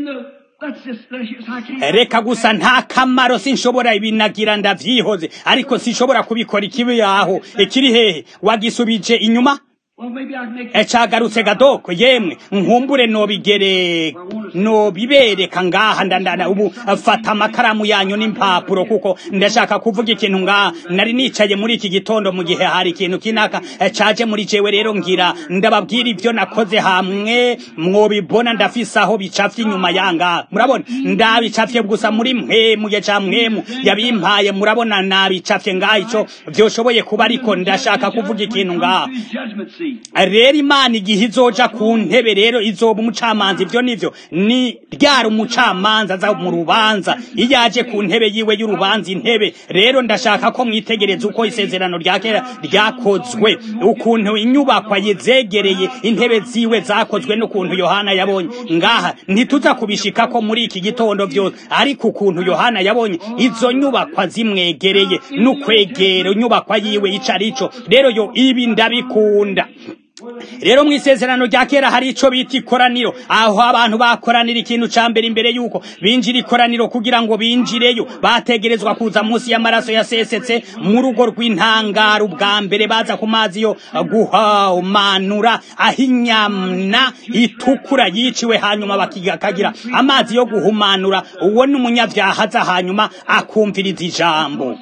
[SPEAKER 1] reka gusa nta kamaro sinshobora ibinagira ndavyihoze ariko sinshobora kubikora ikibi yaho ikiri hehe wagisubije inyuma ecagarutse gadoko yemwe nkumbure nobigere nobibereka ngaha ndandana ubu fata amakaramu yanyu n'impapuro kuko ndashaka kuvuga ikintu ngaha nari nicaye muri iki gitondo mu gihe hari ikintu kinaka caje muri jewe rero ngira ndababwira ivyo nakoze hamwe mwobibona ndafise aho bicafye inyuma yanga murabona ndabicafye gusa muri mwemuye ca mwemu yabimpaye murabona nabicafye ngaha ico vyoshoboye kuba ariko ndashaka kuvuga ikintu ngaha rero imana igihe izoja ku ntebe rero izoba umucamanza ibyo nivyo ni ryari umucamanza aza mu rubanza iyo aje ku ntebe yiwe y'urubanza intebe rero ndashaka ko mwitegereza uko isezerano rya kera ryakozwe ukuntu inyubakwa yezegereye intebe ziwe zakozwe n'ukuntu yohana yabonye ngaha ntituza kubishika ko muri iki gitondo byose ariko ukuntu yohana yabonye izo nyubakwa zimwegereye n'ukwegera inyubakwa yiwe ico arico rero yo ibi ndabikunda rero mu isezerano rya kera hari ico bita ikoraniro aho abantu bakoranira ikintu ca mbere imbere yuko binjira ikoraniro kugira ngo binjireyo bategerezwa kuza munsi y'amaraso yasesetse mu rugo rw'intangaro ubwa mbere baza ku mazi yo guhamanura aho inyamna itukura yiciwe hanyuma bakakagira amazi yo guhumanura uwo ni umunyavyaha aza hanyuma akumviriza ijambo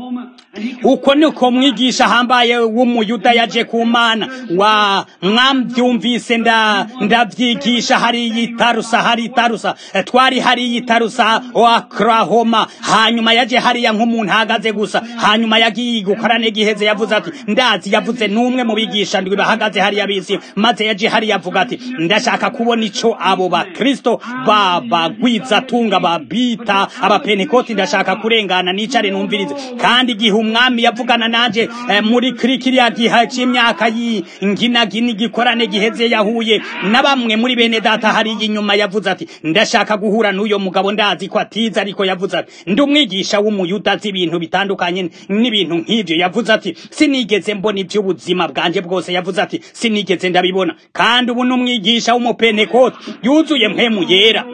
[SPEAKER 1] uko niko mwigisha hambaye w'umuyuda yaje ku mana wa mwambyumvise nda ndavyigisha hari yitarusa hari itarusa twari hari yitarusa oklahoma hanyuma yaje hariya nk'umuntu ahagaze gusa hanyuma yagiye gukorane giheze yavuze ati ndazi yavuze n'umwe mu bigisha ndwi bahagaze hariya bisi maze yaje hariya avuga ati ndashaka kubona ico abo bakristo babagwiza tunga babita abapenekoti ndashaka kurengana nicare numvirize kandi igihe umwami yavugana nanje eh, muri kiriya gihe c'imyaka y'inginagini igikorane giheze yahuye na bamwe muri bene data hariya inyuma yavuze ati ndashaka guhura n'uyo mugabo ndazi ko atiza ariko yavuze ati ndi umwigisha w'umuyuda azi ibintu bitandukanye n'ibintu nk'ivyo yavuze ati sinigeze mbona ivy'ubuzima bwanje bwose yavuze ati sinigeze ndabibona kandi ubu n'umwigisha w'umupentekote yuzuye mpemu yera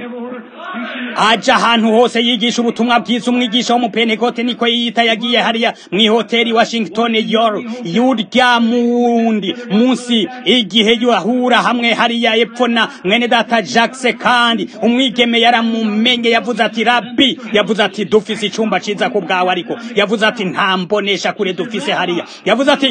[SPEAKER 1] aja ahantu hose yigisha ubutumwa bwiza umwigisha w'umupentekote niko yiyita yagiye hariya mw'ihoteli washington york yurya mundi munsi igihe yahura hamwe hariya epfo na mwene data jackse kandi umwigeme yaramumenye yavuze ati rabi yavuze ati dufise icumba ciza ku bwawe ariko yavuze ati nta mbonesha kure dufise hariya yavuze ati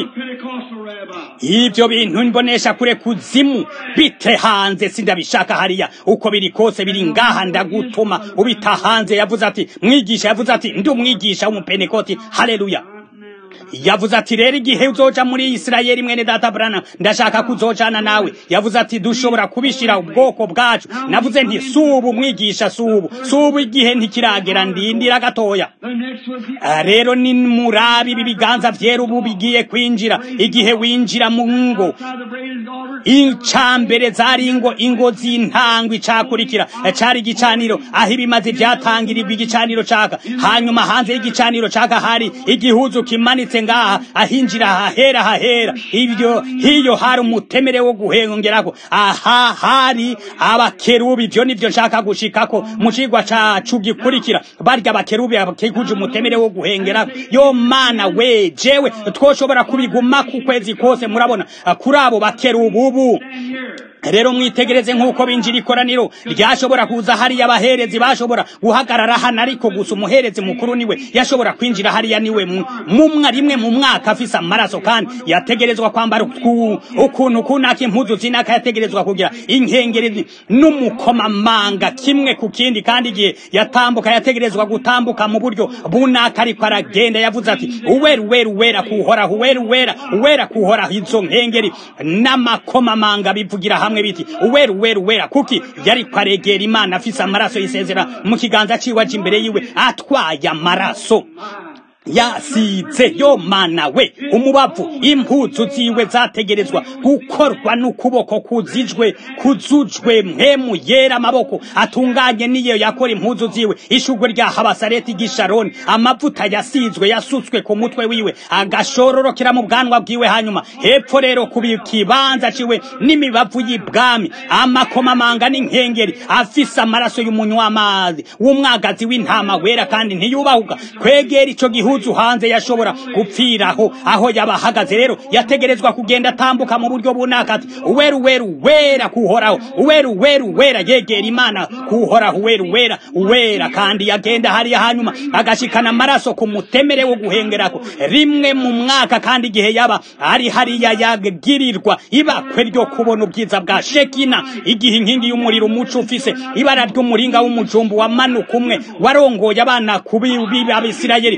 [SPEAKER 1] ibyo bintu mbonesha kure kuzimu bite hanze sindabishaka hariya uko biri kose biri ngaha ndagutuma ubita hanze yavuze ati mwigisha yavuze ati ndi umwigisha w'umupenekoti haleluya yavuze ati rero igihe uzoja muri isirayeli mwene data brana ndashaka kuzojana nawe yavuze ati dushobora kubishira ubwoko bwacu navuze nti subu mwigisha subu subu igihe ntikiragera ndindira gatoya rero ni murabi ibi biganza vyera ubu bigiye kwinjira igihe winjira mu ngo icambere zari ingo ingo z'intango icakurikira cari igicaniro aho ibimazi vyatangirirwa igicaniro caka hanyuma hanze y'igicaniro caka hari igihuzu kimanitse ngaha ahinjira hahera hahera ibyo hiyo hari umutemere wo guhengerako aha hari abakerubi ivyo nivyo nshaka gushikako mu cigwa cacu gikurikira barya abakerubi bakikuje umutemere wo guhengerako yo mana we jewe twoshobora kubiguma ku kwezi kose murabona kuri abo bakerubi ubu rero mwitegereze nk'uko binjira ikoraniro ryashobora kuza hariya abaherezi bashobora guhagarara hano ariko gusa umuherezi mukuru niwe yashobora kwinjira hariya niwe mumwa rimwe mu mwaka afise amaraso kandi yategerezwa kwambara ukuntu kunaka impuzu zinaka yategerezwa kugira inkengeri n'umukomamanga kimwe ku kindi kandi igihe yatambuka yategerezwa gutambuka mu buryo bunaka ariko aragenda yavuze ati uwera uwera uwera kuhoraho uwera uwera uwera kuhoraho izo nkengeri n'amakomamanga bivugira hamwe biti uwera uwera uwera kuki yari kwaregera imana afise amaraso yisezera mu kiganza ciwe aje imbere yiwe atwaye amaraso yasize yo mana we umubavu impuzu ziwe zategerezwa gukorwa n'ukuboko kuzijwe kuzujwe mpemu yera amaboko atunganye niyo yakora impuzu ziwe ishugwe rya habasareti gisharoni amavuta yasizwe yasutswe ku mutwe wiwe agashororokera mu bwanwa bwiwe hanyuma hepfo rero ku kibanza ciwe n'imibavu y'ibwami amakomamanga n'inkengeri afise amaraso y'umunywa amazi w'umwagazi w'intama wera kandi ntiyubahuka kwegera ico gihugu impuzu hanze yashobora gupfiraho aho yaba ahagaze rero yategerezwa kugenda atambuka mu buryo bunaka ati uwera uwera uwera kuhoraho uwera uwera uwera yegera imana kuhoraho uwera uwera uwera kandi yagenda hariya hanyuma agashikana amaraso ku mutemere wo guhengerako rimwe mu mwaka kandi igihe yaba ari hariya yagirirwa ibakwe ryo kubona ubwiza bwa shekina igihe inkingi y'umuriro umuco ufise ibara ry'umuringa w'umujumbu wamanuka umwe warongoye abana kubi b'abisirayeli kandi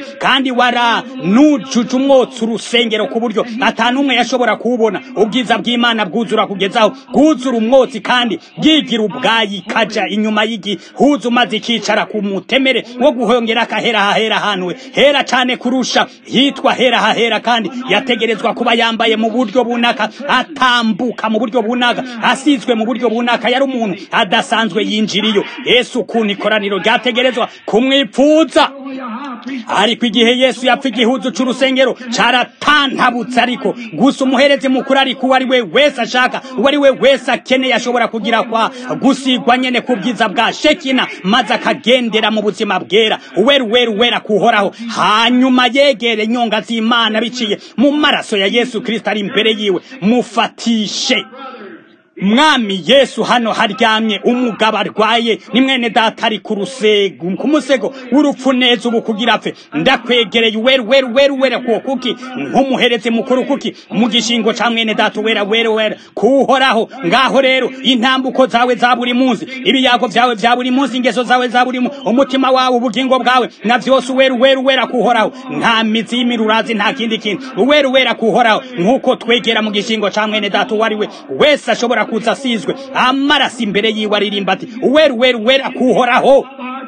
[SPEAKER 1] kandi waranujuje umwotsi urusengero ku buryo ata n'umwe yashobora kuwubona ubwiza bw'imana bwuzura kugezaho bwuzura umwotsi kandi bwigira ubwayi ikaja inyuma y'igihuzu maze ikicara ku mutemere wo guhongera akahera hahera ahantu hera cane kurusha hitwa hera hahera kandi yategerezwa kuba yambaye mu buryo bunaka atambuka mu buryo bunaka asizwe mu buryo bunaka yari umuntu adasanzwe yinjiriyo yesu ukuntu ikoraniro ryategerezwa kumwipfuza ariko igihe yesu yapfa igihuzu c'urusengero caratantabutse ariko gusa umuherezi mukuru ariko uwo ari we wese ashaka uwo ari we wese akeneye ashobora kugira kwa gusigwa nyene ku bwiza bwa shekina maze akagendera mu buzima bwera uweru weru wera kuhoraho hanyuma yegere nyonga z'imana biciye mu maraso ya yesu kristo ari imbere yiwe mufatishe mwami yesu hano haryamye umugabo arwaye ni mwene data ari ku rusego ku musego w'urupfu neza ubu kugira apfe ndakwegereye uweru weru weru wera kuwo kuki nk'umuherezi mukuru kuki mu gishingo ca mwene data wera wera wera kuhoraho ngaho rero intambuko zawe za buri munsi ibiyago vyawe vya buri munsi ingeso zawe za buri munsi umutima wawe ubugingo bwawe na vyose uweru weru wera kuhoraho nta mizi y'imirurazi nta kindi kintu uweru wera kuhoraho nk'uko twegera mu gishingo ca mwene data uwo ari we wese ashobora kuza asizwe amaraso imbere yiwe aririmba ati uweru weru wera kuhoraho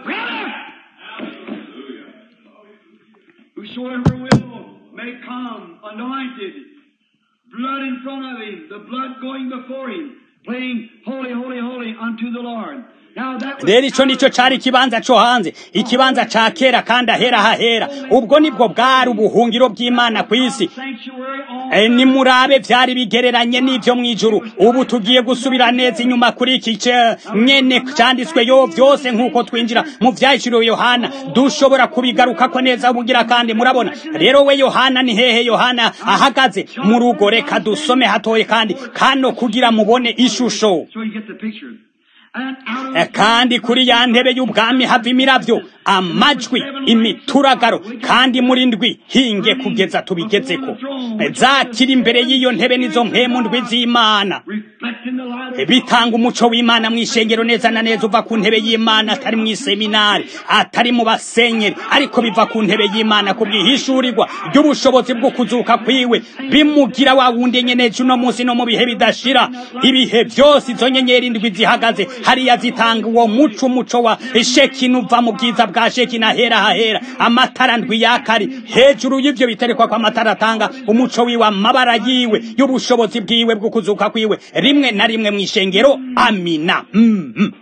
[SPEAKER 2] Whosoever will may come anointed, blood in front of him, the blood going before him, playing holy, holy, holy unto the Lord. Now that was
[SPEAKER 1] rero ico nico cari ikibanza co hanze ikibanza ca kera kandi ahera hahera ubwo nibwo bwari ubuhungiro bw'imana kw'isi
[SPEAKER 2] sanctuary on
[SPEAKER 1] E, nimurabe vyari bigereranye n'ivyo mw'ijuru ubu tugiye gusubira neza inyuma kuri iki ce- nyene canditswe yo vyose nk'uko twinjira mu vyahishuriwe yohana dushobora kubigarukako neza bugira kandi murabona rero we yohana ni hehe yohana ahagaze mu rugo reka dusome hatoye kandi kano kugira mubone ishusho
[SPEAKER 2] so you get the picture. And out of
[SPEAKER 1] E, kandi kuri ya ntebe y'ubwami hava imiravyo amajwi imituragaro kandi muri ndwi hinge kugeza tubigezeko E, zakiri imbere y'iyo ntebe nizo mpemu ndwi z'imana
[SPEAKER 2] reflecting the light of
[SPEAKER 1] bitanga umuco w'imana mu ishengero neza na neza uva ku ntebe y'imana atari mu iseminari atari mu basenyeri ariko biva ku ntebe y'imana ku bwihishurirwa ry'ubushobozi bwo kuzuka kwiwe bimugira wa wundi nyeneje uno munsi no mu bihe bidashira ibihe byose izo nyenyeri ndwi zihagaze hariya zitanga uwo muco umuco wa shekina uva mu bwiza bwa shekina hera hahera amatara ndwi yakari hejuru y'ivyo biterekwa ko amatara atanga umuco wiwe amabara yiwe y'ubushobozi bwiwe bwo kuzuka kwiwe rimwe na rimwe mu ishengero amina mm -hmm.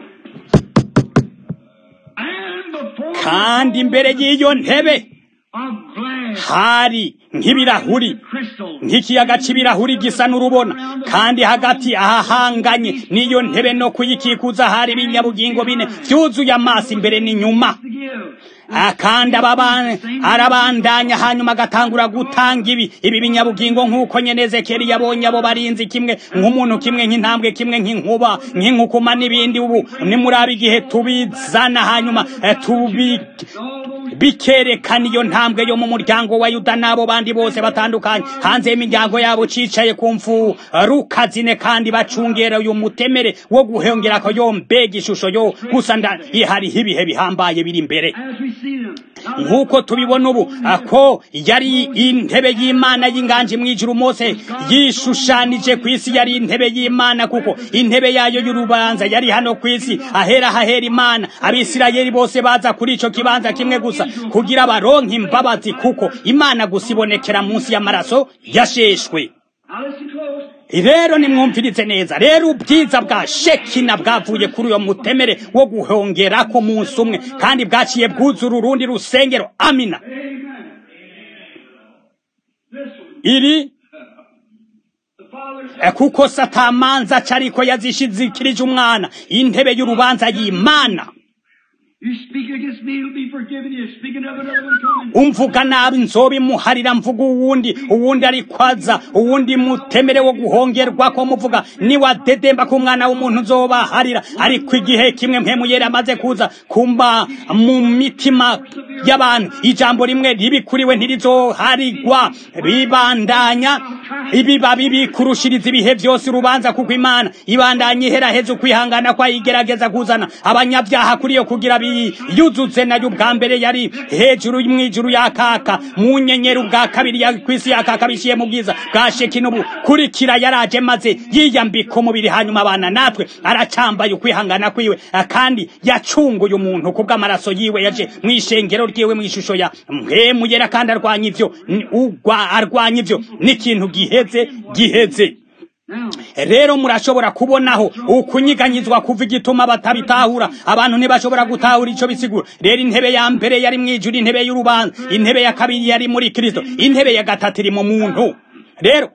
[SPEAKER 2] and before
[SPEAKER 1] kandi imbere y'iyo ntebe
[SPEAKER 2] of glass
[SPEAKER 1] hari nk'ibirahuri
[SPEAKER 2] crystal
[SPEAKER 1] nk'ikiyaga c'ibirahuri gisa n'urubona kandi hagati ahahanganye n'iyo ntebe no kuyikikuza hari ibinyabugingo bine vyuzuye amaso imbere n'inyuma
[SPEAKER 2] to give.
[SPEAKER 1] Ah, kandi ababa- arabandanya hanyuma agatangura gutanga ibi ibi binyabugingo nk'uko nyene ezekeli yabonye abo barinzi kimwe nk'umuntu kimwe nk'intambwe kimwe nk'inkuba nk'inkukuma n'ibindi ubu nimuraba igihe tubizana hanyuma eh, tubi bikerekana iyo ntambwe yo mu muryango wa yuda n'abo bandi bose batandukanye hanze y'imiryango yabo cicaye ku mfu rukazine kandi bacungera uyu mutemere wo guhongera ko yo mbega ishusho yo gusa nda hariho ibihe bihambaye biri imbere
[SPEAKER 2] As we see them. Now,
[SPEAKER 1] nk'uko tubibona ubu ako yari intebe y'imana y'inganji mw'ijuru mose yishushanije ku isi yari intebe y'imana kuko intebe yayo y'urubanza yari hano ku isi ahera hahera imana abisirayeli bose baza kuri ico kibanza kimwe gusa kugira baronke imbabazi kuko imana gusa ibonekera munsi y'amaraso yasheshwe
[SPEAKER 2] now listen close.
[SPEAKER 1] rero nimwumvirize neza rero ubwiza bwa shekina bwavuye kuri uyo mutemere wo guhongerako munsi umwe kandi bwaciye bwuzura urundi rusengero amina
[SPEAKER 2] This one.
[SPEAKER 1] iri
[SPEAKER 2] The Father
[SPEAKER 1] Eh, kuko satamanza cariko yazishizikirije umwana intebe y'urubanza y'imana
[SPEAKER 2] You speak against me, it'll be forgiven you. Speaking of another one coming.
[SPEAKER 1] umvuga nabi nzobimuharira mvuga uwundi uwundi ariko aza uwundi mutemere wo guhongerwako muvuga niwadedemba ko umwana w'umuntu nzobaharira ariko igihe kimwe mpemu yera amaze kuza kumba mu mitima y'abantu ijambo rimwe ribikuriwe ntirizoharigwa ribandanya ibibabi bikurushiriza ibihe byose urubanza kuko imana ibandanye iheraheza ukwihangana kwa igerageza kuzana abanyabyaha kuri yo kugira biyuzuze nayo ubwa mbere yari hejuru mw'ijuru yakaka mu nyenyeri ubwa kabiri ya kwisi yakaka bishiye mu bwiza bwa sheki n'ubu kurikira yaraje maze yiyambika umubiri hanyuma abana natwe aracambaye ukwihangana kwiwe kandi yacunguye umuntu kubw'amaraso yiwe yaje mu ishengero ryiwe mu ishusho ya mpemu yera kandi arwanya ivyo ugwa arwanya ivyo n'ikintu giheze giheze rero murashobora kubonaho ukunyiganyizwa kuva igituma batabitahura abantu ntibashobora gutahura ico bisigura rero intebe ya mbere yari mwijuru intebe y'urubanza intebe ya kabiri yari muri kristo intebe ya gatatu iri mu muntu rero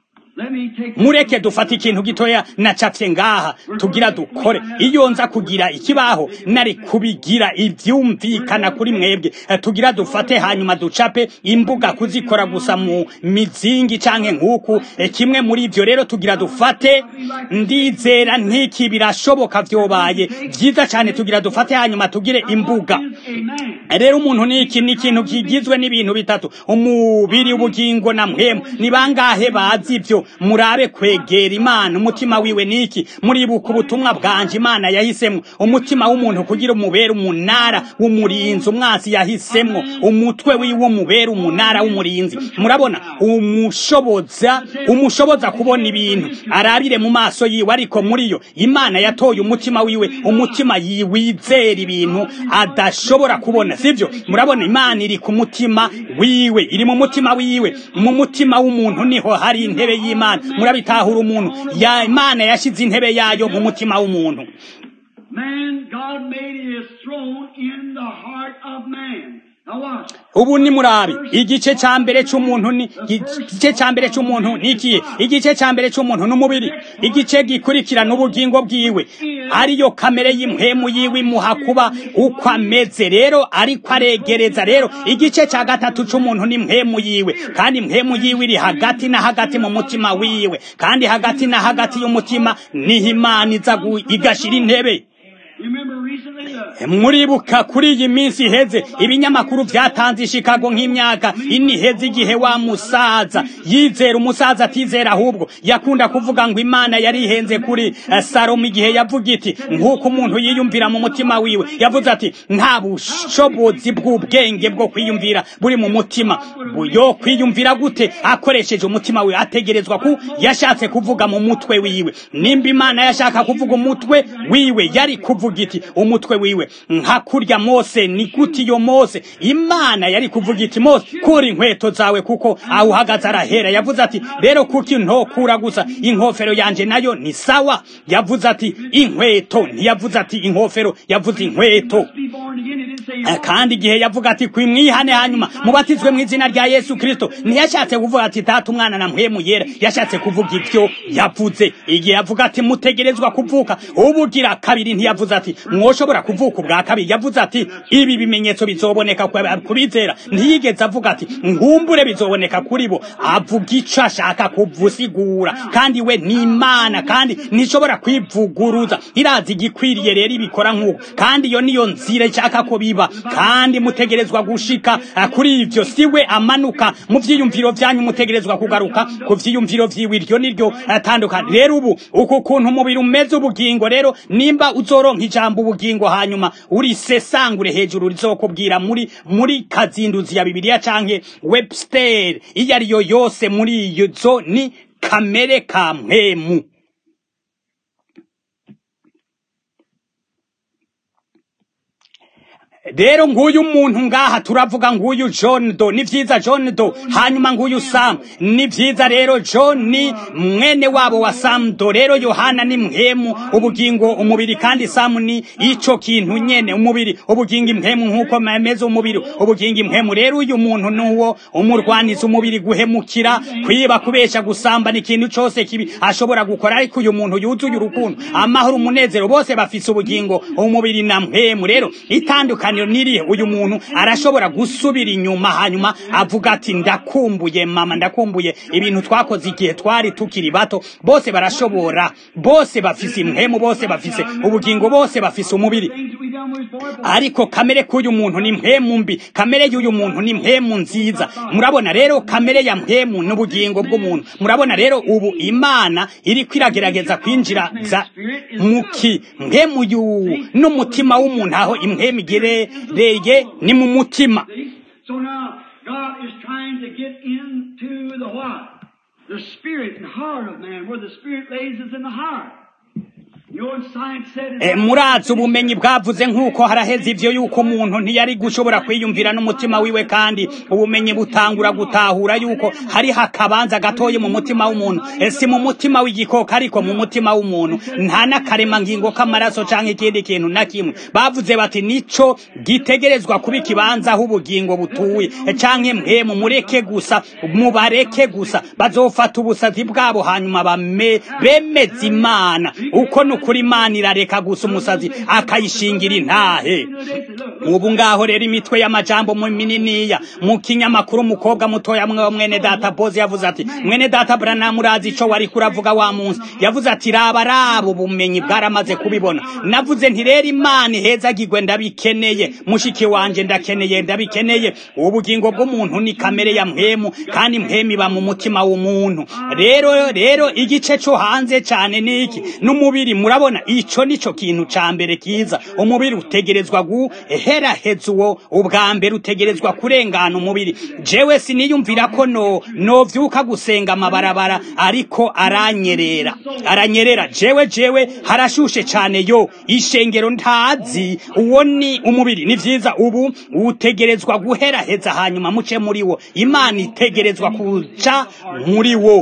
[SPEAKER 1] mureke dufate ikintu gitoya nacafye ngaha tugira dukore iyo nza kugira ikibaho nari kubigira ivyumvikana kuri mwebwe tugira dufate hanyuma ducape imbuga kuzikora gusa mu mizingi canke nk'uku kimwe muri ivyo rero tugira dufate ndizera nk'iki birashoboka vyobaye vyiza cane tugira dufate hanyuma tugire imbuga rero umuntu niki ni ikintu kigizwe n'ibintu bitatu umubiri ubugingo na mpemu ni bangahe bazi ivyo murabe kwegera imana umutima wiwe niki muribuka ubutumwa bwanje imana yahisemwo umutima w'umuntu kugira umubere umunara w'umurinzi umwasi yahisemwo umutwe wiwe umubere umunara w'umurinzi murabona umushoboza umushoboza kubona ibintu arabire mu maso yiwe ariko muri yo imana yatoye umutima wiwe umutima yiwizera ibintu adashobora kubona sivyo murabona imana iri ku mutima wiwe iri mu mutima wiwe mu mutima w'umuntu niho hari intebe y'imana murabitahura umuntu ya imana yashize intebe yayo mu mutima w'umuntu
[SPEAKER 2] Man, God made his throne in the heart of man. Now watch.
[SPEAKER 1] ubu ni murabi igice ca mbere c'umuntu ni igice ca mbere c'umuntu ni ikihe igice ca mbere c'umuntu n'umubiri igice gikurikirana ubugingo bwiwe ariyo kamere y'impwemu yiwe imuha kuba uko ameze rero ariko aregereza rero igice ca gatatu c'umuntu ni mpwemu yiwe kandi impwemu yiwe iri hagati na hagati mu mutima wiwe kandi hagati na hagati y'umutima niho imana iza gu- igashira intebe
[SPEAKER 2] You remember recently the
[SPEAKER 1] muribuka kuri iyi minsi iheze ibinyamakuru vyatanze ishikago nk'imyaka ine iheze igihe wa musaza yizera umusaza atizera ahubwo yakunda kuvuga ngo imana yari ihenze kuri eh, salomo igihe yavuga iti nk'uko umuntu yiyumvira mu mutima wiwe yavuze ati nta bushobozi bw'ubwenge bwo kwiyumvira buri mu mutima yo kwiyumvira gute akoresheje umutima wiwe ategerezwa ku yashatse kuvuga mu mutwe wiwe nimba imana yashaka kuvuga umutwe wiwe yari kuvuga iti umutwe wiwe nka kurya mose ni gute iyo mose imana yari kuvuga iti mose kura inkweto zawe kuko aho uhagaze arahera yavuze ati rero kuki ntokura gusa inkofero yanje nayo ni sawa yavuze ati inkweto ntiyavuze ati inkofero yavuze inkweto
[SPEAKER 2] be born again. He didn't say
[SPEAKER 1] Eh, kandi igihe yavuga ati kwimwihane hanyuma mubatizwe mu izina rya yesu kristo ntiyashatse kuvuga ati tata umwana na mpwemu yera yashatse kuvuga ibyo yavuze igihe yavuga ati mutegerezwa kuvuka ubugira kabiri ntiyavuze ati mwoshobora kuvuka ubwa kabiri yavuze ati ibi bimenyetso bizoboneka ku- kubizera ntiyigeze avuga ati nkumbure bizoboneka kuri bo avuga ico ashaka kuvusigura kandi we ni imana kandi ntishobora kwivuguruza irazi igikwiriye rero ibikora nk'uko kandi iyo niyo nzira ishaka ko biba kandi mutegerezwa gushika eh, kuri ivyo siwe amanuka mu vyiyumviro vyanyu mutegerezwa kugaruka ku vyiyumviro vyiwe iryo niryo atandukanye rero ubu uku kuntu umubiri umeze ubugingo rero nimba uzoronka ijambo ubugingo hanyuma urisesangure hejuru rizokubwira muri muri kazinduzi ya bibiliya canke webster iyo ariyo yose muri iyo zo ni kamere ka mpemu rero nguyu muntu ngaha turavuga nguyu John do ni vyiza John do hanyuma nguyu Sam ni vyiza rero John ni mwene wabo wa Sam do rero Yohana ni mhemu ubugingo umubiri kandi Sam ni ico kintu nyene umubiri ubugingo impemu nkuko mameze umubiri ubugingo impemu rero uyu muntu nuwo umurwaniza umubiri guhemukira kwiba kubesha gusamba ni ikintu cose kibi ashobora gukora ariko uyu muntu yuzuye urukundo amahoro umunezero bose bafise ubugingo umubiri na mpemu rero itandukaniro itandukaniro nirihe uyu muntu arashobora gusubira inyuma hanyuma avuga ati ndakumbuye mama ndakumbuye ibintu twakoze igihe twari tukiri bato bose barashobora bose bafise impwemu bose bafise ubugingo bose bafise umubiri ariko kamere k'uyu muntu ni mpemu mbi kamere y'uyu muntu ni mpemu nziza murabona rero kamere ya mpemu n'ubugingo bw'umuntu murabona rero ubu imana iri kwiragerageza kwinjira za muki mpemu yu n'umutima w'umuntu aho impemu igerereye ni mu mutima
[SPEAKER 2] So now God is trying to get into the what? The spirit and heart of man, where the spirit lays is in the heart. You know what science said?
[SPEAKER 1] E, murazi ubumenyi bwavuze nk'uko haraheze ivyo yuko umuntu ntiyari gushobora kwiyumvira n'umutima wiwe kandi ubumenyi butangura gutahura yuko hariho akabanza gatoye mu mutima w'umuntu e, si mu mutima w'igikoko ariko mu mutima w'umuntu nta n'akaremangingo k'amaraso canke ikindi kintu na kimwe bavuze bati nico gitegerezwa kuba ikibanza aho ubugingo butuye e, canke mpemu mureke gusa mubareke gusa bazofata ubusazi bwabo hanyuma bame bemeza imana uko ni ukuri imana irareka gusa umusazi akayishingira intahe ubu ngaho rero imitwe y'amajambo mu mininiya mu kinyamakuru umukobwa mutoya mwe wa mwene data bozi yavuze ati mwene data branamu urazi ico wari kuravuga wa munsi yavuze ati raba raba ubumenyi bwaramaze kubibona navuze nti rero imana ihezagirwe ndabikeneye mushiki wanje ndakeneye ndabikeneye ubugingo bw'umuntu ni kamere ya mpemu kandi mpemu iba mu mutima w'umuntu rero rero igice cyo hanze cyane niki n'umubiri murabona ico nico kintu ca mbere kiza umubiri utegerezwa guheraheza uwo ubwa mbere utegerezwa kurengana umubiri jewe siniyumvira ko no novyuka gusenga amabarabara ariko aranyerera aranyerera jewe jewe harashushe cane yo ishengero ntazi uwo ni umubiri ni vyiza ubu utegerezwa guheraheza hanyuma muce muri wo imana itegerezwa kuca muri wo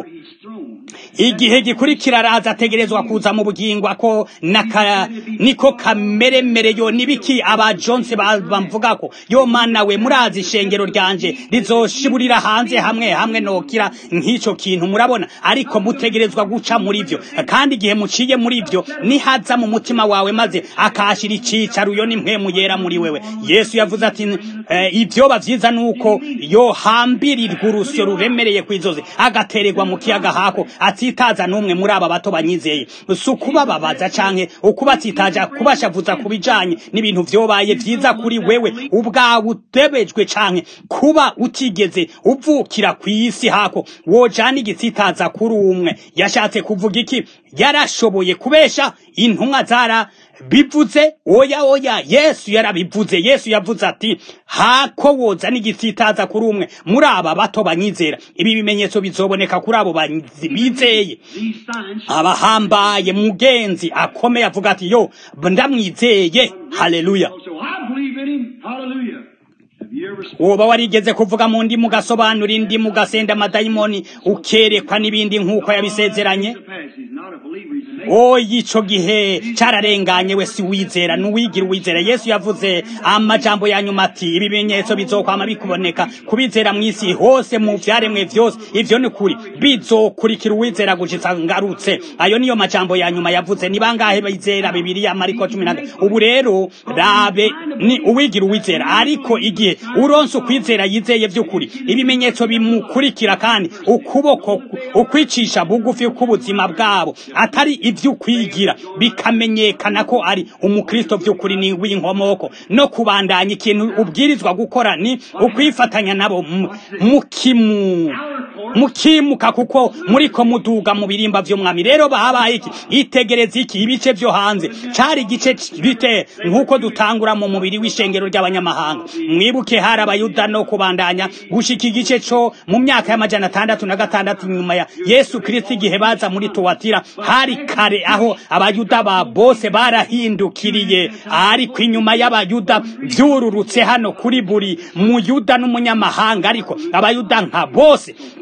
[SPEAKER 1] igihe gikurikira araza ategerezwa kuza mu bugingo ako naka niko kameremere yo nibiki aba Jones bamvuga ko yo mana we murazi ishengero ryanje rizoshiburira hanze hamwe hamwe nokira nk'ico kintu murabona ariko mutegerezwa guca muri vyo kandi igihe muciye muri vyo nihaza mu mutima wawe maze akashira icicaro yo nimwe yera muri wewe Yesu yavuze ati eh, ivyo bavyiza nuko yo hambirirwa urusyo ruremereye kwizoze agatererwa mu kiyaga hako atitaza n'umwe muri aba bato banyizeye si ukubababaza canke ukubatsitaja kubashavuza ku bijanye n'ibintu vyobaye vyiza kuri wewe ubwawe utebejwe canke kuba utigeze uvukira kw'isi hako wojana igitsitaza kuri umwe yashatse kuvuga iki yarashoboye kubesha intumwa zara bivuze oya oya yesu yarabivuze yesu yavuze ati hako woza n'igitsitaza kuri umwe muri aba bato banyizera ibi bimenyetso bizoboneka kuri abo bizeye abahambaye mugenzi akomeye avuga ati yo ndamwizeye haleluya woba warigeze kuvuga mu ndi mugasobanura indi mugasenda amadayimoni ukerekwa n'ibindi nk'uko yabisezeranye oya ico gihe cararenganye we si wizera nuwigira uwizera yesu yavuze amajambo ya nyuma ati ibimenyetso bizokwama bikuboneka kubizera mw'isi hose mu vyaremwe vyose ivyo ni kuri bizokurikira uwizera gushitsa ngarutse ayo niyo majambo ya nyuma yavuze ni bangahe bizera bibiliya mariko cumi na ubu rero rabe ni uwigira uwizera ariko igihe uronse ukwizera yizeye vy'ukuri ibimenyetso bimukurikira kandi ukuboko ukwicisha bugufi k'ubuzima bwabo atari ivy'ukwigira bikamenyekana ko ari umukristo vy'ukuri ni w'inkomoko no kubandanya ikintu ubwirizwa gukora ni ukwifatanya nabo mukimu mukimuka kuko muriko muduga mu birimba vy'umwami rero bahabaye iki itegereza iki ibice vyo hanze cari igice bite nk'uko dutangura mu mubiri w'ishengero ry'abanyamahanga mwibuke hari abayuda no kubandanya gushika igice co mu myaka y'amajana atandatu na gatandatu nyuma ya yesu kristo igihe baza muri tuwatira hari kare aho abayuda ba bose barahindukiriye ariko inyuma y'abayuda vyururutse hano kuri buri muyuda n'umunyamahanga ariko abayuda nka bose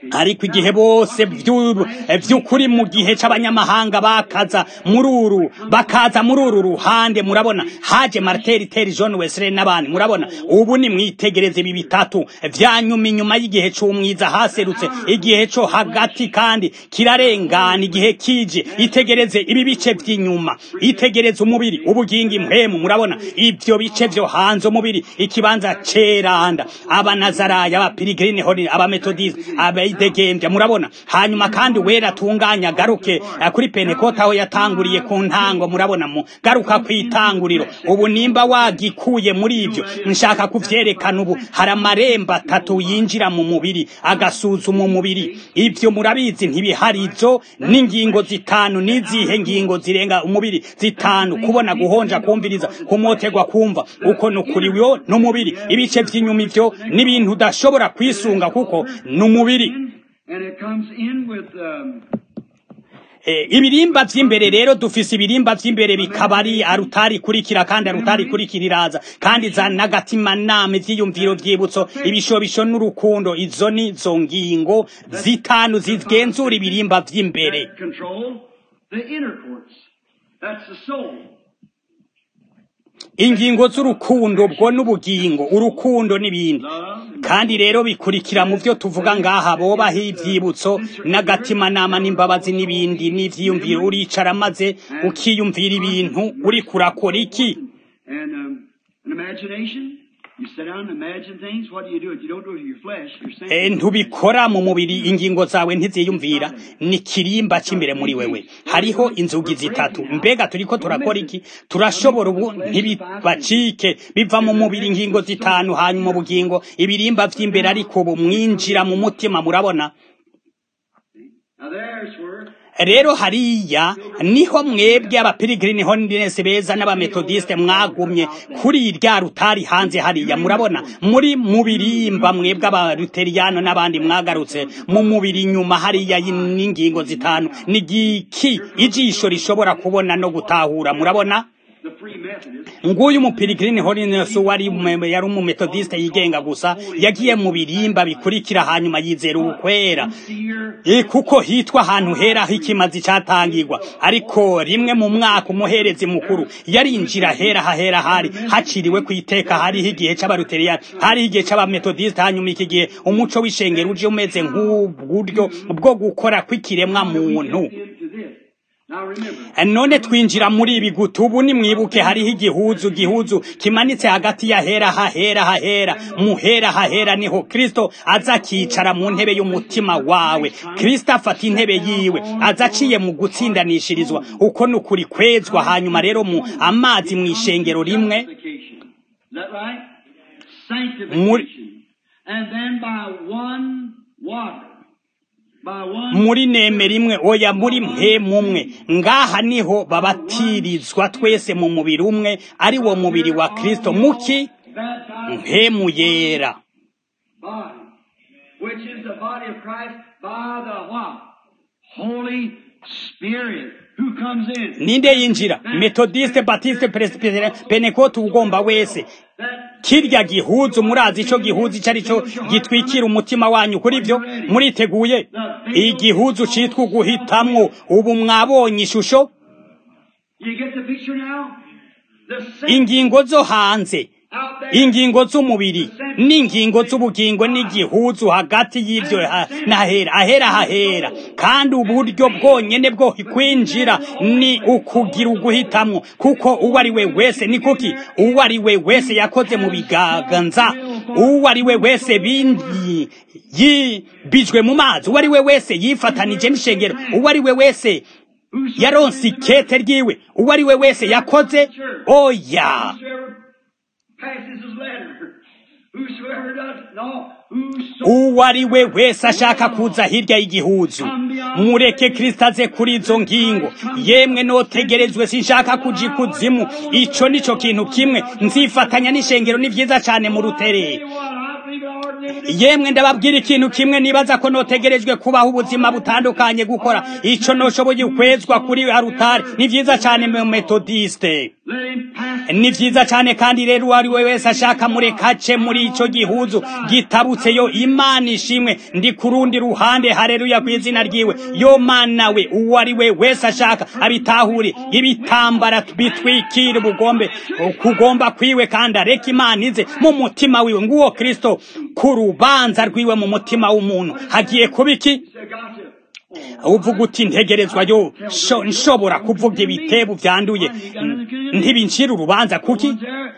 [SPEAKER 1] ariko igihe bose vyu- vy'ukuri mu gihe c'abanyamahanga bakaza muri uru bakaza muri uru ruhande murabona haje marteri teri john wesley n'abandi murabona ubu ni mwitegereze ibi bitatu vyanyuma inyuma y'igihe c'umwiza haserutse igihe co hagati kandi kirarengana igihe kije itegereze ibi bice vy'inyuma itegereze umubiri ubugingo impwemu murabona ivyo bice vyo hanze umubiri ikibanza ceranda abanazaraya abapirigirine hori abametodiste abaidegembya murabona hanyuma kandi wera atunganya agaruke eh, kuri pentekote aho yatanguriye ku ntango murabona mu garuka kw'itanguriro ubu nimba wagikuye muri ivyo nshaka kuvyerekana ubu hari amarembo atatu yinjira mu mubiri agasuzuma umubiri ivyo murabizi ntibiharizo n'ingingo zitanu n'izihe ngingo zirenga umubiri zitanu kubona guhonja kumviriza kumotegwa kumva uko nukuriwe n'umubiri ibice vy'inyuma ivyo n'ibintu udashobora kwisunga kuko n'umubiri
[SPEAKER 2] And it comes in with um,
[SPEAKER 1] Eh, ibirimba vy'imbere rero dufise ibirimba vy'imbere bikaba ari arutari kurikira kandi arutari kurikira iraza kandi za n'agatima nama ivyiyumviro vyibutso ibishobisho n'urukundo izo ni zo ngingo zitanu zigenzura ibirimba vy'imbere
[SPEAKER 2] that control the inner courts. That's the soul.
[SPEAKER 1] ingingo z'urukundo bwo n'ubugingo urukundo n'ibindi
[SPEAKER 2] Love.
[SPEAKER 1] kandi rero bikurikira mu vyo tuvuga ngaha bobaho ivyibutso n'agatimanama n'imbabazi n'ibindi n'ivyiyumviro uricara maze ukiyumvira ibintu uri kurakora iki
[SPEAKER 2] And um, an imagination. You sit down and imagine things. What do you do? You don't do it with your flesh. You're
[SPEAKER 1] Eh,
[SPEAKER 2] saying.
[SPEAKER 1] ntubikora mu mubiri ingingo zawe ntiziyumvira ni kirimba c'imbere muri wewe hariho inzugi zitatu mbega turiko turakora iki turashobora ubu ntibibacike biva mu mubiri ingingo zitanu hanyuma ubugingo ibirimba vy'imbere ariko ubu mwinjira mu mutima murabona
[SPEAKER 2] Now there's where
[SPEAKER 1] rero hariya niho mwebwe abapirigirini holiness beza n'abametodiste mwagumye kuri rya rutari hanze hariya murabona muri mu birimba mwebwe abaluteriyano n'abandi mwagarutse mu mubiri inyuma hariya y- n'ingingo zitanu ni giki ijisho rishobora kubona no gutahura murabona
[SPEAKER 2] the free Methodist.
[SPEAKER 1] nguyu umupirigirini holiness wari umu- yari umumetodiste yigenga gusa yagiye mu birimba bikurikira hanyuma yizera ubukwera
[SPEAKER 2] Seer.
[SPEAKER 1] E kuko hitwa ahantu hera h'ikimazi catangirwa ariko rimwe mu mwaka umuherezi mukuru yarinjira hera hahera hari haciriwe ku iteka hariho igihe c'abaluteriyani hariho igihe c'abametodiste hanyuma iki gihe umuco w'ishengero uje umeze nk'uburyo bwo gukora kw'ikiremwa muntu
[SPEAKER 2] Into this. Now remember.
[SPEAKER 1] none twinjira muri ibi guta ubu nimwibuke hariho igihuzu gihuzu kimanitse hagati ya hera hahera hahera muhera hahera niho kristo aza akicara mu ntebe y'umutima wawe kristo afata intebe yiwe aza aciye mu gutsindanishirizwa uko ni ukuri kwezwa hanyuma rero mu amazi mu ishengero rimwe
[SPEAKER 2] Sanctification. Is that right?
[SPEAKER 1] Muri-
[SPEAKER 2] Sanctification. And then by one water. By one.
[SPEAKER 1] muri neme rimwe oya muri mpemu umwe ngaha niho babatirizwa twese mu mubiri umwe ari wo mubiri wa kristo muki
[SPEAKER 2] Baptized
[SPEAKER 1] mpemu yera
[SPEAKER 2] body. Which is the body of Christ by the what? Holy Spirit. Who comes in?
[SPEAKER 1] ninde yinjira metodiste batiste presbyterian penekote ugomba wese
[SPEAKER 2] That
[SPEAKER 1] kirya gihuzu murazi ico gihuzu ico ari cyo gitwikira umutima wanyu kuri vyo muriteguye igihuzu citwa uguhitamwo ubu mwabonye ishusho
[SPEAKER 2] you get the picture now? The same
[SPEAKER 1] ingingo zo hanze
[SPEAKER 2] out there.
[SPEAKER 1] ingingo z'umubiri n'ingingo z'ubugingo n'igihuzu hagati y'ivyo ha- n'ahera ahera hahera kandi uburyo bwonyene bwo kwinjira ni ukugira uguhitamwo kuko uwo ari we wese ni kuki uwo ari we wese yakoze mu biganza uwo ari we wese bindi yibijwe mu mazi uwo ari we wese yifatanije n'ishengero uwo ari we wese yaronse ikete ryiwe uwo ari we wese yakoze oya
[SPEAKER 2] Whosoever passes his letter. Whosoever does no. Whosoever
[SPEAKER 1] uwo ari we wese ashaka kuza hirya y'igihuzu mureke kristo aze kuri izo ngingo yemwe notegerezwe sinshaka kuja ikuzimu ico nico kintu kimwe nzifatanya n'ishengero ni vyiza cane mu ruterere
[SPEAKER 2] what I believe I ought to live
[SPEAKER 1] yemwe ndababwira ikintu kimwe nibaza ko notegerejwe kubaho ubuzima butandukanye gukora ico noshoboye ukwezwa kuri arutari ni vyiza cane mu metodiste
[SPEAKER 2] Let him pass
[SPEAKER 1] ni vyiza cane kandi rero uwo ari we wese ashaka murekace muri ico gihuzu gitabutseyo imana ishimwe ndi ku rundi ruhande hareruya kw'izina ryiwe yo mana we uwo ari we wese ashaka abitahure ibitambara bitwikira ubugombe kugomba kwiwe kandi areka imana ize mu mutima wiwe nguwo kristo ku rubanza rwiwe mu mutima w'umuntu hagiye kuba iki uvuga uti ntegerezwa yo sho- nshobora kuvuga ibitebo vyanduye ntibincira urubanza kuki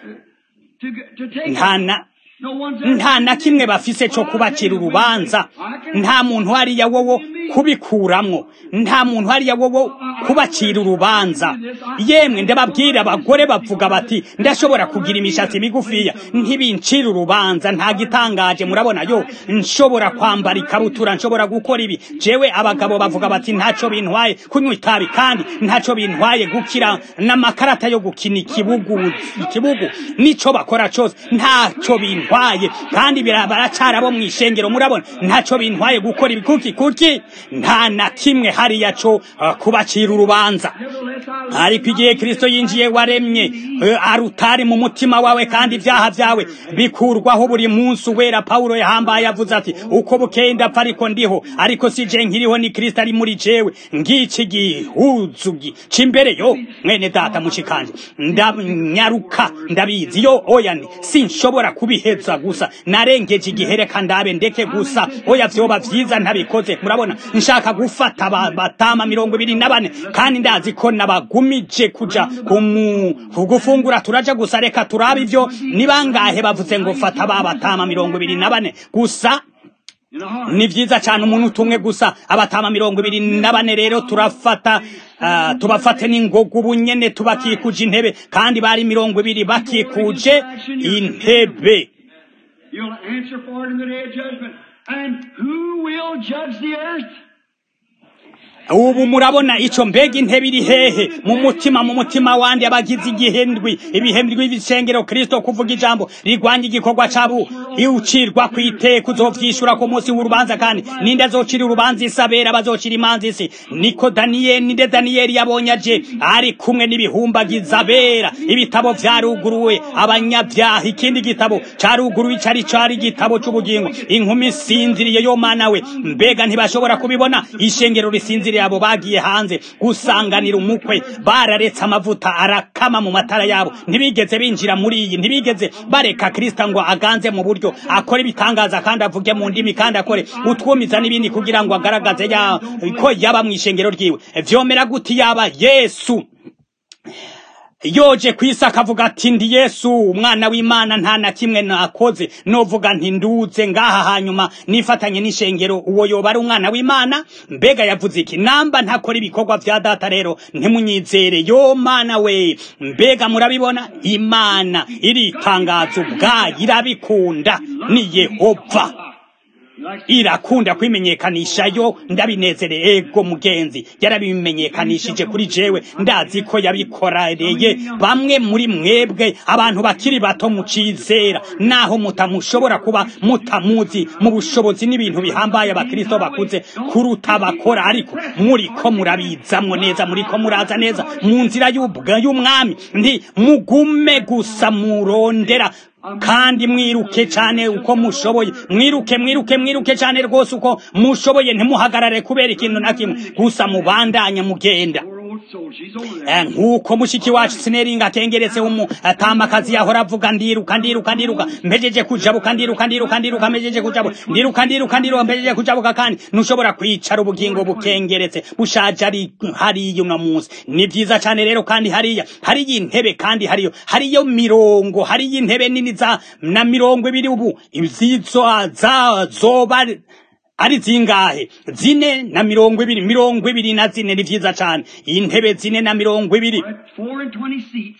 [SPEAKER 1] nta na nta na kimwe bafise co kubacira urubanza nta muntu hariya wowo kubikuramwo nta muntu hariya wowo kubacira urubanza yemwe ndababwira abagore bavuga bati ndashobora kugira imishatsi migufiya ntibincira urubanza nta gitangaje murabona yo nshobora kwambara ikabutura nshobora gukora ibi jewe abagabo bavuga bati ntaco bintwaye kunywa itabi kandi ntaco bintwaye gukira n'amakarata yo gukina ikibugu ikibugu nico bakora cose ntaco bintwaye kandi bira- baracara bo mw'ishengero murabona ntaco bintwaye gukora ibi kuki kuki nta na kimwe hariya co uh, kubacira urubanza ariko igihe kristo yinjiye waremye eh, arutari mu mutima wawe kandi ibyaha byawe bikurwaho buri munsi uwera pawulo yahambaye avuze ati uko bukeye ndapfa ariko ndiho ariko si je nkiriho ni kristo ari muri jewe ngiki gihuzu gi- c'imbere yo mwene data mushikanje ndanyaruka ndabizi yo oya ni sinshobora kubiheza gusa narengeje igihe reka ndabe ndeke gusa oya vyoba vyiza ntabikoze murabona nshaka gufata aba- batama mirongo ibiri na bane kandi ndazi ko nabagumije kuja kumu- kugufungura turaja gusa reka turabe ivyo ni bangahe bavuze ngo fata ba batama mirongo ibiri na bane gusa ni vyiza cyane umuntu utumwe gusa abatama mirongo ibiri na bane rero turafata uh, tubafate n'ingoga ubu nyene tubakikuje intebe kandi bari mirongo ibiri bakikuje intebe
[SPEAKER 2] You'll answer for it in the day of judgment. And who will judge the earth?
[SPEAKER 1] ubu murabona ico mbega intebe iri hehe mu mutima mu mutima wandi abagize igihendwi ibihembwi b'ibisengero kristo kuvuga ijambo rigwanya igikorwa cabo iwucirwa kw'iteka uzovyishura ku munsi w'urubanza kandi ninde azocira urubanza isi abera bazocira imanza isi niko daniyeli ninde daniyeli yabonye aje ari kumwe n'ibihumbagiza abera ibitabo vyaruguruwe abanyabyaha ikindi gitabo caruguruwe cari cari igitabo c'ubugingo inkumi isinziriye yo mana we mbega ntibashobora kubibona ishengero risinziriye abo bagiye hanze gusanganira umukwe bararetse amavuta arakama mu matara yabo ntibigeze binjira muri iyi ntibigeze bareka kristo ngo aganze mu buryo akore ibitangaza kandi avuge mu ndimi kandi akore utwumiza n'ibindi kugira ngo agaragaze ya, ko yaba mu ishengero ryiwe vyomera guti yaba yesu yoje kwisi akavuga ati ndi yesu umwana w'imana nta na kimwe nakoze novuga nti nduze ngaha hanyuma nifatanye n'ishengero uwo yoba ari umwana w'imana mbega yavuze iki namba ntakora ibikorwa vya data rero ntimunyizere yo mana we mbega murabibona imana iritangaza ubwayo irabikunda ni yehova irakunda kwimenyekanisha yo ndabinezere ego mugenzi yarabimenyekanishije kuri jewe ndazi ko yabikorereye bamwe muri mwebwe abantu bakiri bato mucizera naho mutamushobora kuba mutamuzi mu bushobozi n'ibintu bihambaye abakristo bakuze kuruta bakora ariko muriko murabizamwo neza muriko muraza neza mu nzira y'ubwa- y'umwami nti mugume gusa murondera kandi mwiruke cyane uko mushoboye mwiruke mwiruke mwiruke cyane rwose uko mushoboye ntimuhagarare kubera ikintu na kimwe gusa mubandanye mugenda
[SPEAKER 2] Poor old soul, she's over there.
[SPEAKER 1] Eh, nk'uko mushiki wacu sineringa atengeretse umu atamakazi yahora avuga ndiruka ndiruka ndiruka mpejeje kujabuka ndiruka ndiruka ndiruka mpejeje kujabuka ndiruka ndiruka ndiruka mpejeje kujabuka kandi ntushobora kwicara ubugingo bukengeretse bushaje ari hariya uno munsi ni vyiza cane rero kandi hariya hariyo intebe kandi hariyo hariyo mirongo hariyo intebe nini za na mirongo ibiri ubu izizo za zoba ari zingahe zine na mirongo ibiri mirongo ibiri na zine ni vyiza cane intebe zine na mirongo ibiri
[SPEAKER 2] Right, Four and twenty seats.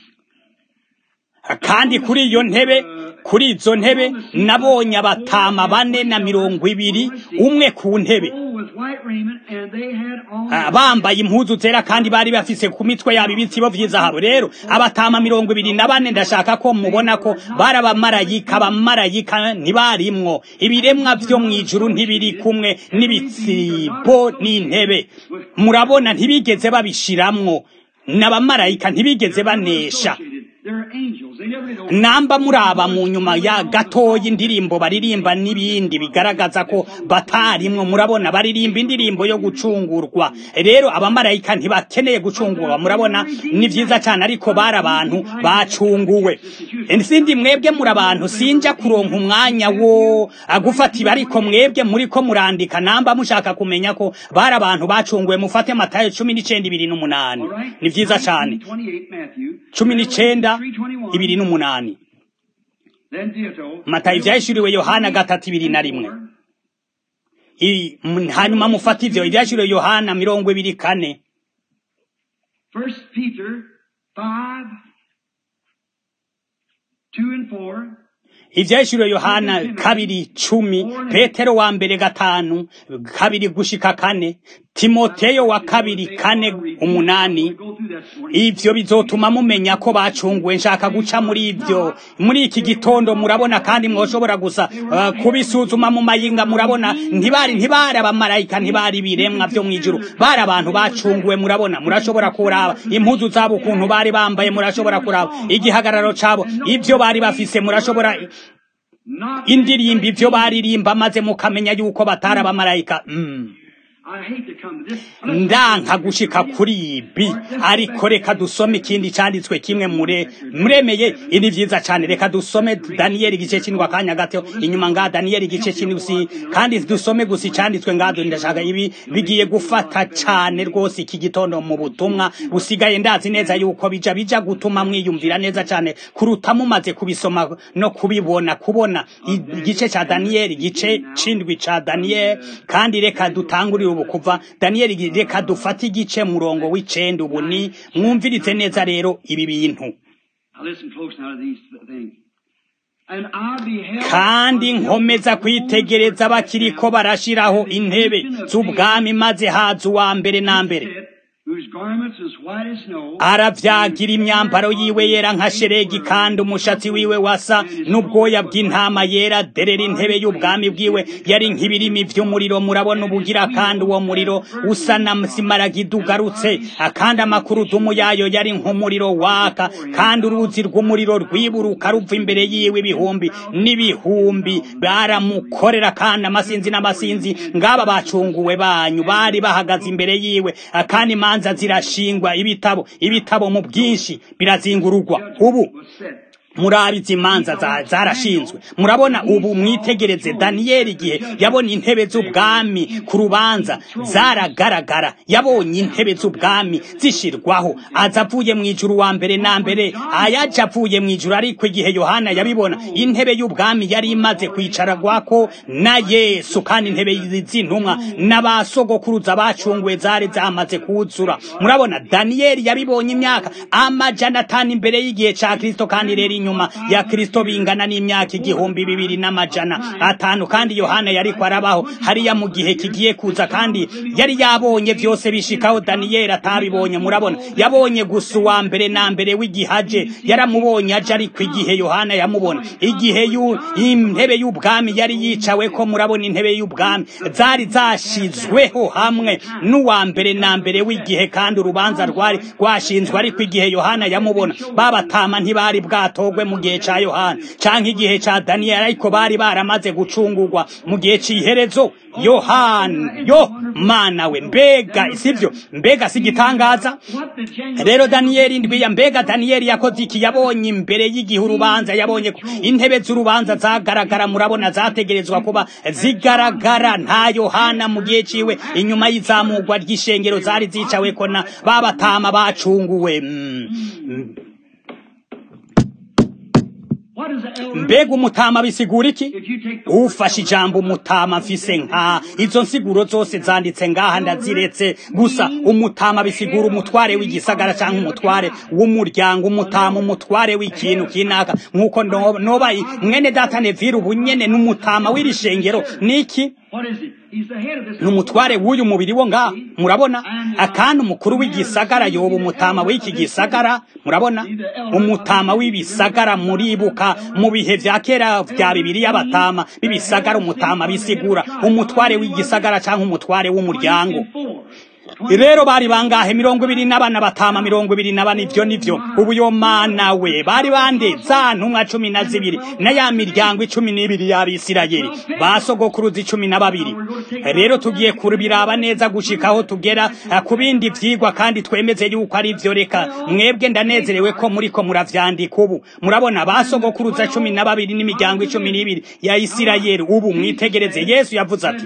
[SPEAKER 1] kandi kuri iyo ntebe kuri izo ntebe nabonye abatama bane na mirongo ibiri umwe ku ntebe
[SPEAKER 2] All with white raiment, and they had on
[SPEAKER 1] Ah, bambaye impuzu zera kandi bari bafise ku mitwe yabo ibitsibo vy'izahabu rero abatama mirongo ibiri na bane ndashaka ko mubona ko bari abamarayika abamarayika ntibarimwo ibiremwa vyo mw'ijuru ntibiri kumwe n'ibitsibo n'intebe murabona ntibigeze babishiramwo n'abamarayika ntibigeze banesha
[SPEAKER 2] They're angels. They never did know.
[SPEAKER 1] namba muraba mu nyuma ya gatoya indirimbo baririmba n'ibindi bigaragaza ko batarimwo murabona baririmba indirimbo yo gucungurwa rero abamarayika ntibakeneye gucungurwa murabona ni vyiza cyane ariko bari abantu bacunguwe sindi mwebwe muri abantu sinja kuronka umwanya wo agufatiba ariko mwebwe muriko murandika namba mushaka kumenya ko bari abantu bacunguwe mufate matayo cumi n'icenda ibiri n'umunani
[SPEAKER 2] All right?
[SPEAKER 1] ni vyiza cane
[SPEAKER 2] 28 Matthew.
[SPEAKER 1] cumi n'icenda
[SPEAKER 2] 3:21.
[SPEAKER 1] ibiri n'umunani
[SPEAKER 2] Then Theoto.
[SPEAKER 1] matayo ivyahishuriwe yohana gatatu ibiri na rimwe I- m- hanyuma mufate ivyo ivyahishuriwe yohana mirongo ibiri kane
[SPEAKER 2] First Peter 5, 2 and 4.
[SPEAKER 1] ivyahishuriwe yohana kabiri cumi petero wa mbere gatanu kabiri gushika kane timoteyo wa kabiri kane umunani
[SPEAKER 2] We go through that this morning.
[SPEAKER 1] ivyo bizotuma mumenya ko bacunguwe nshaka guca muri ivyo muri iki gitondo murabona kandi mwoshobora gusa uh, kubisuzuma mu mayinga murabona ntibari ntibari abamarayika ntibari ibiremwa vyo mwijuru bari abantu bacunguwe murabona murashobora kuraba impuzu zabo ukuntu bari bambaye murashobora kuraba igihagararo cabo ivyo bari bafise murashobora
[SPEAKER 2] Not
[SPEAKER 1] indirimbo ivyo baririmba maze mukamenya yuko batari abamarayika mm.
[SPEAKER 2] I hate to come to this.
[SPEAKER 1] ndanka gushika kuri ibi ariko reka dusome ikindi canditswe kimwe mure muremeye ini vyiza cane reka dusome daniyeli igice c'indwi akanya gato inyuma nga daniyeli igice c'indwi kandi dusome gusa icanditswe ngado ndashaka ibi bigiye gufata cane rwose iki gitondo mu butumwa busigaye ndazi neza yuko bija bija gutuma mwiyumvira neza cane kuruta mumaze kubisoma no kubibona kubona igice ca daniyeli igice c'indwi ca daniyeli kandi reka dutangurire ubu kuva daniyeli reka dufate igice murongo w'icenda ubu ni mwumvirize neza rero ibi bintu
[SPEAKER 2] Now listen close now to these things. And I beheld
[SPEAKER 1] kandi nkomeza kwitegereza bakiriko barashiraho intebe z'ubwami maze haza uwa mbere na mbere
[SPEAKER 2] sit, whose garments was white as snow.
[SPEAKER 1] aravyagira imyambaro yiwe yera nka sheregi kandi umushatsi wiwe wasa n'ubwoya bw'intama yera derera intebe y'ubwami bwiwe yari nk'ibirimi vy'umuriro murabona ubugira kandi uwo muriro usa na simaragida ugarutse akandi amakurudumu yayo yari nk'umuriro waka kandi uruzi rw'umuriro rwiburuka ruva imbere yiwe ibihumbi n'ibihumbi baramukorera kandi amasinzi n'amasinzi ngaba bacunguwe banyu bari bahagaze imbere yiwe kandi imanza zirashingwa ibitabo ibitabo mu bwinshi birazingururwa ubu
[SPEAKER 2] was set.
[SPEAKER 1] murabizi imanza za- zarashinzwe murabona ubu mwitegereze daniyeli igihe yabonye intebe z'ubwami ku rubanza zaragaragara yabonye intebe z'ubwami zishirwaho aza avuye mu ijuru wa mbere na mbere ayaja avuye mu ijuru ariko igihe yohana yabibona intebe y'ubwami yari imaze kwicaragwako na yesu kandi intebe z'intumwa n'abasogokuruza bacunguwe zari zamaze kuzura murabona daniyeli yabibonye imyaka amajana atanu imbere y'igihe ca kristo kandi rero inyuma ya kristo bingana n'imyaka igihumbi bibiri n'amajana atanu kandi yohana yariko arabaho hariya mu gihe kigiye kuza kandi yari yabonye vyose bishikaho daniyeli atabibonye murabona yabonye gusa uwa mbere na mbere w'igihaje yaramubonye aje ariko igihe yohana yamubona igihe yu- intebe y'ubwami yari yicawe ko murabona intebe y'ubwami zari zashizweho hamwe n'uwa mbere na mbere w'igihe kandi urubanza rwari rwashinzwe ariko igihe yohana yamubona babatama ntibari bwatogwe mu gihe ca yohana canke igihe ca daniyeli ariko bari baramaze gucungurwa mu gihe c'iherezo yohana yo mana we mbega sivyo mbega si igitangaza
[SPEAKER 2] What the January
[SPEAKER 1] rero daniyeli ndwiya mbega daniyeli yakoze iki yabonye imbere y'igihe urubanza yabonye ko intebe z'urubanza zagaragara murabona zategerezwa kuba zigaragara nta yohana mu gihe ciwe inyuma y'izamurwa ry'ishengero zari zicaweko na babatama bacunguwe Mm.
[SPEAKER 2] What is the elder?
[SPEAKER 1] mbega umutama bisigura iki
[SPEAKER 2] If you take the
[SPEAKER 1] ufashe ijambo umutama mfise nka izo nsiguro zose zanditse ngaha ndaziretse gusa umutama bisigura umutware w'igisagara cyangwa umutware w'umuryango umutama umutware w'ikintu kinaka nk'uko no- noba i- mwene data nevire ubu nyene n'umutama w'iri shengero niki
[SPEAKER 2] What is it? He's the head of this.
[SPEAKER 1] ni umutware w'uyu mubiri wo ngaha murabona akandi umukuru w'igisagara yoba umutama w'iki gisagara murabona umutama w'ibisagara muribuka mu bihe vya kera vya bibiri y'abatama b'ibisagara umutama bisigura umutware w'igisagara cyangwa umutware w'umuryango rero bari bangahe mirongo ibiri n'abana batama mirongo ibiri na bane ivyo nivyo ubu yo mana we bari bande za ntumwa cumi na zibiri na ya miryango icumi n'ibiri y'abisirayeli basogokuruza icumi na babiri rero tugiye kubiraba neza gushika aho tugera ku bindi vyigwa kandi twemeze yuko ari vyo reka mwebwe ndanezerewe ko muriko muravyandika ubu murabona basogokuruza cumi na babiri n'imiryango icumi n'ibiri ya isirayeli ubu mwitegereze yesu yavuze ati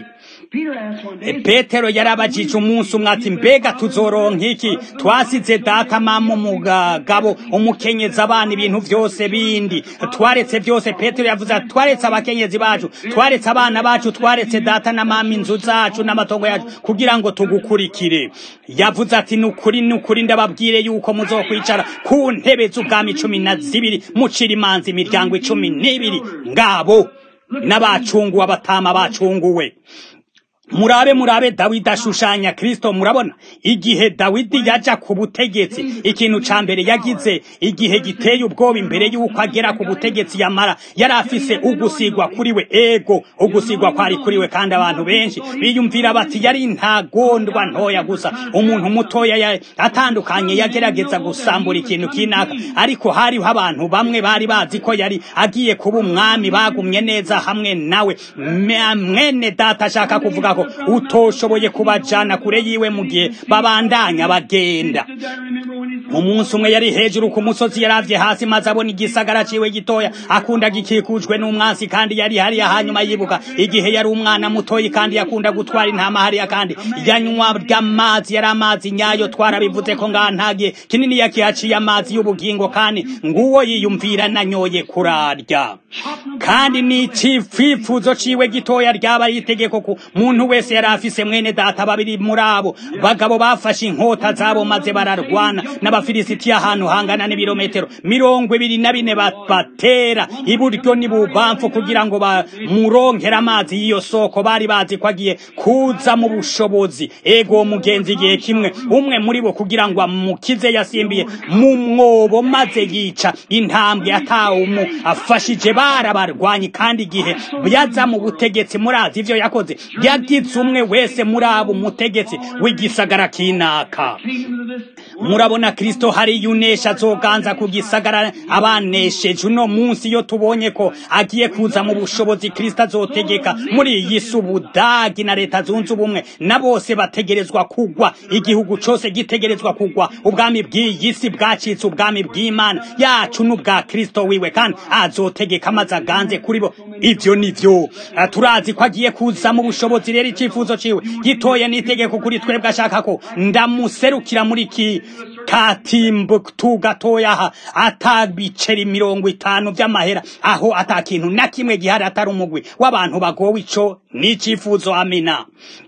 [SPEAKER 1] petero yarabajije umunsi umwe ati mbega tuzoronka iki twasize data mama umugabo umukenyezi abana ibintu vyose bindi twaretse vyose petero yavuze ati twaretse abakenyezi bacu twaretse abana bacu twaretse data na mama inzu zacu n'amatongo yacu kugira ngo tugukurikire yavuze ati nukuri nukuri ndababwire yuko muzokwicara ku ntebe z'ubwami cumi na zibiri mucira imanza imiryango icumi n'ibiri ngabo n'abacunguwe abatama bacunguwe murabe murabe dawidi ashushanya kristo murabona igihe dawidi yaja ku butegetsi ikintu ca mbere yagize igihe giteye ubwoba imbere y'uko agera ku butegetsi yamara yari afise ugusigwa kuri we ego ugusigwa kwari kuri we kandi abantu benshi biyumvira bati yari intagondwa ntoya gusa umuntu mutoya ya, atandukanye yagerageza gusambura ikintu kinaka ariko hariho abantu bamwe bari bazi ko yari agiye kuba umwami bagumye neza hamwe nawe mwene data ashaka kuvuga ko utoshoboye kubajana kure yiwe mu gihe babandanya bagenda umunsi umwe yari hejuru ku musozi yaravye hasi maze abona igisagara ciwe gitoya akunda gikikujwe n'umwansi kandi yari hariya hanyuma yibuka igihe yari umwana mutoyi kandi yakunda gutwara intama hariya kandi yanywa ry'amazi yari amazi nyayo twarabivuze ko ngaha ntagiye kinini yakihaciye amazi y'ubugingo kandi nguwo yiyumvira nanyoye kurarya kandi ni icifuzo ciwe gitoya ryaba itegeko ku muntu wese yari afise mwene data babiri muri abo bagabo bafashe inkota zabo maze bararwana n'abafilisitiya ahantu hangana n'ibirometero mirongo ibiri na bine batera iburyo n'ibubamfu kugira ngo bamuronkere amazi y'iyo soko bari bazi ko agiye kuza mu bushobozi ego mugenzi igihe kimwe umwe muri bo kugira ngo amukize yasimbiye mu mwobo maze yica intambwe atawumu afashije barabarwanyi kandi igihe yaza mu butegetsi murazi ivyo yakoze yagize umwe wese muri abo umutegetsi w'igisagara kinaka murabona kristo hari yunesha azoganza ku gisagara abanesheje uno munsi iyo tubonye ko agiye kuza mu bushobozi kristo azotegeka muri iyi si ubudagi na leta zunze ubumwe na bose bategerezwa kugwa igihugu cose gitegerezwa kugwa ubwami bw'iyi si bwacitse ubwami bw'imana yacu n'ubwa kristo wiwe kandi azotegeka maze aganze kuri bo ivyo nivyo turazi ko agiye kuza mu bushobozi rero icyifuzo ciwe gitoye n'itegeko kuri twebwe ashaka ko ndamuserukira muri ki katimbuktu gatoya aha atabiceri mirongo itanu vy'amahera aho ata kintu na kimwe gihari atari umugwi w'abantu bagowe ico n'icyifuzo amina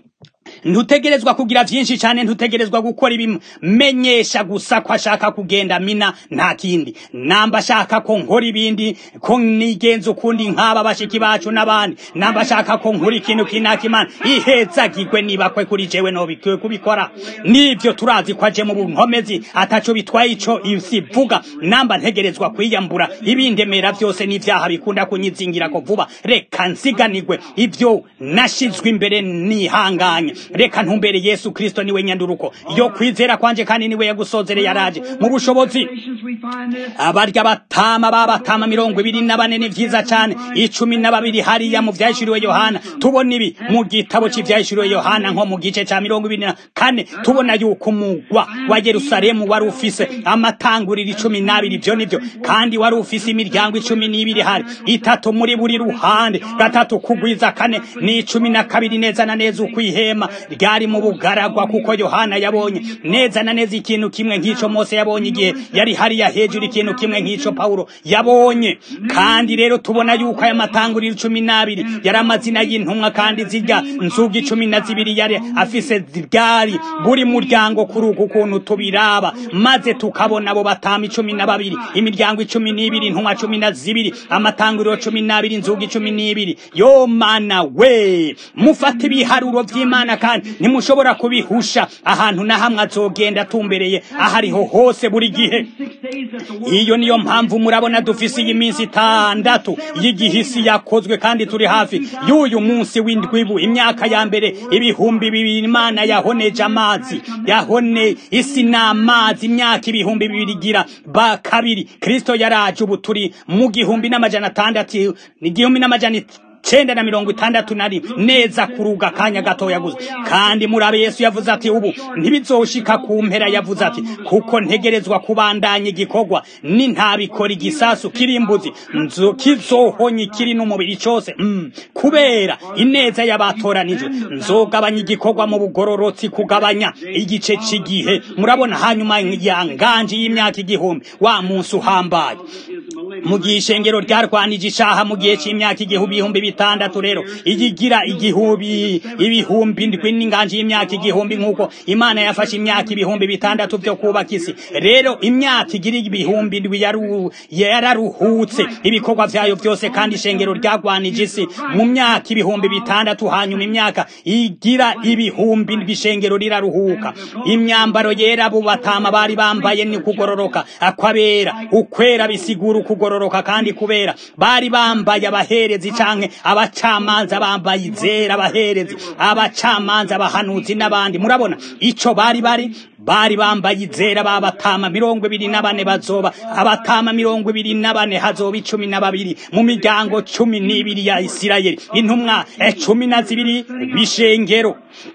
[SPEAKER 1] ntutegerezwa kugira vyinshi cyane ntutegerezwa gukora ibimenyesha gusa ko ashaka kugenda mina nta kindi namba ashaka ko nkora ibindi ko nigenza ukundi nk'aba bashiki bacu n'abandi namba ashaka ko nkora ikintu kinaka imana ihezagirwe niba kwe kuri jewe nobikwiye kubikora nivyo turazi ko aje mu bunkomezi ataco bitwaye ico isivuga namba ntegerezwa kwiyambura ibindemera vyose n'ivyaha bikunda kunyizingira ko vuba reka nsiganirwe ivyo nashizwe imbere nihanganye reka ntumbere yesu kristo niwe nyanduruko yo kwizera kwanje kandi niwe yagusozere yaraje mu bushobozi abarya batama babatama mirongo ibiri na bane ni vyiza cane icumi na babiri hariya mu vyahishuriwe yohana tubona ibi mu gitabo c'ivyahishuriwe yohana nko mu gice ca mirongo ibiri na kane tubona yuko umugwa wa yerusalemu wari ufise amatanguriro icumi n'abiri ivyo nivyo kandi wari ufise imiryango icumi n'ibiri hari itatu muri buri ruhande gatatu kugwiza kane ni icumi na kabiri neza na neza ukwihema ryari mu bugaragwa kuko yohana yabonye neza na neza ikintu kimwe nk'ico mose yabonye igihe yari hariya hejuru ikintu kimwe nk'ico pawulo yabonye kandi rero tubona yuko aya matanguriro cumi n'abiri yari amazina y'intumwa kandi zirya nzugi cumi na zibiri yari afise ryari buri muryango kuri uku kuntu tubiraba maze tukabona abo batama icumi na babiri imiryango icumi n'ibiri intumwa cumi na zibiri amatanguriro cumi n'abiri inzugi cumi n'ibiri yo mana we mufate ibiharuro vy'imana kandi ntimushobora kubihusha ahantu na hamwe azogenda atumbereye ahariho hose buri gihe iyo niyo mpamvu murabona dufise iyi minsi itandatu y'igihe isi yakozwe kandi turi hafi y'uyu munsi w'indwibu imyaka ya mbere ibihumbi bibiri imana yahoneje amazi yahone isi n'amazi imyaka ibihumbi bibiri igira ba kabiri kristo yaraje ubu turi mu gihumbi n'amajana atandatu igihumbi n'amajana cenda na mirongo itandatu na rimwe neza kuruga akanya gatoya gusa kandi murabe yesu yavuze ati ubu ntibizoshika ku mpera yavuze ati kuko ntegerezwa kubandanya igikorwa ni ntabikora igisasu kirimbuzi nzo kizohonye kiri n'umubiri cose mm. kubera ineza y'abatoranijwe nzogabanya igikorwa mu bugororotsi kugabanya igice c'igihe murabona hanyuma ya nganje y'imyaka igihumbi wa munsi uhambaye mu gihe ishengero ryarwanije ishaha mu gihe c'imyaka igihumbi ibihumbi bitandatu rero igigira igihumbi ibihumbi ndwi n'inganje y'imyaka igihumbi nk'uko imana yafashe imyaka ibihumbi bitandatu byo kubaka isi rero imyaka igira ibihumbi ndwi yararuhutse ibikorwa vyayo vyose kandi ishengero ryarwanije isi mu myaka ibihumbi bitandatu hanyuma imyaka igira ibihumbi ndwi ishengero riraruhuka imyambaro yera abo batama bari bambaye ni kugororoka akwabera ukwera bisigura ukugororoka kandi kubera bari bambaye abaherezi canke abacamanza bambaye izera abaherezi abacamanza abahanuzi n'abandi murabona ico bari bari bari bambaye izera babatama mirongo ibiri na bane bazoba abatama mirongo ibiri na bane hazoba icumi na babiri mu miryango cumi n'ibiri ya isirayeli intumwa cumi na zibiri bishengero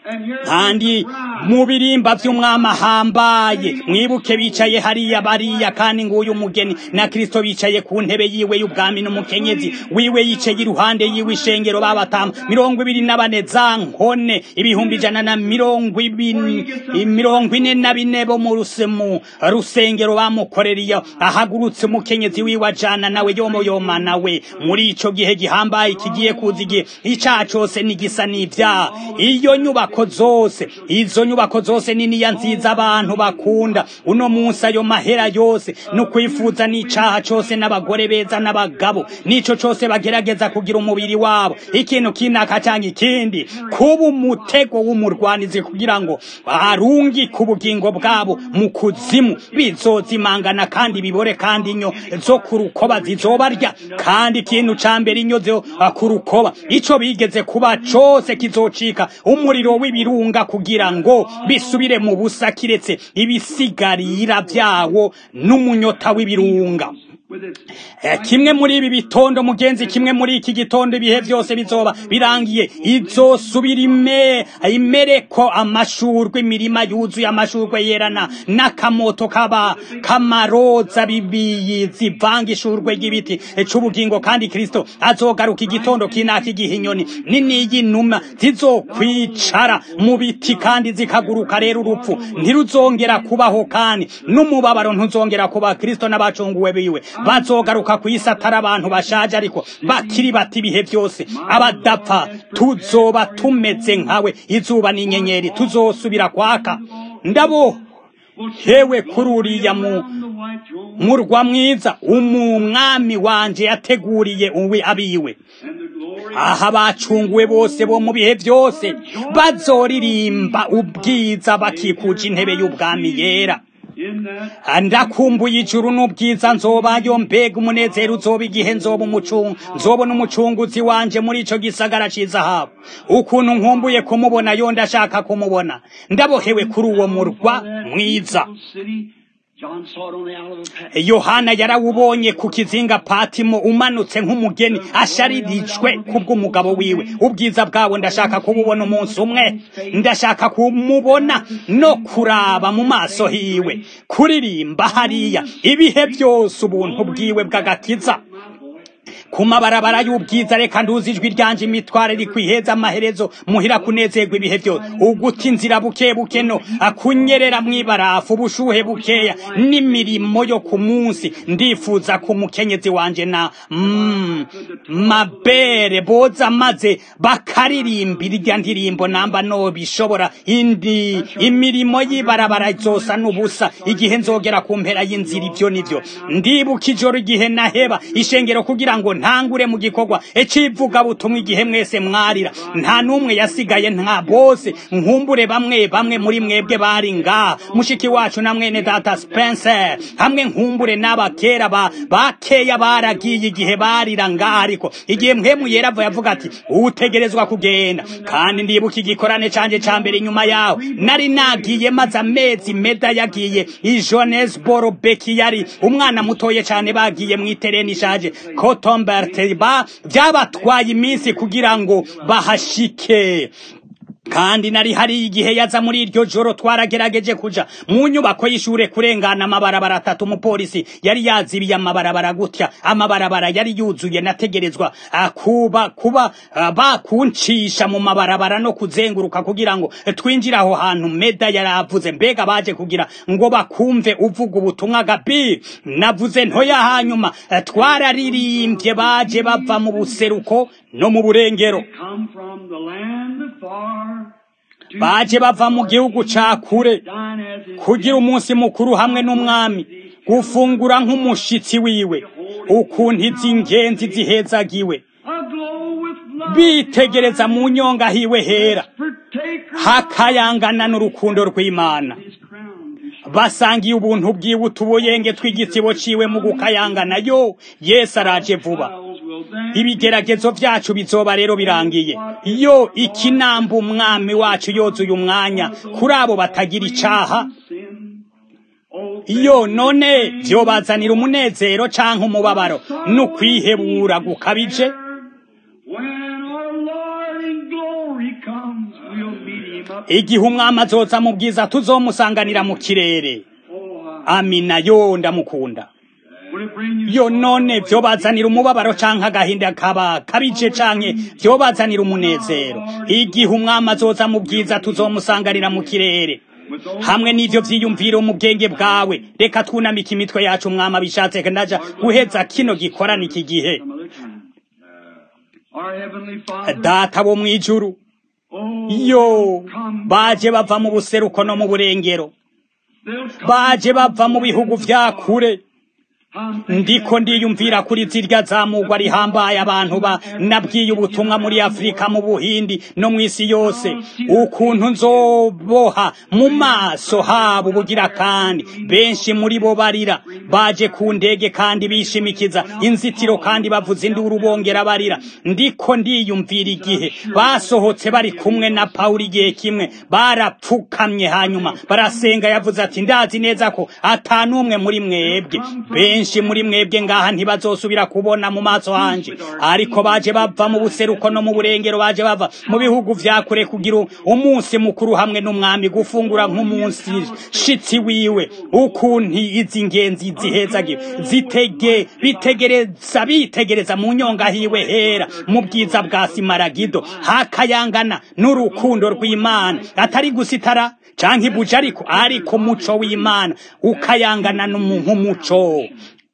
[SPEAKER 1] kandi mu birimba vy'umwami ahambaye mwibuke bicaye hariya bariya kandi nguyu umugeni na kristo bicaye ku ntebe yiwe y'ubwami n'umukenyezi wiwe yicaye iruhande yiwe ishengero babatama mirongo ibiri na bane za nkone ibihumbi ijana na mirongo ibiri mirongo ine na bine bo mu rusemu rusengero bamukoreriye ahagurutse umukenyezi wiwe ajana nawe yomoyoma nawe muri ico gihe gihambaye kigiye kuza igihe icaha cose nigisa n'ivyaha iyo nyubako zose izo nyubako zose niniya nziza abantu bakunda uno munsi ayo mahera yose no kwifuza n'icaha cose n'abagore beza n'abagabo nico cose bagerageza kugira umubiri wabo ikintu kinaka canke ikindi kuba umutego w'umurwanizi kugira ngo arungi ku bugingo bwabo mu kuzimu bizozimangana kandi bibore kandi inyo zo ku rukoba zizobarya kandi ikintu ca mbere inyo zo ku rukoba ico bigeze kuba cose kizocika umuriro w'ibirunga kugira ngo bisubire mu busa kiretse ibisigarira vyawo n'umunyota w'ibirunga kimwe muri ibi bitondo mugenzi kimwe muri iki gitondo ibihe byose bizoba birangiye izosubira ime imereko amashurwe imirima yuzuye amashurwe yerana n'akamoto kaba kamaroza bibiyi zivanga ishurwe ry'ibiti c'ubugingo kandi kristo azogaruka igitondo kinaka igihe inyoni nini y'inuma zizokwicara mu biti kandi zikaguruka rero urupfu ntiruzongera kubaho kandi n'umubabaro ntuzongera kuba kristo n'abacunguwe biwe bazogaruka ku isi atari abantu bashaje ariko bakiri bati ibihe byose abadapfa tuzoba tumeze nkawe izuba n'inyenyeri tuzosubira kwaka ndabo hewe kuri uriya mu murwa mwiza umwami wanje yateguriye uwe abiwe aha bacunguwe bose bo mu bihe byose bazoririmba ubwiza bakikuje intebe y'ubwami yera ndakumbuye ijuru n'ubwiza nzobayo mbega umunezero uzoba igihe nzoba umucungu nzobona umucunguzi wanje muri ico gisagara c'izahabu ukuntu nkumbuye kumubona yo ndashaka kumubona ndabohewe kuri uwo murwa mwiza yohana yarawubonye ku kizinga patimo umanutse nk'umugeni asharirijwe kubw'umugabo wiwe ubwiza bwawo ndashaka kububona umunsi umwe ndashaka kumubona no kuraba mu maso hiwe kuririmba hariya ibihe byose ubuntu bwiwe bw'agakiza ku mabarabara y'ubwiza reka nduzi ijwi ryanje imitware rikwiheza amaherezo muhira kunezerwa ibihe byose uguta inzira buke buke no akunyerera mw'ibarafu ubushuhe bukeya n'imirimo yo ku munsi ndifuza ku mukenyezi wanje na mm, mabere boza maze bakaririmbira irya ndirimbo namba no bishobora indi imirimo y'ibarabara zosa n'ubusa igihe nzogera ku mpera y'inzira ibyo nivyo ndibuka ijoro igihe naheba ishengero kugira ngo ntangure mu gikorwa icivuga butumwa igihe mwese mwarira nta n'umwe yasigaye nta bose nkumbure bamwe bamwe muri mwebwe bari ngaha mushiki wacu na mwene data Spencer hamwe nkumbure n'abakera ba bakeya baragiye igihe barira ngaha ariko igihe mpemu yera yavuga ati utegerezwa kugenda kandi ndibuka igikorane canje ca mbere inyuma yaho nari nagiye maze amezi meda yagiye i Johannesboro Beki yari umwana mutoye cyane bagiye mu itereni ishaje Cotombert ba byabatwaye iminsi kugira ngo bahashike kandi nari hari igihe yaza muri iryo joro twaragerageje kuja mu nyubako y'ishure kurengana amabarabara atatu umupolisi yari yazibiye amabarabara gutya amabarabara yari yuzuye nategerezwa uh, kuba kuba uh, bakuncisha mu mabarabara no kuzenguruka kugira ngo twinjire aho hantu meda yaravuze mbega baje kugira ngo bakumve uvuga ubutumwa gabi navuze ntoya hanyuma uh, twararirimbye baje bava mu buseruko no mu burengero
[SPEAKER 2] come from the land far to
[SPEAKER 1] baje bava mu gihugu ca kure
[SPEAKER 2] dine as his
[SPEAKER 1] kugira umunsi mukuru hamwe n'umwami gufungura nk'umushitsi wiwe ukuntu izi ngenzi zihezagiwe
[SPEAKER 2] aglow with love.
[SPEAKER 1] bitegereza mu nyonga hiwe hera
[SPEAKER 2] Partaker
[SPEAKER 1] hakayangana n'urukundo rw'imana
[SPEAKER 2] his crown to shine.
[SPEAKER 1] basangiye ubuntu bwiwe utubuyenge tw'igitsibo ciwe mu gukayangana yo yesu araje vuba
[SPEAKER 2] Trials will dance.
[SPEAKER 1] ibigeragezo vyacu bizoba rero birangiye iyo ikinamba umwami wacu yozuye umwanya kuri abo batagira icaha
[SPEAKER 2] Sin. Oh,
[SPEAKER 1] iyo none vyobazanira umunezero canke umubabaro n'ukwihebura gukabije
[SPEAKER 2] When our Lord in glory comes, we'll meet him up.
[SPEAKER 1] igihe umwami azoza mu bwiza tuzomusanganira mu kirere
[SPEAKER 2] Oh,
[SPEAKER 1] amina yo ndamukunda
[SPEAKER 2] will it bring you
[SPEAKER 1] yo none vyobazanira umubabaro canke agahinda kaba kabije canke vyobazanira umunezero igihe umwami azoza mu bwiza tuzomusanganira mu kirere
[SPEAKER 2] with those
[SPEAKER 1] hamwe n'ivyo vyiyumviro mu bwenge bwawe reka twunamike imitwe yacu umwami abishatse ndaja guheza kino gikorana iki gihe
[SPEAKER 2] some other time? Our heavenly Father,
[SPEAKER 1] data bo mw'ijuru
[SPEAKER 2] oh,
[SPEAKER 1] yo
[SPEAKER 2] come.
[SPEAKER 1] baje bava mu buseruko no mu burengero
[SPEAKER 2] They'll come
[SPEAKER 1] baje bava mu bihugu vya kure
[SPEAKER 2] I'm thinking
[SPEAKER 1] ndiko ndiyumvira kuri zirya zamugwa rihambaye abantu ba nabwiye ubutumwa muri afurika mu buhindi no mu isi yose ukuntu nzoboha mu maso habo ubugira kandi benshi muri bo barira baje ku ndege kandi bishimikiza inzitiro kandi bavuza induru bongera barira ndiko ndiyumvira igihe basohotse bari kumwe na pawulo igihe kimwe barapfukamye hanyuma barasenga yavuze ati ndazi neza ko atanumwe muri mwebwe benshi muri mwebwe ngaha ntibazosubira kubona mu maso hanje ariko baje bava mu buseruko no mu burengero baje bava mu bihugu vya kure kugira umunsi mukuru hamwe n'umwami gufungura nk'umunsi shitsi wiwe ukuntu izi ngenzi zihezagiwe zitege bitegereza bitegereza mu nyonga hiwe hera mu bwiza bwa simaragido hakayangana n'urukundo rw'imana atari gusitara canke ibuja ariko ariko muco w'imana ukayangana nk'umuco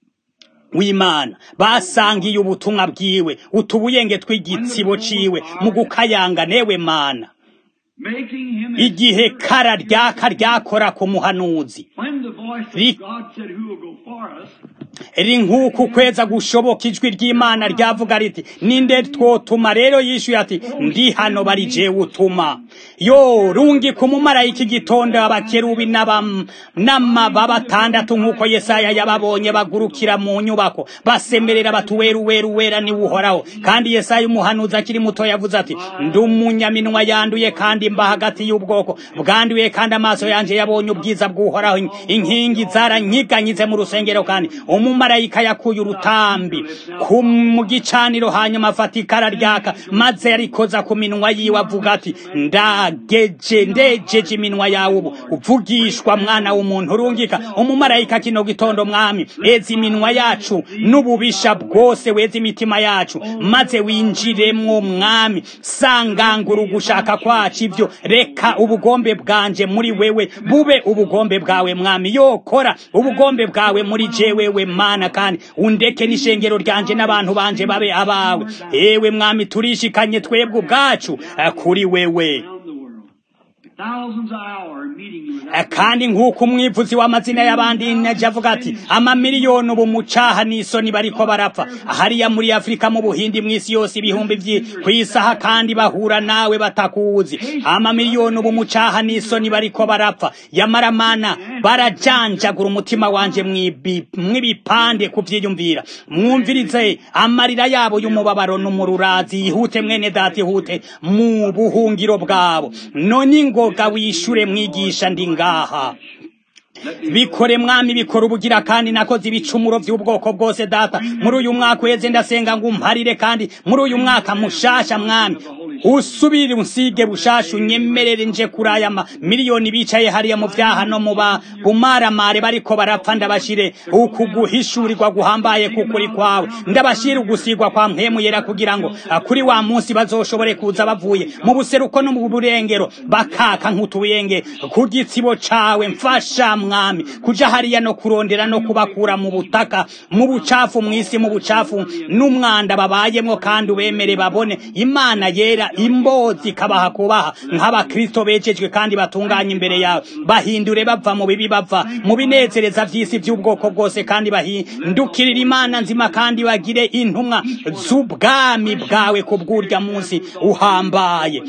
[SPEAKER 1] w'imana basangiye ubutumwa bwiwe utubuyenge tw'igitsibo ciwe mu gukayanga newe mana
[SPEAKER 2] making him
[SPEAKER 1] igihe kara ryaka ryakora ku muhanuzi
[SPEAKER 2] when the voice
[SPEAKER 1] Ri-
[SPEAKER 2] of God said, Who will go for us?
[SPEAKER 1] ri nk'uku kweza gushoboka ijwi ry'imana ryavuga riti ninde twotuma rero yishuye ati ndi hano bari jewe utuma yo rungika umumarayika igitondo abakerubi n'abam- n'amaba batandatu nk'uko yesaya yababonye bagurukira mu nyubako basemerera bati weru weru wera niwe uhoraho kandi yesaya umuhanuzi akiri muto yavuze ati ndi umunyaminwa yanduye kandi mba hagati y'ubwoko bwanduye kandi amaso yanje yabonye ubwiza bw'uhoraho inkingi zaranyiganyize mu rusengero kandi umumarayika yakuye urutambi ku mu gicaniro hanyuma afata ikara ryaka maze yarikoza ku minwa yiwe avuga ati ndageje ndejeje iminwa yawe ubu uvugishwa mwana w'umuntu urungika umumarayika kino gitondo mwami eza iminwa yacu n'ububisha bwose weza imitima yacu maze winjiremwo mwami sangangura ugushaka kwacu ivyo reka ubugombe bwanje muri wewe bube ubugombe bwawe mwami yokora ubugombe bwawe muri jewewe mana kandi undeke n'ishengero ryanje n'abantu banje babe abawe ewe mwami turishikanye twebwe ubwacu eh, kuri wewe
[SPEAKER 2] Around the world. thousands an hour meeting you
[SPEAKER 1] Eh,
[SPEAKER 2] without
[SPEAKER 1] kandi nk'uko umwivuzi w'amazina y'abandi naje avuga ati amamiliyoni ubu mucaha n'isoni bariko barapfa hariya muri afurika mu buhindi mw'isi yose ibihumbi vyi kw'isaha kandi bahura nawe batakuzi amamiliyoni ubu mucaha n'isoni bariko barapfa yamara mana barajanjagura umutima wanje mwibi- mw'ibipande kuvyiyumvira mwumvirize amarira yabo y'umubabaro n'umururazi yihute mwene data ihute mu buhungiro bwabo none ingoga wishure mwigisha ndi ngaha bikore mwami bikora ubugira kandi nakoze ibicumuro by'ubwoko bwose data muri uyu mwaka uheze ndasenga ngo umparire kandi muri uyu mwaka mushasha mwami usubire unsige bushasha unyemerere nje kuri aya ma miliyoni bicaye hariya mu vyaha no mu ba bumaramare bariko barapfa ndabashire uku guhishurirwa guhambaye kukuri kwawe ndabashire ugusigwa kwa mpemu yera kugira ngo ah, kuri wa munsi bazoshobore kuza bavuye mu buseruko no mu burengero bakaka nk'utuyenge ku gitsibo cawe mfasha mwami kuja hariya no kurondera no kubakura mu butaka mu bucafu mw'isi mu bucafu n'umwanda babayemwo kandi ubemere babone imana yera imbozi ikabaha kubaha nk'abakristo bejejwe kandi batunganye imbere yawe bahindure bava mu bibi bava mu binezereza vy'isi vy'ubwoko bwose kandi bahindukirira imana nzima kandi bagire intumwa z'ubwami bwawe ku bw'urya munsi uhambaye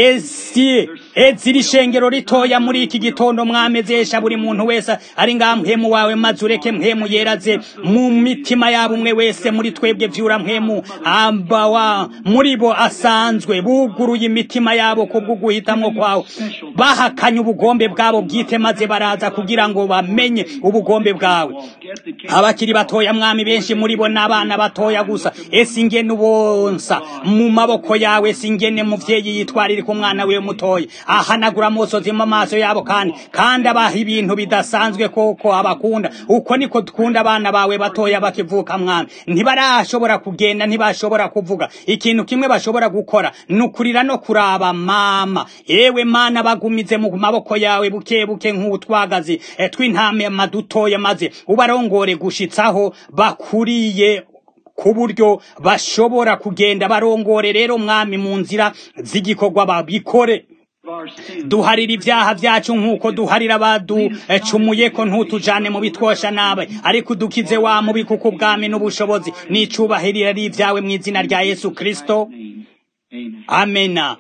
[SPEAKER 1] esi ezira ishengero ritoya muri iki gitondo mwamezesha buri muntu wese ari ngaha mpemu wawe maze ureke mpemu yeraze mu mitima yabo umwe wese muri twebwe vyura mpemu ambawa muri bo asanzwe buguruye imitima yabo kubwo guhitamwo kwawe bahakanye ubugombe bwabo bwite maze baraza kugira ngo bamenye ubugombe bwawe
[SPEAKER 2] get the king.
[SPEAKER 1] abakiri batoya mwami benshi muri bo n'abana batoya gusa ese ingene ubonsa mu maboko yawe ese ingene muvyeyi yitwarira ku mwana wiwe mutoya ahanagura amosozi mu maso yabo kandi kandi abaha ibintu bidasanzwe koko abakunda uko niko dukunda abana bawe batoya bakivuka mwami ntibarashobora kugenda ntibashobora kuvuga ikintu kimwe bashobora gukora ni ukurira no kuraba mama yewe mana bagumize mu maboko yawe buke buke nk'utwagazi eh, tw'intama dutoya maze ubarongore gushitsaho bakuriye ku buryo bashobora kugenda barongore rero mwami mu nzira z'igikorwa babikore
[SPEAKER 2] Our sin.
[SPEAKER 1] duharira ibyaha byacu nk'uko duharira abaducumuye ko ntutujane mu bitwosha nawe ariko udukize wa mubi kuko ubwami n'ubushobozi n'icubahiro ari ibyawe mu izina rya yesu kristo
[SPEAKER 2] Amen.
[SPEAKER 1] amena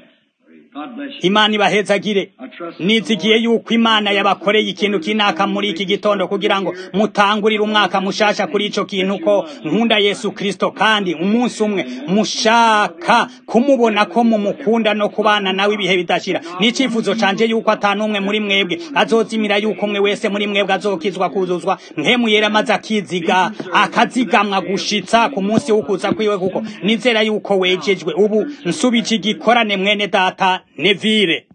[SPEAKER 2] God bless you.
[SPEAKER 1] imana ibahezagire
[SPEAKER 2] I trust
[SPEAKER 1] nizigiye yuko imana yabakoreye ikintu kinaka muri iki gitondo kugira ngo mutangurire umwaka mushasha kuri ico kintu ko nkunda yesu kristo kandi umunsi umwe mushaka kumubona ko mumukunda no kubana nawe ibihe bidashira n'icifuzo canje yuko atanumwe muri mwebwe azozimira yuko umwe wese muri mwebwe azokizwa kuzuzwa mpemu yera maze akiziga akazigamwa gushitsa ku munsi w'ukuza kwiwe kuko nizera yuko wejejwe ubu nsubije igikorane mwene data nevire